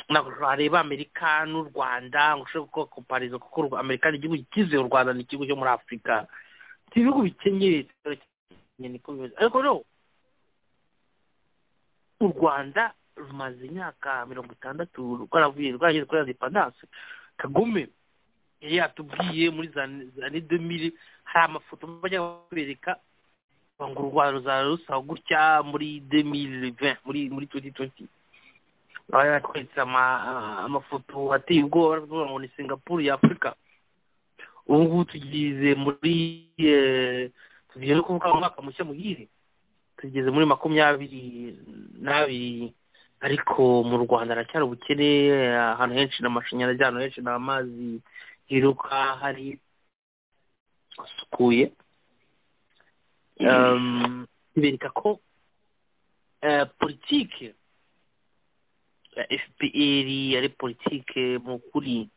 ntabwo wareba amerika n'u rwanda ngo ushobore gukora komparizo kuko u Rwa- amerika ni igihugu kize u rwanda ni igihugu cyo muri afurika si ibihugu bikennye bikennye niko bimeze ariko rero u rwanda rumaze imyaka mirongo itandatu rwaravuye rwageze kuri independanse kagome yari yatubwiye muri za zane demiri hari amafoto bajya bakwereka ngo u rwanda ruzaba rusa gutya muri demiri muri muri tuwenti tuwenti baba yaratweretse ama- amafoto ateye ubwoba baravuga ngo ni singapuru ya afurika ubu ngubu tugeze muri eh, tugiye no kuvuga ngo umwaka mushya muhire tugeze muri makumyabiri n'abiri ariko mu rwanda haracyari ubukene ahantu henshi ni amashanyarazi ahantu henshi ni amazi yiruka hari asukuye Um, bereka ko eh, politike ya fpr ari politike mu kuri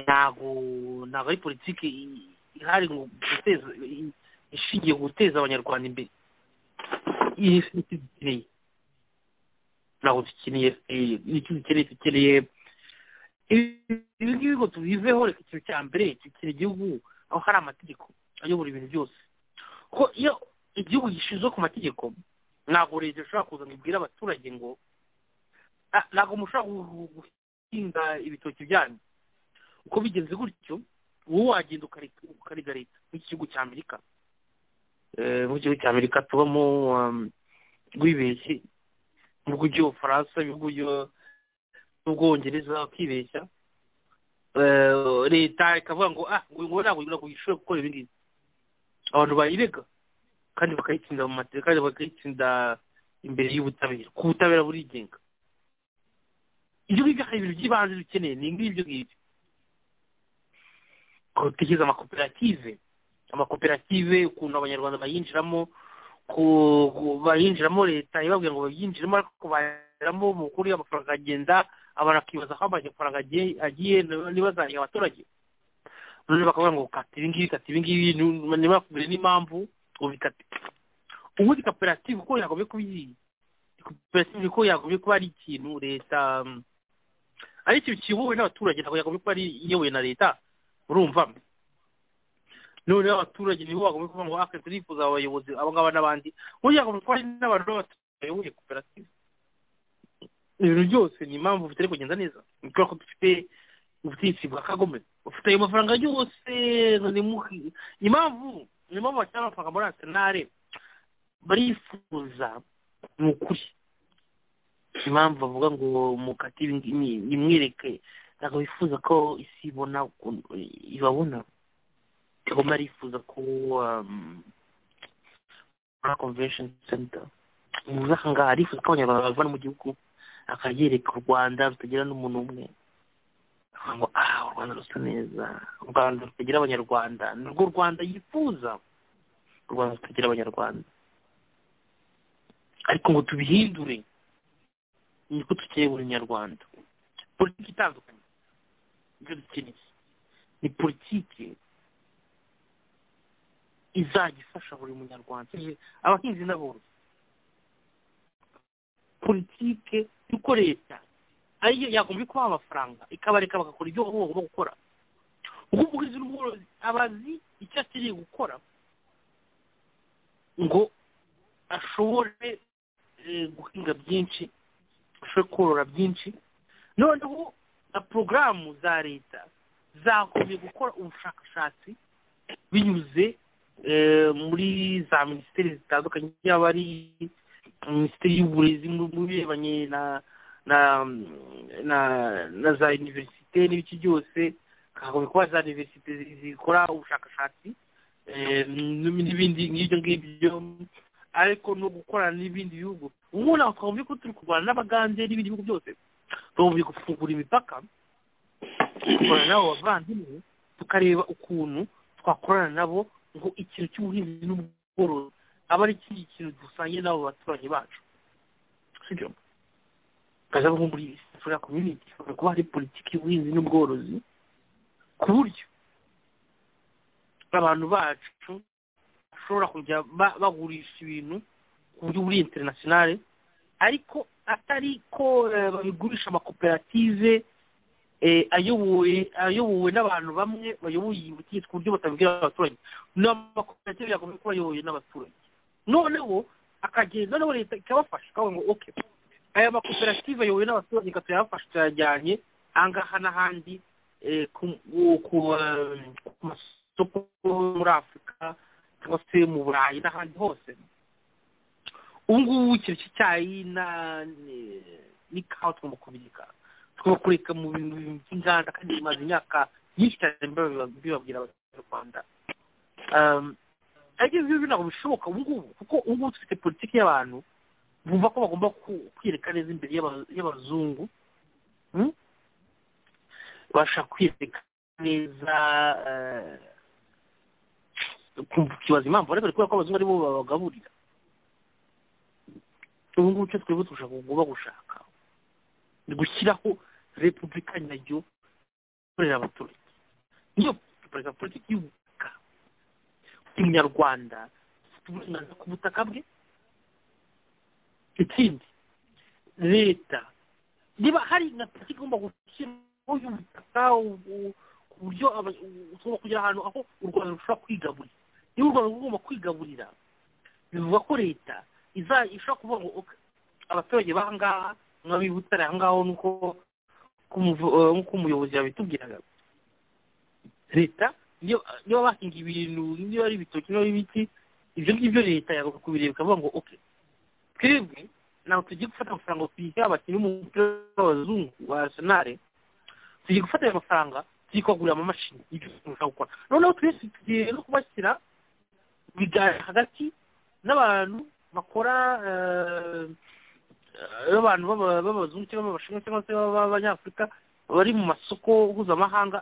ntabwo ntabwo ari politike i- ihari ngo guteza i- ishingiye guteza abanyarwanda imbere iyi si icyo dukeneye ntabwo dukeneye FPR. icyo dukeneye dukeneye ibi ngibi ngo tubiveho reka ikintu cya mbere dukeneye igihugu aho hari amategeko ayobora ibintu byose ko iyo igihugu gishinzwe ku mategeko ntabwo leta ishobora kuza ngo ibwire abaturage ngo "Ah, ntabwo mushobora gu- gu- guhinga ibitoki byanyu uko bigenze gutyo wowe wagenda ukari- ukariga leta nk'iki gihugu cya amerika Eh, mu gihugu cya amerika tubamo um, wibeshye mu bihugu by'ubufaransa mu bihugu byo- n'ubwongereza bakibeshya Eh, leta ikavuga ngo ah ngo ntabwo ntabwo ishobora gukora ibi ngibi abantu bayirega kandi bakayitsinda mu mateka kandi bakayitsinda imbere y'ubutabera ku butabera burigenga ibyo ngibyo hari ibintu by'ibanze dukeneye ni ngibyo ngibyo gutekereza amakoperative amakoperative ukuntu abanyarwanda bayinjiramo ku- ku- bayinjiramo leta ibabwira ngo bayinjiremo ariko bayinjiramo mu kuri amafaranga agenda abantu bakibaza aho amafaranga agiye- agiye ntibazahe abaturage noneho bakavuga ngo kata ibi ngibi kata ibi ngibi nu- ntibakubwire n'impamvu ubikate ubundi koperative uko yagomye kuba iri koperative uko yagomye kuba ari ikintu leta um, ari ikintu kiyobowe n'abaturage ntabwo yagomye kuba ari iyobowe na leta urumva noneho abaturage nibo bagomba kuvuga ngo aka turifuza aba bayobozi aba ngaba n'abandi burya yagomba kuba ari n'abantu b'abaturage bayoboye koperative ibintu byose ni impamvu bitari kugenda neza ni kubera ko dufite ubutegetsi bwa kagome bufite ayo mafaranga yose ngo ni mu- ni impamvu ni impamvu bashyira amafaranga muri arsenal barifuza ni ukuri ni impamvu bavuga ngo mukate ibi ngibi nimwereke ntabwo bifuza ko isi ibona ukuntu ibabona kagome arifuza ko um, muri convention center muzi aha ngaha arifuza ko abanyarwanda bavana mu gihugu akaryereka u rwanda rutagira n'umuntu umwe akavuga ngo ah u rwanda rusa neza u rwanda rutagira abanyarwanda nirwo u rwanda yifuza u rwanda rutagira abanyarwanda ariko ngo tubihindure niko dukeneye buri nyarwanda politiki itandukanye ibyo dukeneye ni politiki izajya ifasha buri munyarwanda abahinzi n'aborozi politike y'uko leta ariyo yagombye kubaha amafaranga ikabareka bagakora ibyo bo bagomba gukora ubwo umuhinzi n'umworozi aba azi icyo akeneye gukora ngo ashobore eh, guhinga byinshi ashobore korora byinshi noneho na porogaramu za leta zagombye gukora ubushakashatsi binyuze eh, muri za minisiteri zitandukanye yaba ari minisiteri y'uburezi mu mu birebanye na na na na za univerisite n'ibiki byose kuba za univerisite zikora ubushakashatsi eh, n'ibindi nk'ibyo ngibyo ariko no gukorana n'ibindi bihugu ubu nawe twumva ko turi kurwana n'abagande n'ibindi bihugu byose twumva gufungura imipaka dukorana nabo bavandimwe tukareba ukuntu twakorana nabo ngo ikintu cy'ubuhinzi n'ubworozi aba ari ikindi kintu dusangiye n'abo baturanyi bacu sibyo tukaza nko muri sifuriya komyuniti hashobora kuba hari politiki y'ubuhinzi n'ubworozi ku buryo abantu bacu bashobora kujya ba- bagurisha ibintu ku buryo buri interinasiyonale ariko atari ko eh, babigurisha amakoperative eh, ayoboye ayobowe n'abantu bamwe bayoboye ubutegetsi ku buryo batabibwira abaturage n'amakoperative yagomba kuba ayobowe n'abaturage noneho akagenda noneho leta ikabafasha ikavuga ngo okay aya makoperative ayobowe n'abaturage gato yabafasha tuyajyanye aha ngaha n'ahandi eh, ku- ku- ku eh, ku masoko yo muri afurika cyangwa se mu burayi n'ahandi hose ubu ngubu ikintu cy'icyayi na- ni- n'ikawa tugomba kubireka tugomba kureka mu bintu by'inganda kandi bimaze imyaka myinshi cyane biba- bibabwira abanyarwanda Um, ariko ibyo ngibyo ntabwo bishoboka ubu ngubu kuko ubu ngubu dufite politiki y'abantu bumva ko bagomba ku- kwireka neza imbere y'aba- y'abazungu Hmm? bashaka kwireka neza eh, ukumva ukibaza impamvu ariko kubera ko abazungu aribo babagaburira ubu ngubu icyo twebwe dushaka ugomba gushaka ni gushyiraho repubulika nayo ikorera abaturage niyo repubulika politiki y'ubutaka buri munyarwanda afite uburenganzira ku butaka bwe ikindi leta niba hari na politiki igomba gushyiraho y'ubutaka ubu- ku buryo aba- ubu- tugomba kugera ahantu aho u rwanda rushobora kwigaburira niba u rwanda rugomba kwigaburira bivuga ko leta iza- ishobora kuvuga ngo "Ok, abaturage bahangaha mwabi butare ahangaho nuko ku muvu- eh, nk'uko umuyobozi yabitubwiraga leta niyo niba bahinga ibintu niba ari ibitoki niba ari ibiti ibyo ngibyo leta yagomba kubireba ikavuga ngo okay twebwe ntabwo tugiye gufata amafaranga ngo tuyihe abakinnyi b'umupira w'abazungu wa arisenali tugiye gufata ayo mafaranga tugiye kubagurira amamashini ibyo dushaka gukora noneho twese tugiye no kubashyira mu biganiro hagati n'abantu bakora eh, eh, abantu b'aba- b'abazungu cyangwa b'abashinwa cyangwa se b'abanyafurika bari mu masoko mpuzamahanga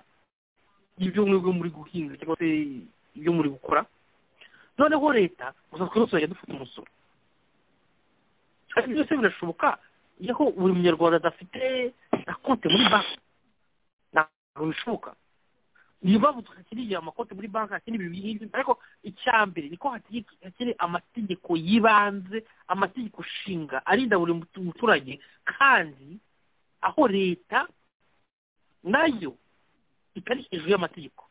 ibyo mwebwe muri guhinga cyangwa se ibyo muri gukora noneho leta gusa twese tuzajya dufata umusoro kandi byose birashoboka iyo buri munyarwanda adafite na konti muri banki ntabwo bishoboka niyo mpamvu tutakiriye amakonti muri banki hakiri ibi ngibyo ariko icya mbere niko hakiri amategeko y'ibanze amategeko nshinga arinda buri mutu- muturage kandi aho leta nayo itari hejuru y'amategeko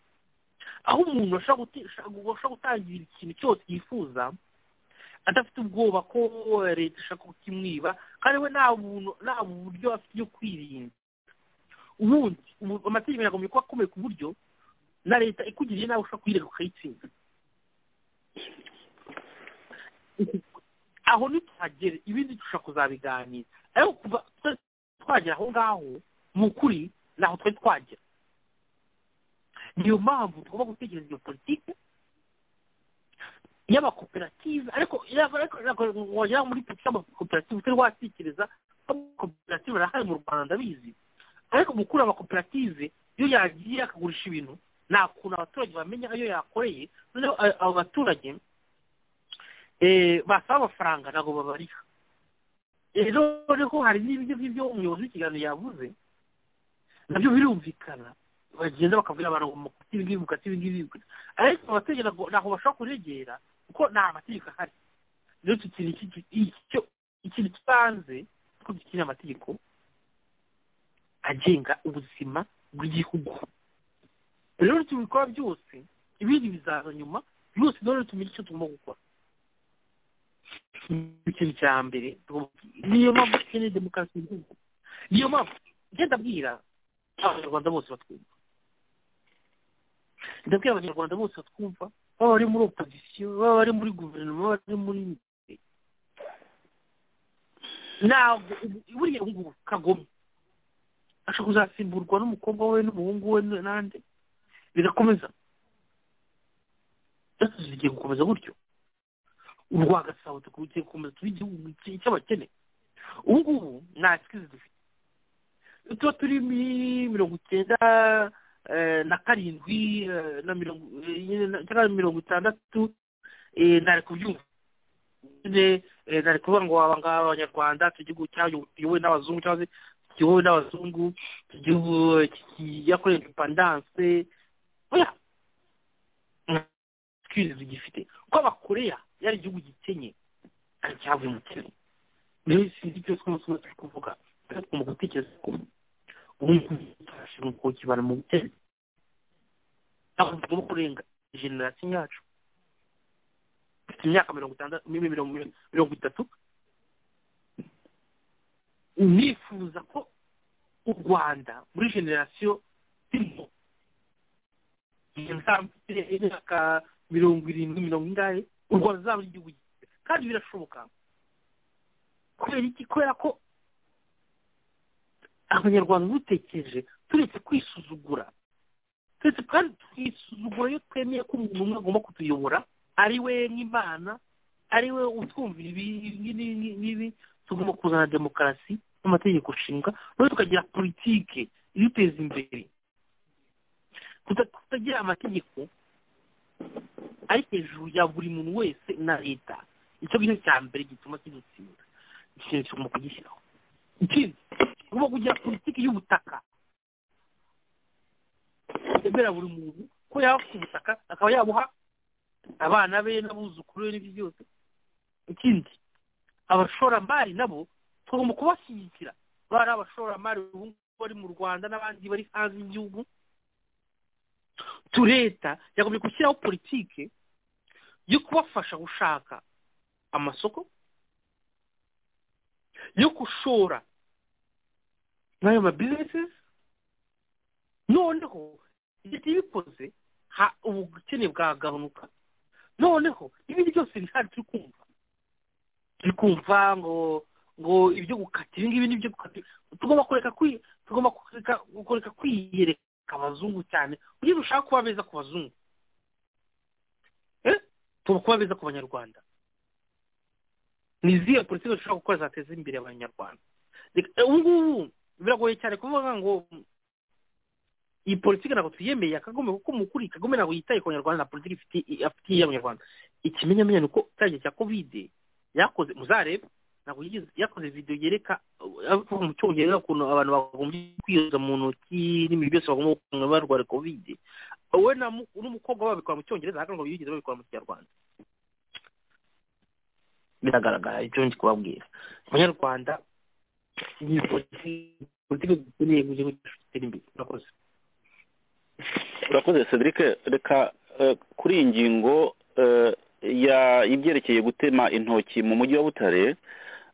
aho umuntu ashobora gute- ashobora gutangira ikintu cyose yifuza adafite ubwoba ko leta ishaka kukimwiba kandi we nta buntu nta buryo afite byo kwirinda ubundi ubu- amategeko yagomba kuba akomeye ku buryo na leta ikugiriye nawe ushobora kuyireka ukayitsinda aho ntituhagere ibindi dushobora kuzabiganira ariko kuva twe- twagera aho ngaho mu kuri ntaho twari twagera niyo mpamvu tugomba gutekereza iyo politiki y'amakoperative ariko wagera muri politiki y'amakoperative utari watekereza ko amakoperative arahari mu rwanda ndabizi ariko gukura amakoperative iyo yagiye akagurisha ibintu nta kuntu abaturage bamenya ayo yakoreye noneho a- abo baturage eh, basaba amafaranga ntabwo babariha Eh, noneho hari n'ibyo ngibyo umuyobozi w'ikiganiro yavuze nabyo birumvikana bagenda bakavugira abantu ngo mukati ibi ngibi mukati ibi ngibi mukate. ariko abaturage ntabwo ntabwo bashobora kuregera kuko nta mategeko ahari rero tukiri iki- icyo ikintu kibanze ko dukeneye amategeko agenga ubuzima bw'igihugu rero tubikora byose ibindi bizaza nyuma byose rero tumenye icyo tugomba gukora ikintu cya mbere tugomba- niyo mpamvu dukeneye demokarasi mu gihugu niyo mpamvu ngenda abwira abanyarwanda bose batwumva ndabwira abanyarwanda bose batwumva baba bari muri opozisiyo baba bari muri guverinoma baba bari muri ntabwo ubu- buriya ubu ngubu kagome ashobora kuzasimburwa n'umukobwa we n'umuhungu we n'andi bigakomeza byose bigiye gukomeza gutyo urwa gasabo tugiye gukomeza tuba igihugu cy'abakene ubu ngubu nta sikizi dufite iyo tuba turi muri mirongo icyenda eh, na karindwi eh, na mirongo eh, nyine na- cyangwa mirongo itandatu eh, ntari kubyumva nyine eh, ntari kuvuga ngo aba ngaba abanyarwanda tugihugu cyayobowe n'abazungu cyangwa se kiyobowe n'abazungu igihugu yakoreye indepandanse oya sikirizi gifite kuko abakoreya yari igihugu gikenye kandi cyavuye mu kenya rero sinzi ibyo twese twese turi kuvuga rero tugomba gutekereza ko ubu ngubu turashobora kuba kibara mu bukene ntabwo tugomba kurenga generasiyo yacu dufite imyaka mirongo itandatu mi- mirongo mirongo itatu nifuza ko u rwanda muri generasiyo irimo nzamfite imyaka mirongo irindwi mirongo ingahe u rwanda ruzaba ari igihugu gifite kandi birashoboka kubera iki kubera ko abanyarwanda dutekereje turetse kwisuzugura turetse kandi tukisuzugura iyo twemeye ko umuntu umwe agomba kutuyobora ari we nk'imana ari we utwumvira ibi n'ibi n'ibi tugomba kuzana demokarasi n'amategeko nshinga noneho tukagira politike iduteza imbere tuta- tutagira amategeko ari hejuru ya buri muntu wese na leta icyo ngicyo cya mbere gituma kidutsinda ikintu tugomba kugishyiraho ikindi tugomba kugira politiki y'ubutaka yemerera buri muntu ko yaba afite ubutaka akaba yabuha abana be n'abuzukuru be n'ibyo byose ikindi abashoramari nabo tugomba kubashyigikira bari abashoramari ubu ngubu bari mu rwanda n'abandi bari hanze y'igihugu tu leta yagombye gushyiraho politike yo kubafasha gushaka amasoko yo gushora muri ayo mabizinesi noneho igihe ibikoze ha- ubukene bwagabanuka noneho ibindi byose bihari turi kumva turi kumva ngo ngo ibyo gukata ibi ngibi nibyo gukata tugomba kureka kwi tugomba kureka kureka kwiyereka abazungu cyane kugira ngo ushake kuba beza ku bazungu Eh? tugomba kuba beza ku banyarwanda ni izihe politiki dushobora gukora zateza imbere abanyarwanda Reka- eh, ubu ngubu biragoye cyane kuvuga ngo iyi politiki ntabwo twiyemeye akagome kuko umukuru kagome ntabwo yitaye ku banyarwanda na politiki ifitiye afitiye abanyarwanda ikimenyamenya ni uko cyagiye cya kovide yakoze muzarebe ntabwo yigeze yakoze videwo yereka avuga mu cyongereza ukuntu abantu bagombye kwiyoza mu ntoki n'ibintu byose bagomba gukora barwara kovide we na mu- n'umukobwa we babikora mu cyongereza ariko ngo biyigeze babikora mu kinyarwanda biragaragara icyo ndi kubabwira abanyarwanda ni politiki politiki dukeneye kugira ngo dutere imbere murakoze urakoze cedric reka eh, kuri iyi ngingo eh, ya- y'ibyerekeye gutema intoki mu mujyi wa butare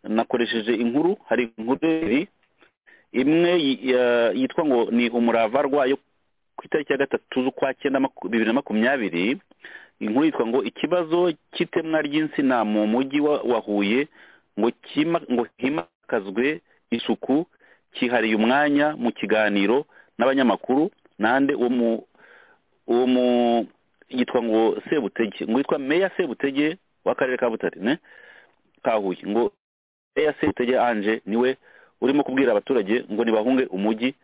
nakoresheje inkuru hari inkuru ebyiri imwe yi- ya- yitwa ngo ni umurava rwayo ku itariki ya gatatu z'ukwa cyenda maku- bibiri na makumyabiri inkuru yitwa ngo ikibazo cy'itemwa ry'insina mu mujyi wa wa huye ngo kima- ngo himakazwe isuku cyihariye umwanya mu kiganiro n'abanyamakuru nande uwo mu- uwo mu yitwa ngo sebutege ngo yitwa meya sebutege w'akarere ka butare ne ka huye ngo meya sebutege anje niwe urimo kubwira abaturage ngo nibahunge umujyi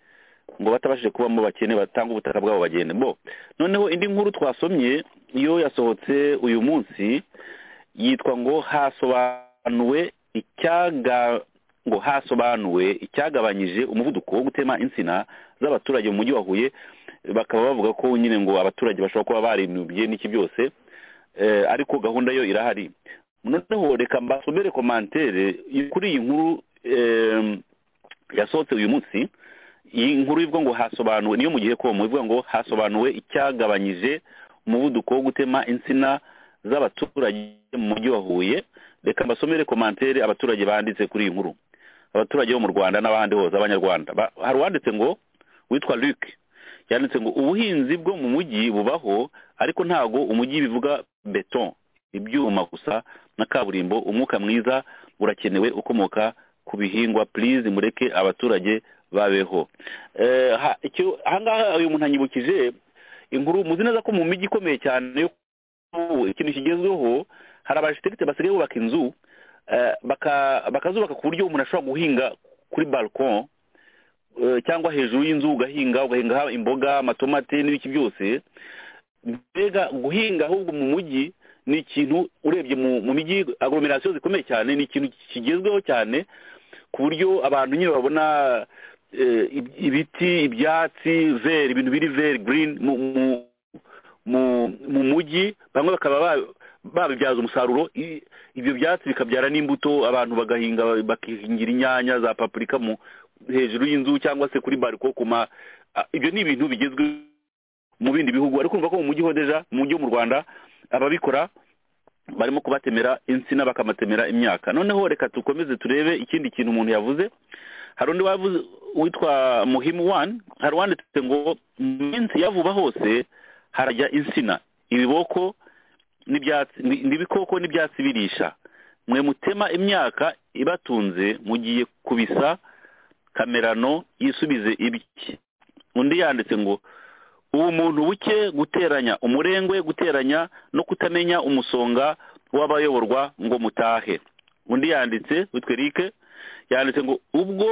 ngo batabashije kubamo bakene batanga ubutaka bwabo bagende bo noneho indi nkuru twasomye yo yasohotse uyu munsi yitwa ngo hasobanuwe icyaga ngo hasobanuwe icyagabanyije umuvuduko wo gutema insina z'abaturage mu mujyi wa Huye bakaba bavuga ko nyine ngo abaturage bashobora kuba barinubye n'iki byose eh, ariko gahunda yo irahari noneho reka mbasomere komantere kuri iyi nkuru em, yasohotse uyu munsi iyi nkuru ivuga ngo hasobanuwe niyo mu gihe komo ivuga ngo hasobanuwe icyagabanyije umuvuduko wo gutema insina z'abaturage mu mujyi wa Huye reka mbasomere komantere abaturage banditse kuri iyi nkuru abaturage bo mu Rwanda n'abandi hose abanyarwanda Ba- hari uwanditse ngo witwa Luc yanditse ngo ubuhinzi bwo mu mujyi bubaho ariko ntago umujyi bivuga beton ibyuma gusa na kaburimbo umwuka mwiza urakenewe ukomoka ku bihingwa please mureke abaturage babeho Eh, ha- icyo ahangaha uyu muntu anyibukije inkuru muzi neza ko mu mijyi ikomeye cyane yo ubu ikintu kigezweho hari abajiterite basigaye bubaka inzu eh, baka- bakazubaka ku buryo umuntu ashobora guhinga kuri balkon eh, cyangwa hejuru y'inzu ugahinga ugahingaho imboga amatomati n'ibiki byose mbega guhinga ahubwo mu mujyi ni ikintu urebye mu mu mijyi agoromerasiyo zikomeye cyane ni ikintu kigezweho cyane ku buryo abantu nyine babona eh, ib- ibiti ibyatsi veri ibintu biri veri girini mu mu- mu mu mujyi bamwe bakaba ba- babibyaza umusaruro i- ibyo byatsi bikabyara n'imbuto abantu bagahinga bakihingira inyanya za papurika mu hejuru y'inzu cyangwa se kuri bariko ku ma a- ibyo ni ibintu bigezwe mu bindi bihugu ariko urumva ko mu mujyi hodeja mu mujyi wo mu rwanda ababikora barimo kubatemera insina bakamatemera imyaka noneho reka dukomeze turebe ikindi kintu umuntu yavuze hari undi wavuze witwa muhimu wani hari uwanditse ngo mu minsi ya vuba hose harajya insina ibiboko n'ibyatsi ni- n'ibikoko n'ibyatsi birisha mwe mutema imyaka ibatunze mugiye kubisa kamerano yisubize ibye undi yanditse ngo ubumuntu buke guteranya umurengwe guteranya no kutamenya umusonga w'abayoborwa ngo mutahe undi yanditse witwa eric yanditse ngo ubwo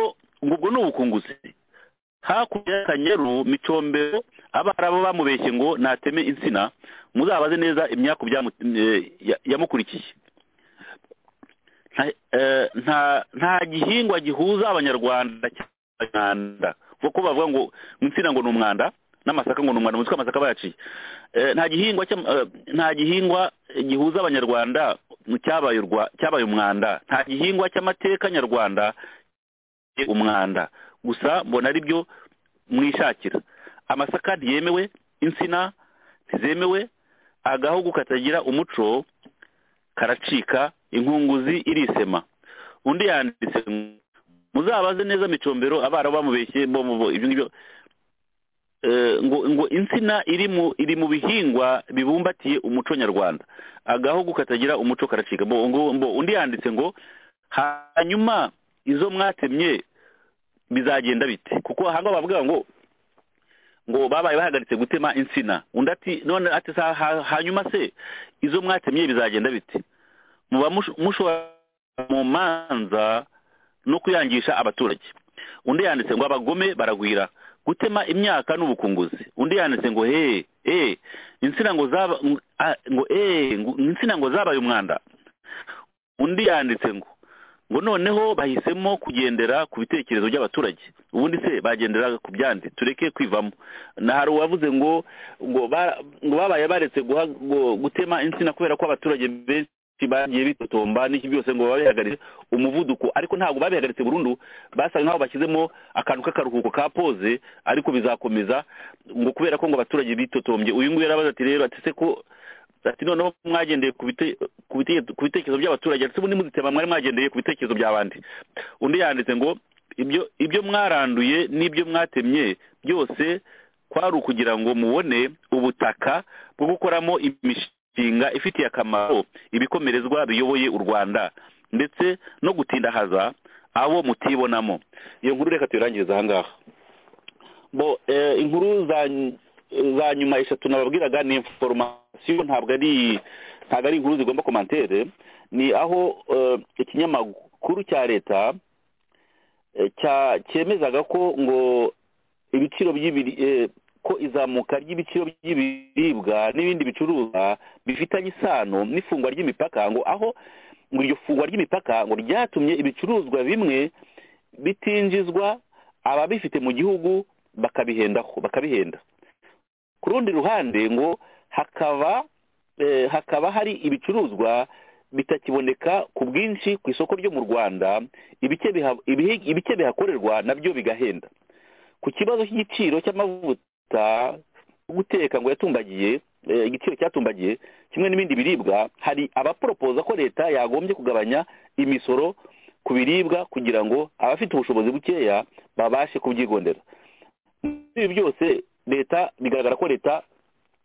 ngo ubwo ni ubukunguzi hakurya y'akanyaru micombero abarabu bamubeshye ngo nateme insina muzabaze neza imyaku yamukurikiye nta- eh, nta nta gihingwa gihuza abanyarwanda cy'abanyarwanda kuko bavuga ngo insina ngo ni umwanda n'amasaka ngo ni umwanda muzi ko amasaka bayaciye Eh, nta gihingwa cyam- eh, nta gihingwa gihuza abanyarwanda cyabaye urwa- cyabaye umwanda nta gihingwa cy'amateka nyarwanda cyabaye umwanda gusa mbona ari byo mwishakira amasaka ntiyemewe insina ntizemewe agahugu katagira umuco karacika inkunguzi irisema undi yanditse ngo, muzabaze neza micombero abarabu bamubeshye bo mu bo ibyo ngibyo Eh, ngo ngo insina iri mu iri mu bihingwa bibumbatiye umuco nyarwanda agahugu katagira umuco karacika Bo- ngo- ngo- undi yanditse ngo hanyuma izo mwatemye bizagenda bite kuko ahangaha bavuga ngo ngo babaye bahagaritse gutema insina undi ati none ati sa- ha- hanyuma se izo mwatemye bizagenda bite muba mush- mushobora mu manza no kuyangisha abaturage undi yanditse ngo abagome baragwira gutema imyaka n'ubukunguzi undi yanditse ngo he eh insina ngo zaba ng- ah, ngo eh ngo- insina ngo zabaye umwanda undi yanditse ngo ngo noneho bahisemo kugendera ku bitekerezo by'abaturage ubundi se bagendera ku byandi tureke kwivamo na hari uwavuze ngo ngo ba- ngo babaye baretse guha- ngo- gutema insina kubera ko abaturage benshi bagiye bitotomba n'iki byose ngo babihagaritse umuvuduko ariko ntabwo babihagaritse burundu basaga nk'aho bashyizemo akantu k'akaruhuko ka poze ariko bizakomeza ngo kubera ko ngo abaturage bitotombye uyu nguyu yarabaza ati rero ati se ko ati noneho mwagendeye ku bite- ku bite- ku bitekerezo by'abaturage ndetse ubundi muzitema mwari mwagendeye ku bitekerezo by'abandi undi yanditse ngo ibyo ibyo mwaranduye n'ibyo mwatemye byose kwari ukugira ngo mubone ubutaka bwo gukoramo imishinga ifitiye akamaro ibikomerezwa biyoboye u rwanda ndetse no gutindahaza abo mutibonamo iyo nkuru reka tuyirangiriza aha ngaha bo eh, inkuru za za nyuma eshatu nababwiraga ni inforomasiyo ntabwo ari ntabwo ari inkuru zigomba komantere ni aho eh, ikinyamakuru cya leta eh, cya cyemezaga ko ngo ibiciro by'ibiri eh, ko izamuka ry'ibiciro by'ibiribwa n'ibindi bicuruzwa bifitanye isano n'ifungwa ry'imipaka ngo aho ngo iryo fungwa ry'imipaka ngo ryatumye ibicuruzwa bimwe bitinjizwa ababifite mu gihugu bakabihendaho bakabihenda ku rundi ruhande ngo hakaba eh, hakaba hari ibicuruzwa bitakiboneka ku bwinshi ku isoko ryo mu rwanda ibice biha- ibihe- ibice bihakorerwa nabyo bigahenda ku kibazo cy'igiciro cy'amavuta yo guteka ngo yatumbagiye eh, igiciro cyatumbagiye kimwe n'ibindi biribwa hari abaporopoza ko leta yagombye kugabanya imisoro ku biribwa kugira ngo abafite ubushobozi bukeya babashe kubyigondera ibi byose leta bigaragara ko leta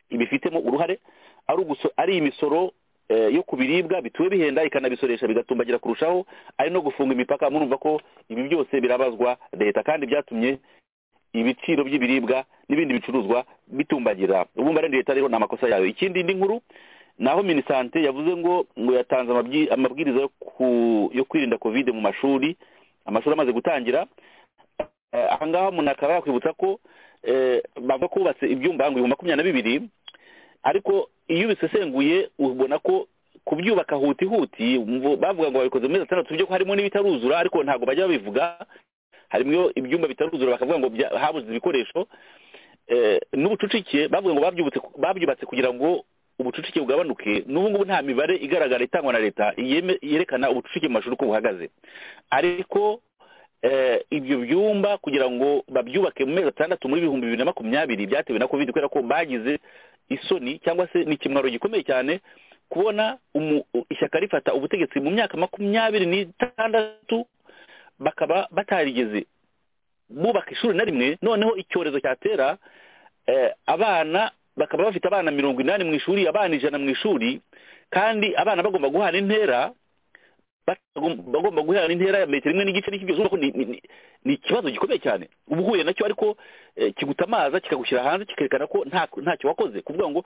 ibifitemo uruhare ari uguso ari imisoro eh, yo ku biribwa bituwe bihenda ikanabisoresha bigatumbagira kurushaho ari no gufunga imipaka murumva ko ibi byose birabazwa leta kandi byatumye ibiciro by'ibiribwa n'ibindi bicuruzwa bitumbagira ubu mba leta rero ni amakosa yayo ikindi indi nkuru naho minisante yavuze ngo ngo yatanze amabwi- amabwiriza yo ku- yo kwirinda kovide mu mashuri amashuri amaze gutangira Eh, aha ngaha umuntu akaba yakwibutsa ko eh, bavuga ko bubatse ibyumba ngo ibihumbi makumyabiri na bibiri ariko iyo ubisesenguye ubona ko kubyubaka hutihuti umvo- bavuga ngo babikoze mu mezi atandatu byo ko harimo n'ibitaruzura ariko ntabwo bajya babivuga harimo ibyumba bitaruzura bakavuga ngo bya- habuze ibikoresho Eh, n'ubucucike bavuga ngo babyubutse babyubatse kugira ngo ubucucike bugabanuke n'ubu ngubu nta mibare igaragara itangwa na leta yeme- yerekana ubucucike mu mashuri uko buhagaze ariko eh, ibyo byumba kugira ngo babyubake mu mezi atandatu muri bihumbi bibiri na makumyabiri byatewe na covid kubera ko bagize isoni cyangwa se ni ikimwaro gikomeye cyane kubona umu- ishyaka rifata ubutegetsi mu myaka makumyabiri n'itandatu bakaba batarigeze bubaka ishuri na rimwe noneho icyorezo cyatera eh, abana bakaba bafite abana mirongo inani mu ishuri abana ijana mu ishuri kandi abana bagomba guhana intera batagom- bagomba guhana intera ya metero imwe n'igice n'ikibyo zuba ko ni ni- ni- ni ikibazo gikomeye cyane uba uhuye nacyo ariko eh, kigutamaza kikagushyira hanze kikerekana ko nta ntacyo wakoze kuvuga ngo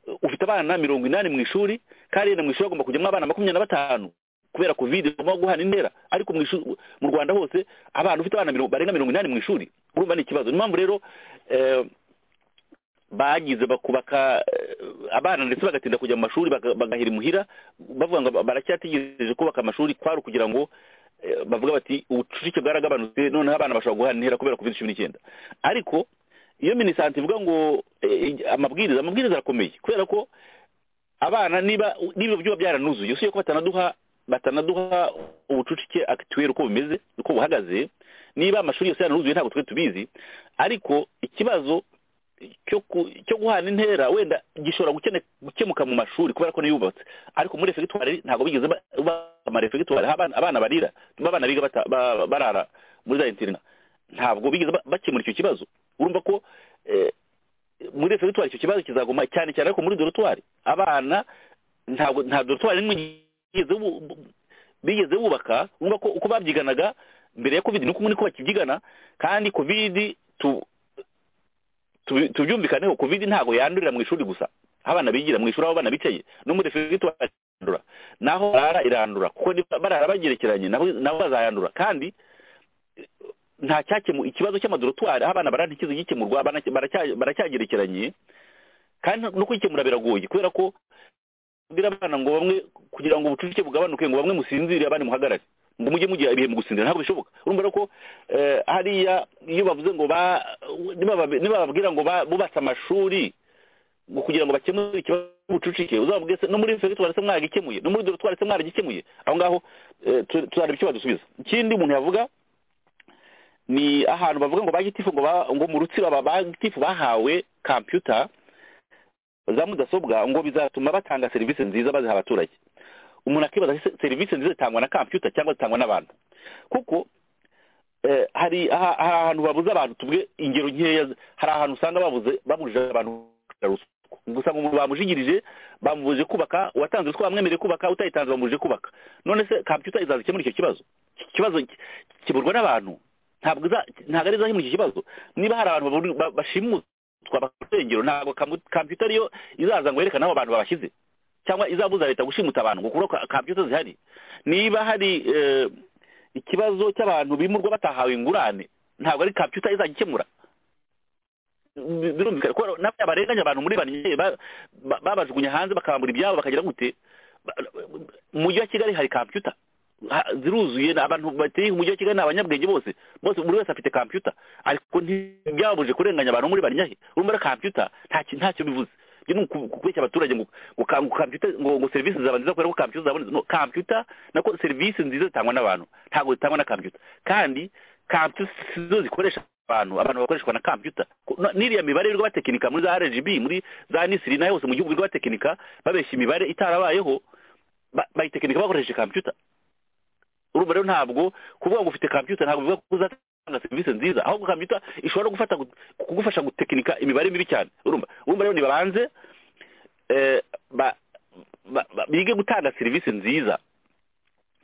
eh, ufite abana mirongo inani mu ishuri kandi na mu ishuri hagomba kujyamo abana makumyabiri na batanu kubera covid bagomba guhana intera ariko mu ishuri mu Rwanda hose abana ufite abana mirongo- barenga mirongo inani mu ishuri urumva ni ikibazo niyo mpamvu rero eh, bagize bakubaka eh, abana ndetse bagatinda kujya mu mashuri baga- bagahira imuhira bavuga ngo ba- baracyategereje kubaka amashuri kwari ukugira ngo eh, bavuga bati ubucucike bwaragabanutse noneho abana bashobora guhana intera kubera covid cumi n'icyenda ariko iyo minisante ivuga ngo eh, amabwiriza amabwiriza arakomeye kubera ko abana niba niba byuba byaranuzuye usibye ko batanaduha batanaduha ubucucike akituweri uko bumeze uko buhagaze niba amashuri yose yaranuzuye ntabwo twe tubizi ariko ikibazo cyo ku- cyo guhana intera wenda gishobora gukene- gukemuka mu mashuri kubera ko niyubatse ariko muri refegitwari ntabwo bigeze ba- bubaka amarefegitwari aho abana- abana barira abana biga bata- ba- barara muri za interina ntabwo bigeze ba- bakemura icyo kibazo urumva ko eh, muri refegitwari icyo kibazo kizaguma cyane cyane ariko muri dorotwari abana ntabwo nta dorotwari n'imwe bigeze bu- bu- bigeze bubaka urumva ko uko babyiganaga mbere ya covid nuko niko bakibyigana kandi covid tu tubi- tubyumvikaneho covid ntabwo yandurira mu ishuri gusa aho abana bigira mu ishuri aho abana bicaye no muri refegitwari irandura naho barara irandura kuko niba barara bagerekeranye nabo nabo bazayandura kandi nta cyakemu ikibazo cy'amadorotwari aho abana barara ntikize gikemurwa abana baracya- baracyagerekeranye kandi no kuyikemura biragoye kubera ko mbwira abana ngo bamwe kugira ngo ubucucike bugabanuke ngo bamwe musinzire abandi muhagarare ngo mujye mugira ibihe mu gusinzira ntabwo bishoboka urumva rero ko eh, hariya iyo bavuze ngo ba niba babe- niba bababwira ngo ba- bubatse amashuri ngo kugira ngo bakemure ikibazo cy'ubucucike uzababwire se no muri fegitwari se mwagikemuye no muri dorotwari se mwaragikemuye aho ngaho eh, tu- tuzareba icyo badusubiza ikindi umuntu yavuga ni ahantu bavuga ngo ba gitifu ngo ba- ngo mu rutsiro aba ba gitifu bahawe computer za mudasobwa ngo bizatuma batanga serivisi nziza baziha abaturage umuntu akibaza se- serivisi nziza zitangwa na computer cyangwa zitangwa n'abantu kuko eh, hari aha- hari ahantu babuze abantu tuvuge ingero nkeya hari ahantu usanga babuze babujije abantu kwishyura ruswa gusa ngo umuntu bamujigirije bamubujije kubaka uwatanze ruswa bamwemereye kubaka utayitanze bamubujije kubaka none se computer izaza ikemura icyo kibazo Iki kibazo ki- kiburwa n'abantu ntabwo iza- ntabwo ari izakemura iki kibazo niba hari abantu baburi- ba- bashimutwa bakengero ntabwo kamu- computer ariyo izaza ngo yerekane aho abantu babashyize cyangwa izabuza leta gushimuta abantu ngo kubura computer zihari niba hari eh, ikibazo cy'abantu bimurwa batahawe ingurane ntabwo ari computer izajya ikemura Bi- birumvikana ko nabo yabarenganya abantu muri bane ba- ba- babajugunya hanze bakambura ibyabo bakagira gute Ba- mu mujyi wa kigali hari computer Ha- ziruzuye ni abantu bateye umujyi wa kigali ni abanyabwenge bose bose buri wese afite computer ariko ntibyababuje kurenganya abantu muri barinyahe urumva rero computer ntacyo ntacyo bivuze byo ni uku- ukubeshya abaturage ngo ngo ka- ngo computer ngo ngo serivisi zaba nziza kubera ko computer zabonetse no computer nako serivisi nziza zitangwa n'abantu ntabwo zitangwa na computer kandi computer si zo zikoresha abantu abantu bakoreshwa na computer Ko- na- n'iriya mibare irwa batekinika muri za RGB muri za Nisiri na yose mu gihugu irwa batekinika babeshya imibare itarabayeho ba- bayitekinika bakoresheje computer urumva rero ntabwo kuvuga ngo ufite computer ntabwo bivuga ko uzatanga serivisi nziza ahubwo computer ishobora gufata gu- kugufasha gutekinika imibare mibi cyane urumva urumva rero nibabanze eh, ba- ba- ba- bige gutanga serivisi nziza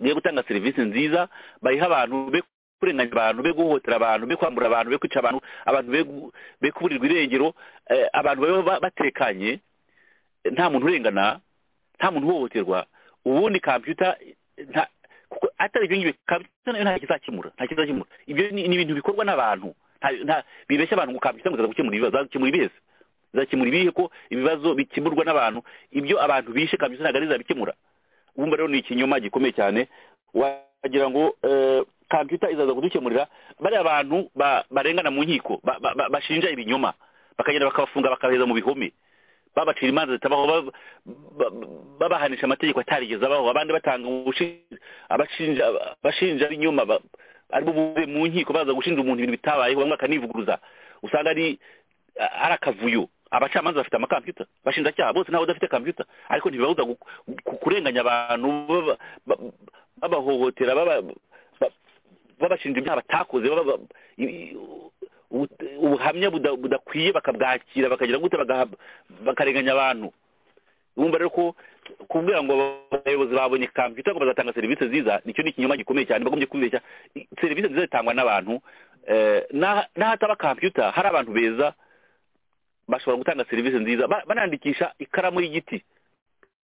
bige gutanga serivisi nziza bayiha abantu be kurenganya abantu be guhohotera abantu be kwambura abantu be kwica abantu abantu be gu- be kuburirwa irengero eh, abantu babe ba- batekanye eh, nta muntu urengana nta muntu uhohoterwa ubundi kompiyuta nta- kuko atari ibyo ngibyo kompiyuta nayo nta kizakemura nta kizakemura ibyo ni ni ibintu bikorwa n'abantu nta- nta- bibeshya abantu ngo kompiyuta ngo izaza gukemura ibibazo izakemura ibihe izakemura ibihe ko ibibazo bikemurwa n'abantu ibyo abantu bishe kompiyuta ntabwo ari izabikemura wumva rero ni ikinyoma gikomeye cyane wagira ngo eh, kompiyuta izaza kudukemurira bariya bantu ba- barengana mu nkiko ba- ba- ba- bashinja ibinyoma bakagenda bakabafunga bakabaheza mu bihome babacira imanza zitabaho ba- ba- ba- babahanisha amategeko atarigeze abaho abandi batanga ubushinja abashinja abashinja b'inyuma ba- aribo buve mu nkiko baza gushinja umuntu ibintu bitabayeho bamwe bakanivuguruza usanga ari ari akavuyo abacamanza bafite amakompiyuta bashinjacyaha bose nabo badafite kompiyuta ariko ntibibabuza gu- gu- kurenganya abantu baba- ba- babahohotera baba- ba- babashinja ibyaha batakoze baba- ba- i- i- ubu- ubuhamya buda- budakwiye bakabwakira bakagira gute bagaha- bakarenganya abantu wumva rero ko kubwira ngo abayobozi babonye kompiyuta ngo bazatanga serivisi nziza nicyo ni ikinyoma gikomeye cyane bagombye kwibeshya I- serivisi nziza zitangwa n'abantu eh, n'aha- n'ahataba kompiyuta hari abantu beza bashobora gutanga serivisi nziza Ba- banandikisha ikaramu y'igiti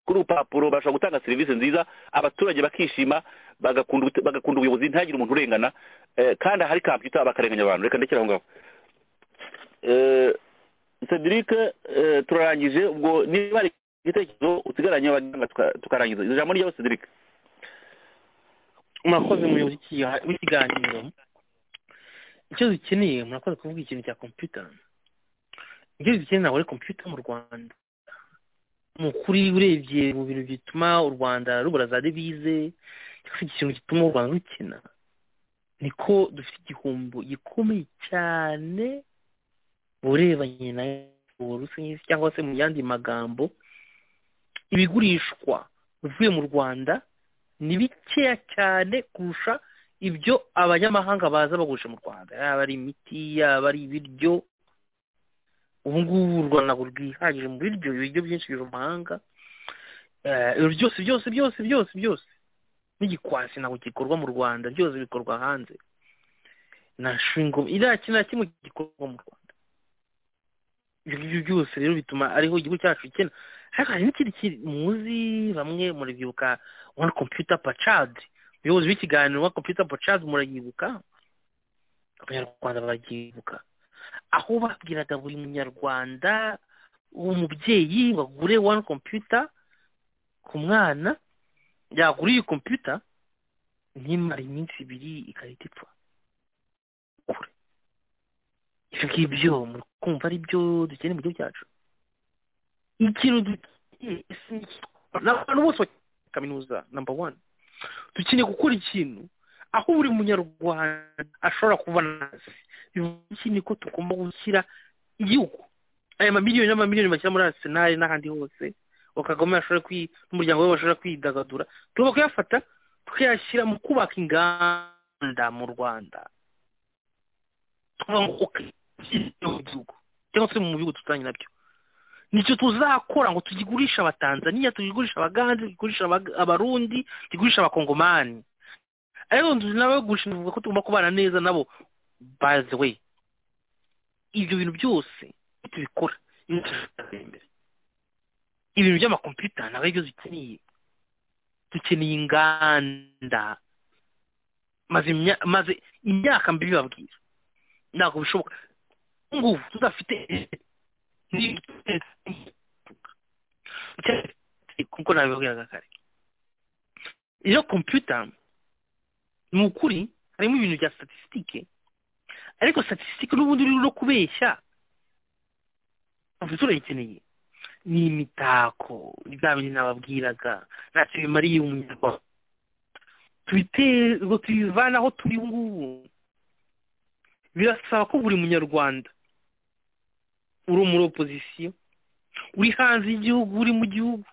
kuri urupapuro bashobora gutanga serivisi nziza abaturage bakishima bagakunda ubute- bagakunda ubuyobozi ntihagire umuntu urengana eh, kandi ahari kompiyuta bakarenganya abantu reka ndekere aho ngaho Eh, cedric eh, turarangije ubwo niba hari igitekerezo usigaranye abaganga tuka- tukarangiza ijambo jambo ryabo cedric murakoze umuyobozi w'iki- w'ikiganiro icyo dukeneye murakoze kuvuga ikintu cya kompiyuta ibyo dukeneye ntabwo ari kompiyuta mu rwanda mu kuri urebye mu bintu bituma u rwanda rubura za devize cyangwa se ikintu gituma u rwanda rukina niko dufite igihombo gikomeye cyane mu birebanye na rusange cyangwa se mu yandi magambo ibigurishwa bivuye mu rwanda ni bikeya cyane kurusha ibyo abanyamahanga baza bagurisha mu rwanda yaba ari imiti yaba ari ibiryo ubu ngubu u rwanda ntabwo rwihagije mu biryo ibiryo byinshi biva mu mahanga Eh, ibyo byose byose byose byose byose n'igikwasi ntabwo gikorwa mu rwanda byose bikorwa hanze na shingo iriya kintu na kimwe gikorwa mu rwanda ibyo ngibyo byose rero bituma ariho igihugu cyacu gikena ariko hari n'ikindi kintu muzi bamwe murabyibuka one computer per child umuyobozi w'ikiganiro wa computer per child murayibuka abanyarwanda barabyibuka aho babwiraga buri munyarwanda umubyeyi bagure one computer ku mwana yagura iyi computer nimara iminsi ibiri igahita ipfa kure ibyo ngibyo muri kumva ari byo dukeneye mu gihugu cyacu ikintu dukeneye isi ni iki? n'abantu bose kaminuza namba wani dukeneye gukora ikintu aho buri munyarwanda ashobora kubona hasi iki niko tugomba gushyira igihugu aya mamiliyoni n'amamiliyoni bashyira muri arisenali n'ahandi hose bakagoma ashobora kwi n'umuryango we bashobora kwidagadura tugomba kuyafata tukayashyira mu kubaka inganda mu rwanda tukavuga ngo okay, mu gihugu cyangwa se mu bihugu duturanye nabyo nicyo tuzakora ngo tugigurishe abatanzaniya tugigurishe abagande tugigurishe Abaga- abarundi tugigurishe abakongomani ariko nzu n'abagurisha bivuga ko tugomba kubana neza nabo by the way ibyo bintu byose tubikora iyo tuzatera imbere ibintu by'amakompiyuta ntabwo ari byo dukeneye dukeneye inganda maze imya- maze imyaka mbi bibabwira ntabwo bishoboka ubu ngubu tudafite kuko nabibabwiraga kare iyo kompiyuta ni ukuri harimo ibintu bya statisitike ariko statisitike n'ubundi uri no kubeshya ubu turayikeneye ni imitako ni bya bindi nababwiraga ntacyo bimariye umunyarwanda tubiteye ngo tubivane aho turi ubu ngubu birasaba ko buri munyarwanda uri muri opozisiyo uri hanze y'igihugu uri mu gihugu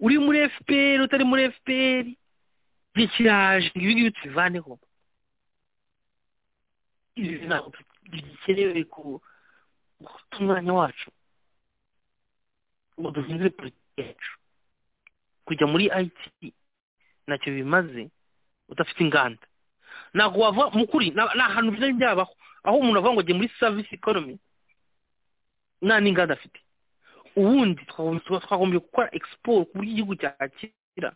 uri muri fpr utari muri fpr igihe kiraje ibi ngibi tubivaneho ibi ntabwo bikenewe ku gufata umwanya wacu ngo duhindure politiki yacu kujya muri it ntacyo bimaze udafite inganda ntabwo wava mu kuri ni ahantu bizajya byabaho aho umuntu avuga ngo njye muri savisi ikonomi nta n'inganda afite ubundi twagombye gukora egisiporo ku buryo igihugu cyakira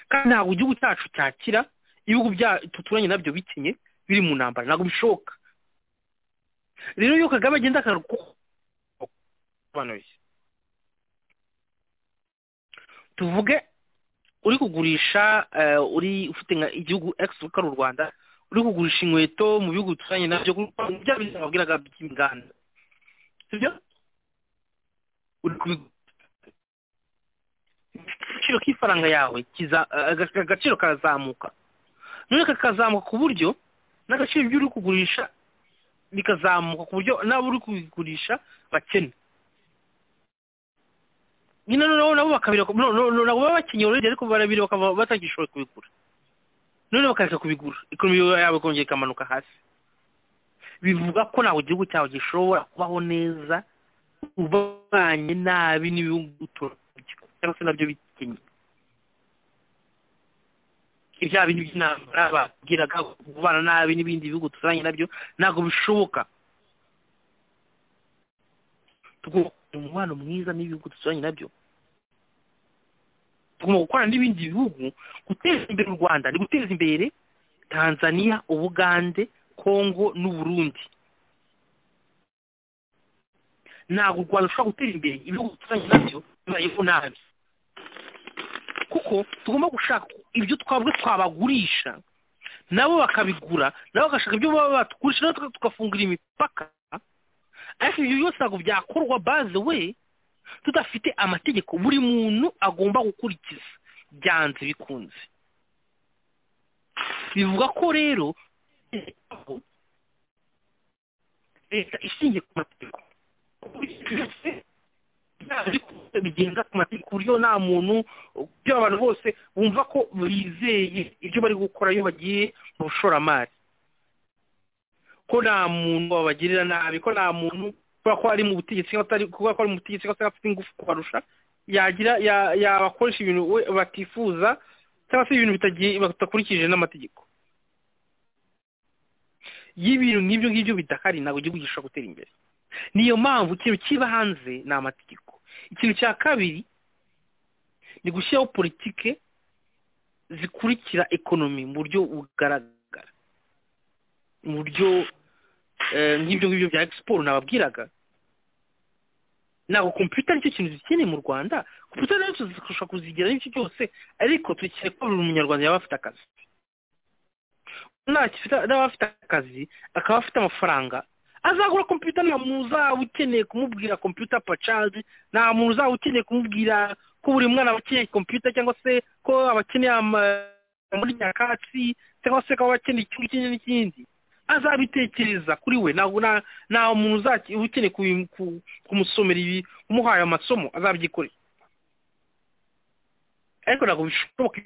kandi ntabwo igihugu cyacu cyakira ibihugu tuturanye nabyo bikenye biri mu ntambara ntabwo bishoboka rero iyo kagame agenda akaruhuka tuvuge uri kugurisha uri ufite nka igihugu egisi ari u rwanda uri kugurisha inkweto mu bihugu duturanye nabyo bya bizima wabwiraga by'inganda sibyo uri agaciro k'ifaranga yawe agaciro karazamuka none kakazamuka ku buryo n'agaciro by'uri kugurisha bikazamuka ku buryo n'abo uri kubigurisha bakene nyine noneho nabo bakabireba nabo baba bakenyeye urebye ariko barabireba bakaba batagishoboye kubigura noneho bakareka kubigura ikonomi yabo ikongera ikamanuka hasi bivuga ko ntabwo igihugu cyawe gishobora kubaho neza ubanye nabi n'ibihugu cyangwa se nabyo bikenye ibya bindi by'intambara babwiraga kubana nabi n'ibindi bihugu duturanye nabyo ntabwo bishoboka umubano mwiza n'ibihugu duturanye nabyo tugomba gukorana n'ibindi bihugu guteza imbere u rwanda ni guteza imbere tanzania ubugande kongo n'uburundi ntabwo u rwanda rushobora gutera imbere ibihugu duturanye nabyo bibayeho nabi kuko tugomba gushaka ibyo twabwe twabagurisha nabo bakabigura nabo bagashaka ibyo baba batugurisha natwe tugafungura imipaka ariko ibyo byose ntabwo byakorwa baze we tudafite amategeko buri muntu agomba gukurikiza byanze bikunze bivuga ko rero leta ishingiye ku mategeko bigenga ku mategeko uburyo nta muntu byo abantu bose bumva ko bizeye ibyo bari gukora iyo bagiye mu bushoramari ko nta muntu wabagirira nabi ko nta muntu kubera ko ari mu butegetsi kubera ko ari mu butegetsi cyangwa se afite ingufu kubarusha yagira yabakoresha ibintu batifuza cyangwa se ibintu batakurikije n'amategeko y'ibintu nk'ibyo ngibyo bidahari ntabwo igihugu gishobora gutera imbere niyo mpamvu ikintu kiba hanze ni amategeko ikintu cya kabiri ni gushyiraho politike zikurikira ekonomi mu buryo bugaragara mu buryo nk'ibyo ngibyo bya egisiporo nababwiraga ntabwo kompiyuta nicyo kintu zikeneye mu rwanda kompiyuta rero tuzashobora kuzigira n'icyo cyose ariko tukiri ko buri munyarwanda yaba afite akazi naba afite akazi akaba afite amafaranga azagura kompiyuta nta muntu uzaba ukeneye kumubwira kompiyuta pacazi nta muntu uzaba ukeneye kumubwira ko buri mwana aba akeneye kompiyuta cyangwa se ko aba akeneye muri nyakatsi cyangwa se ko aba akeneye ikindi n'ikindi azabitekereza kuri we nta muntu ukeneye kumusomera ibi umuhaye amasomo azabyikorera ariko ntabwo bishoboka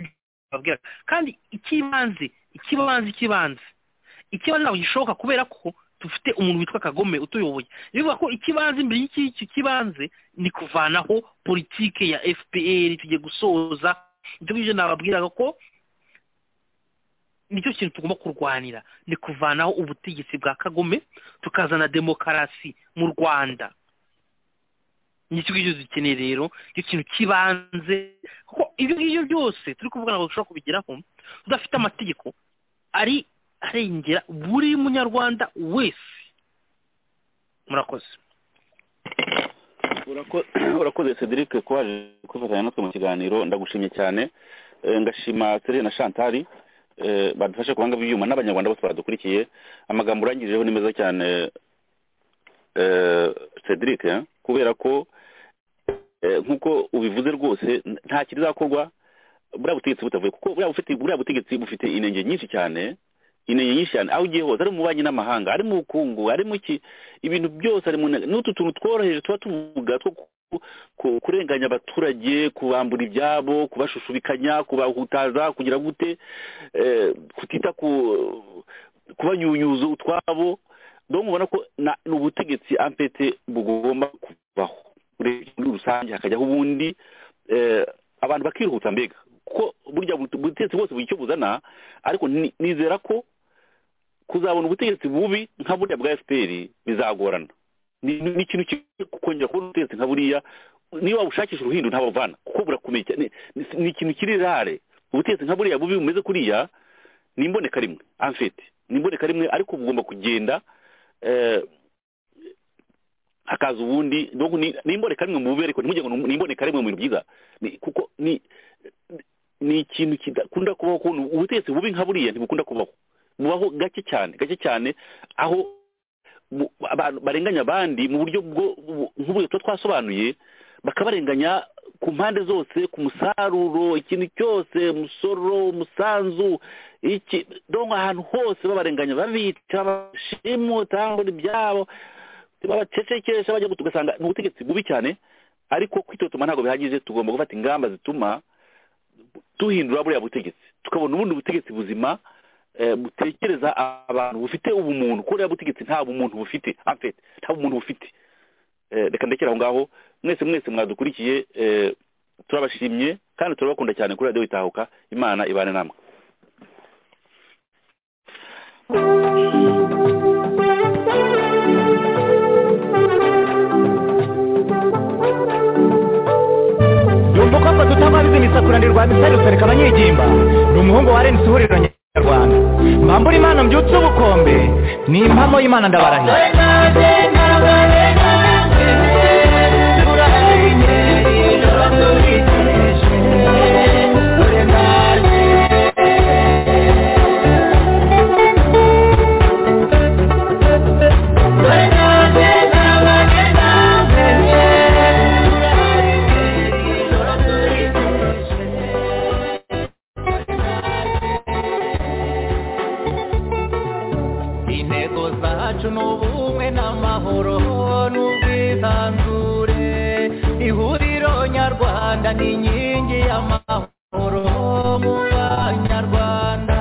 kandi ikibanze ikibanze ikibanze ikibanze ntabwo gishoboka kubera ko dufite umuntu witwa kagome utuyoboye bivuga ko ikibanze imbere y'icyo kibanze ni kuvanaho politike ya fpr tugiye gusoza ibyo ngibyo nababwiraga ko nicyo kintu tugomba kurwanira ni kuvanaho ubutegetsi bwa kagome tukazana demokarasi mu rwanda nicyo ngicyo dukeneye rero nicyo kintu kibanze kuko ibyo ngibyo byose turi kuvuga ntabwo dushobora kubigeraho tudafite amategeko ari arengera buri munyarwanda wese murakoze urakoze cedric ko waje kwifatanya natwe mu kiganiro ndagushimye cyane ngashima serena na shantari badufashe kubanga ibyuma n'abanyarwanda bose badukurikiye amagambo urangirijeho ni meza cyane cedric kubera ko nk'uko ubivuze rwose nta kizakorwa buriya butegetsi butavuye kuko buriya butegetsi bufite inenge nyinshi cyane inenge nyinshi cyane aho ugiye hose ari mu bubanyi n'amahanga ari mu bukungu ari mu ki ibintu byose ari mu n'utu tuntu tworoheje tuba tuvuga two kurenganya abaturage kubambura ibyabo kubashushubikanya kubahutaza kugira gute kutita kubanyunyuza utwabo dore mubona ko ni ubutegetsi ampete bugomba kubaho muri rusange hakajyaho ubundi abantu bakihuta mbega ko burya ubutegetsi bwose bugira icyo buzana ariko ni- nizera ko kuzabona ubutegetsi bubi nka buriya bwa fpr bizagorana ni ni ikintu cyo kongera kubona ubutegetsi nka buriya niba ushakisha uruhindu ntabavana kuko burakomeye cyane ni ni ikintu kiri rare ubutegetsi nka buriya bubi bumeze kuriya ni imboneka rimwe amfete ni imboneka rimwe ariko bugomba kugenda eh, hakaza ubundi donc ni ni imboneka rimwe mu bubi ariko ntimujye ngo ni imboneka rimwe mu bintu byiza Ni- kuko ni ni ikintu kidakunda kubaho kubona ubutegetsi bubi nka buriya ntibukunda kubaho bubaho gake cyane gake cyane aho mu- abantu barenganya abandi mu buryo bwo bu- nk'uburyo tuba twasobanuye bakabarenganya ku mpande zose ku musaruro ikintu cyose umusoro umusanzu iki dongo ahantu hose babarenganya babica bashimuta ngo ibyabo babacecekesha bajya gutu- ugasanga ni ubutegetsi bubi cyane ariko kwitotuma ntabwo bihagije tugomba gufata ingamba zituma duhindura buriya butegetsi tukabona ubundi butegetsi buzima eh, butekereza abantu bufite ubumuntu kuko buriya butegetsi nta bumuntu bufite amfete nta bumuntu bufite Eh, reka ndekera aho ngaho mwese mwese mwadukurikiye eh, turabashimye kandi turabakunda cyane kuri radiyo itahuka imana ibane namwe yumva ko mba tutababizi imisakura ndi rwa misari rutareka abanyigimba ni umuhungu wa renisi ihuriro nyarwanda mbambura imana mbyutse ubukombe ni impamo y'imana ndabarahiye intego zacu ni ubumwe n'amahoro n'ubwisanzure ihuriro nyarwanda ni inkingi y'amahoro mu banyarwanda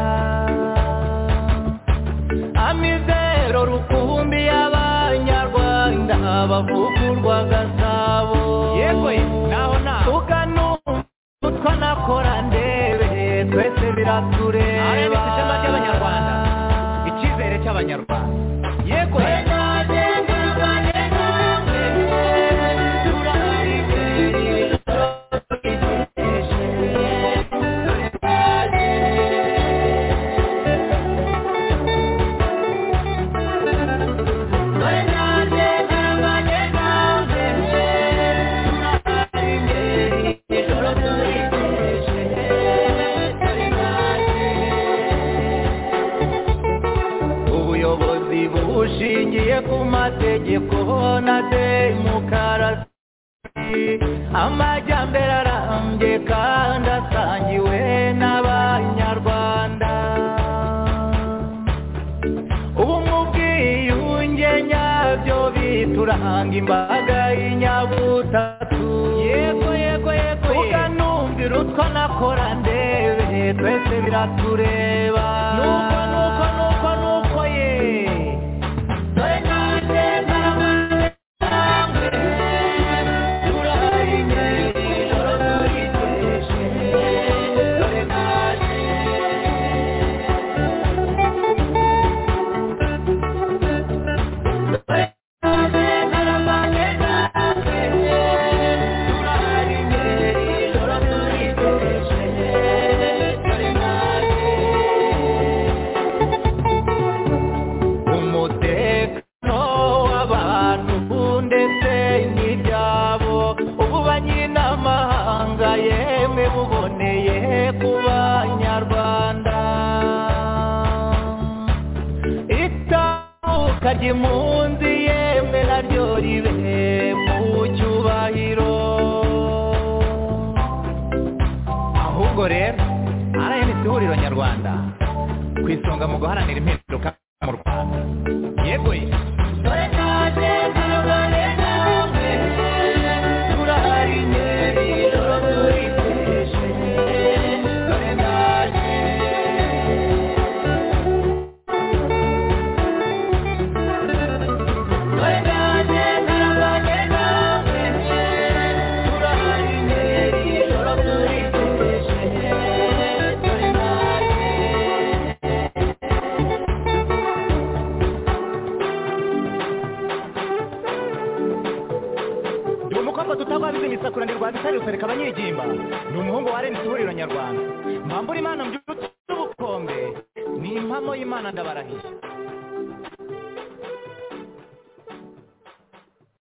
amizero rukumbi y'abanyarwanda bavugurwa gasabo yego naho naho tuganumva utwa nakora ndebe twese biratureba icyizere cy'abanyarwanda yego ubuyobozi bushingiye ku mategeko na demokarasi amajyambere arambye kandi asangiwe n'abanyarwanda ubumwe ubwiyunge nyabyo bituranga imbaga y'inyabutatu yego yego yego ukanumvira utwo nakora ndebe twese biratureba nuko nuko nuko nuko ye umutekano w'abantu ndetse n'ibyabo ubu banyinamahanga yemwe buboneye ku banyarwanda itahuka ry'impunzi yemwe naryo ribe mu cyubahiro ahubwo rero rnc ihuriro nyarwanda ku isonga mu guharanira impinduka mu rwanda yego ye Thank you. mukobwa tutababize imisakura ndi rwa bisariro reka abanyigimba ni umuhungu wa reni ihuriro nyarwanda mpambura imana mbyutse ubukombe ni impamo y'imana ndabarahiye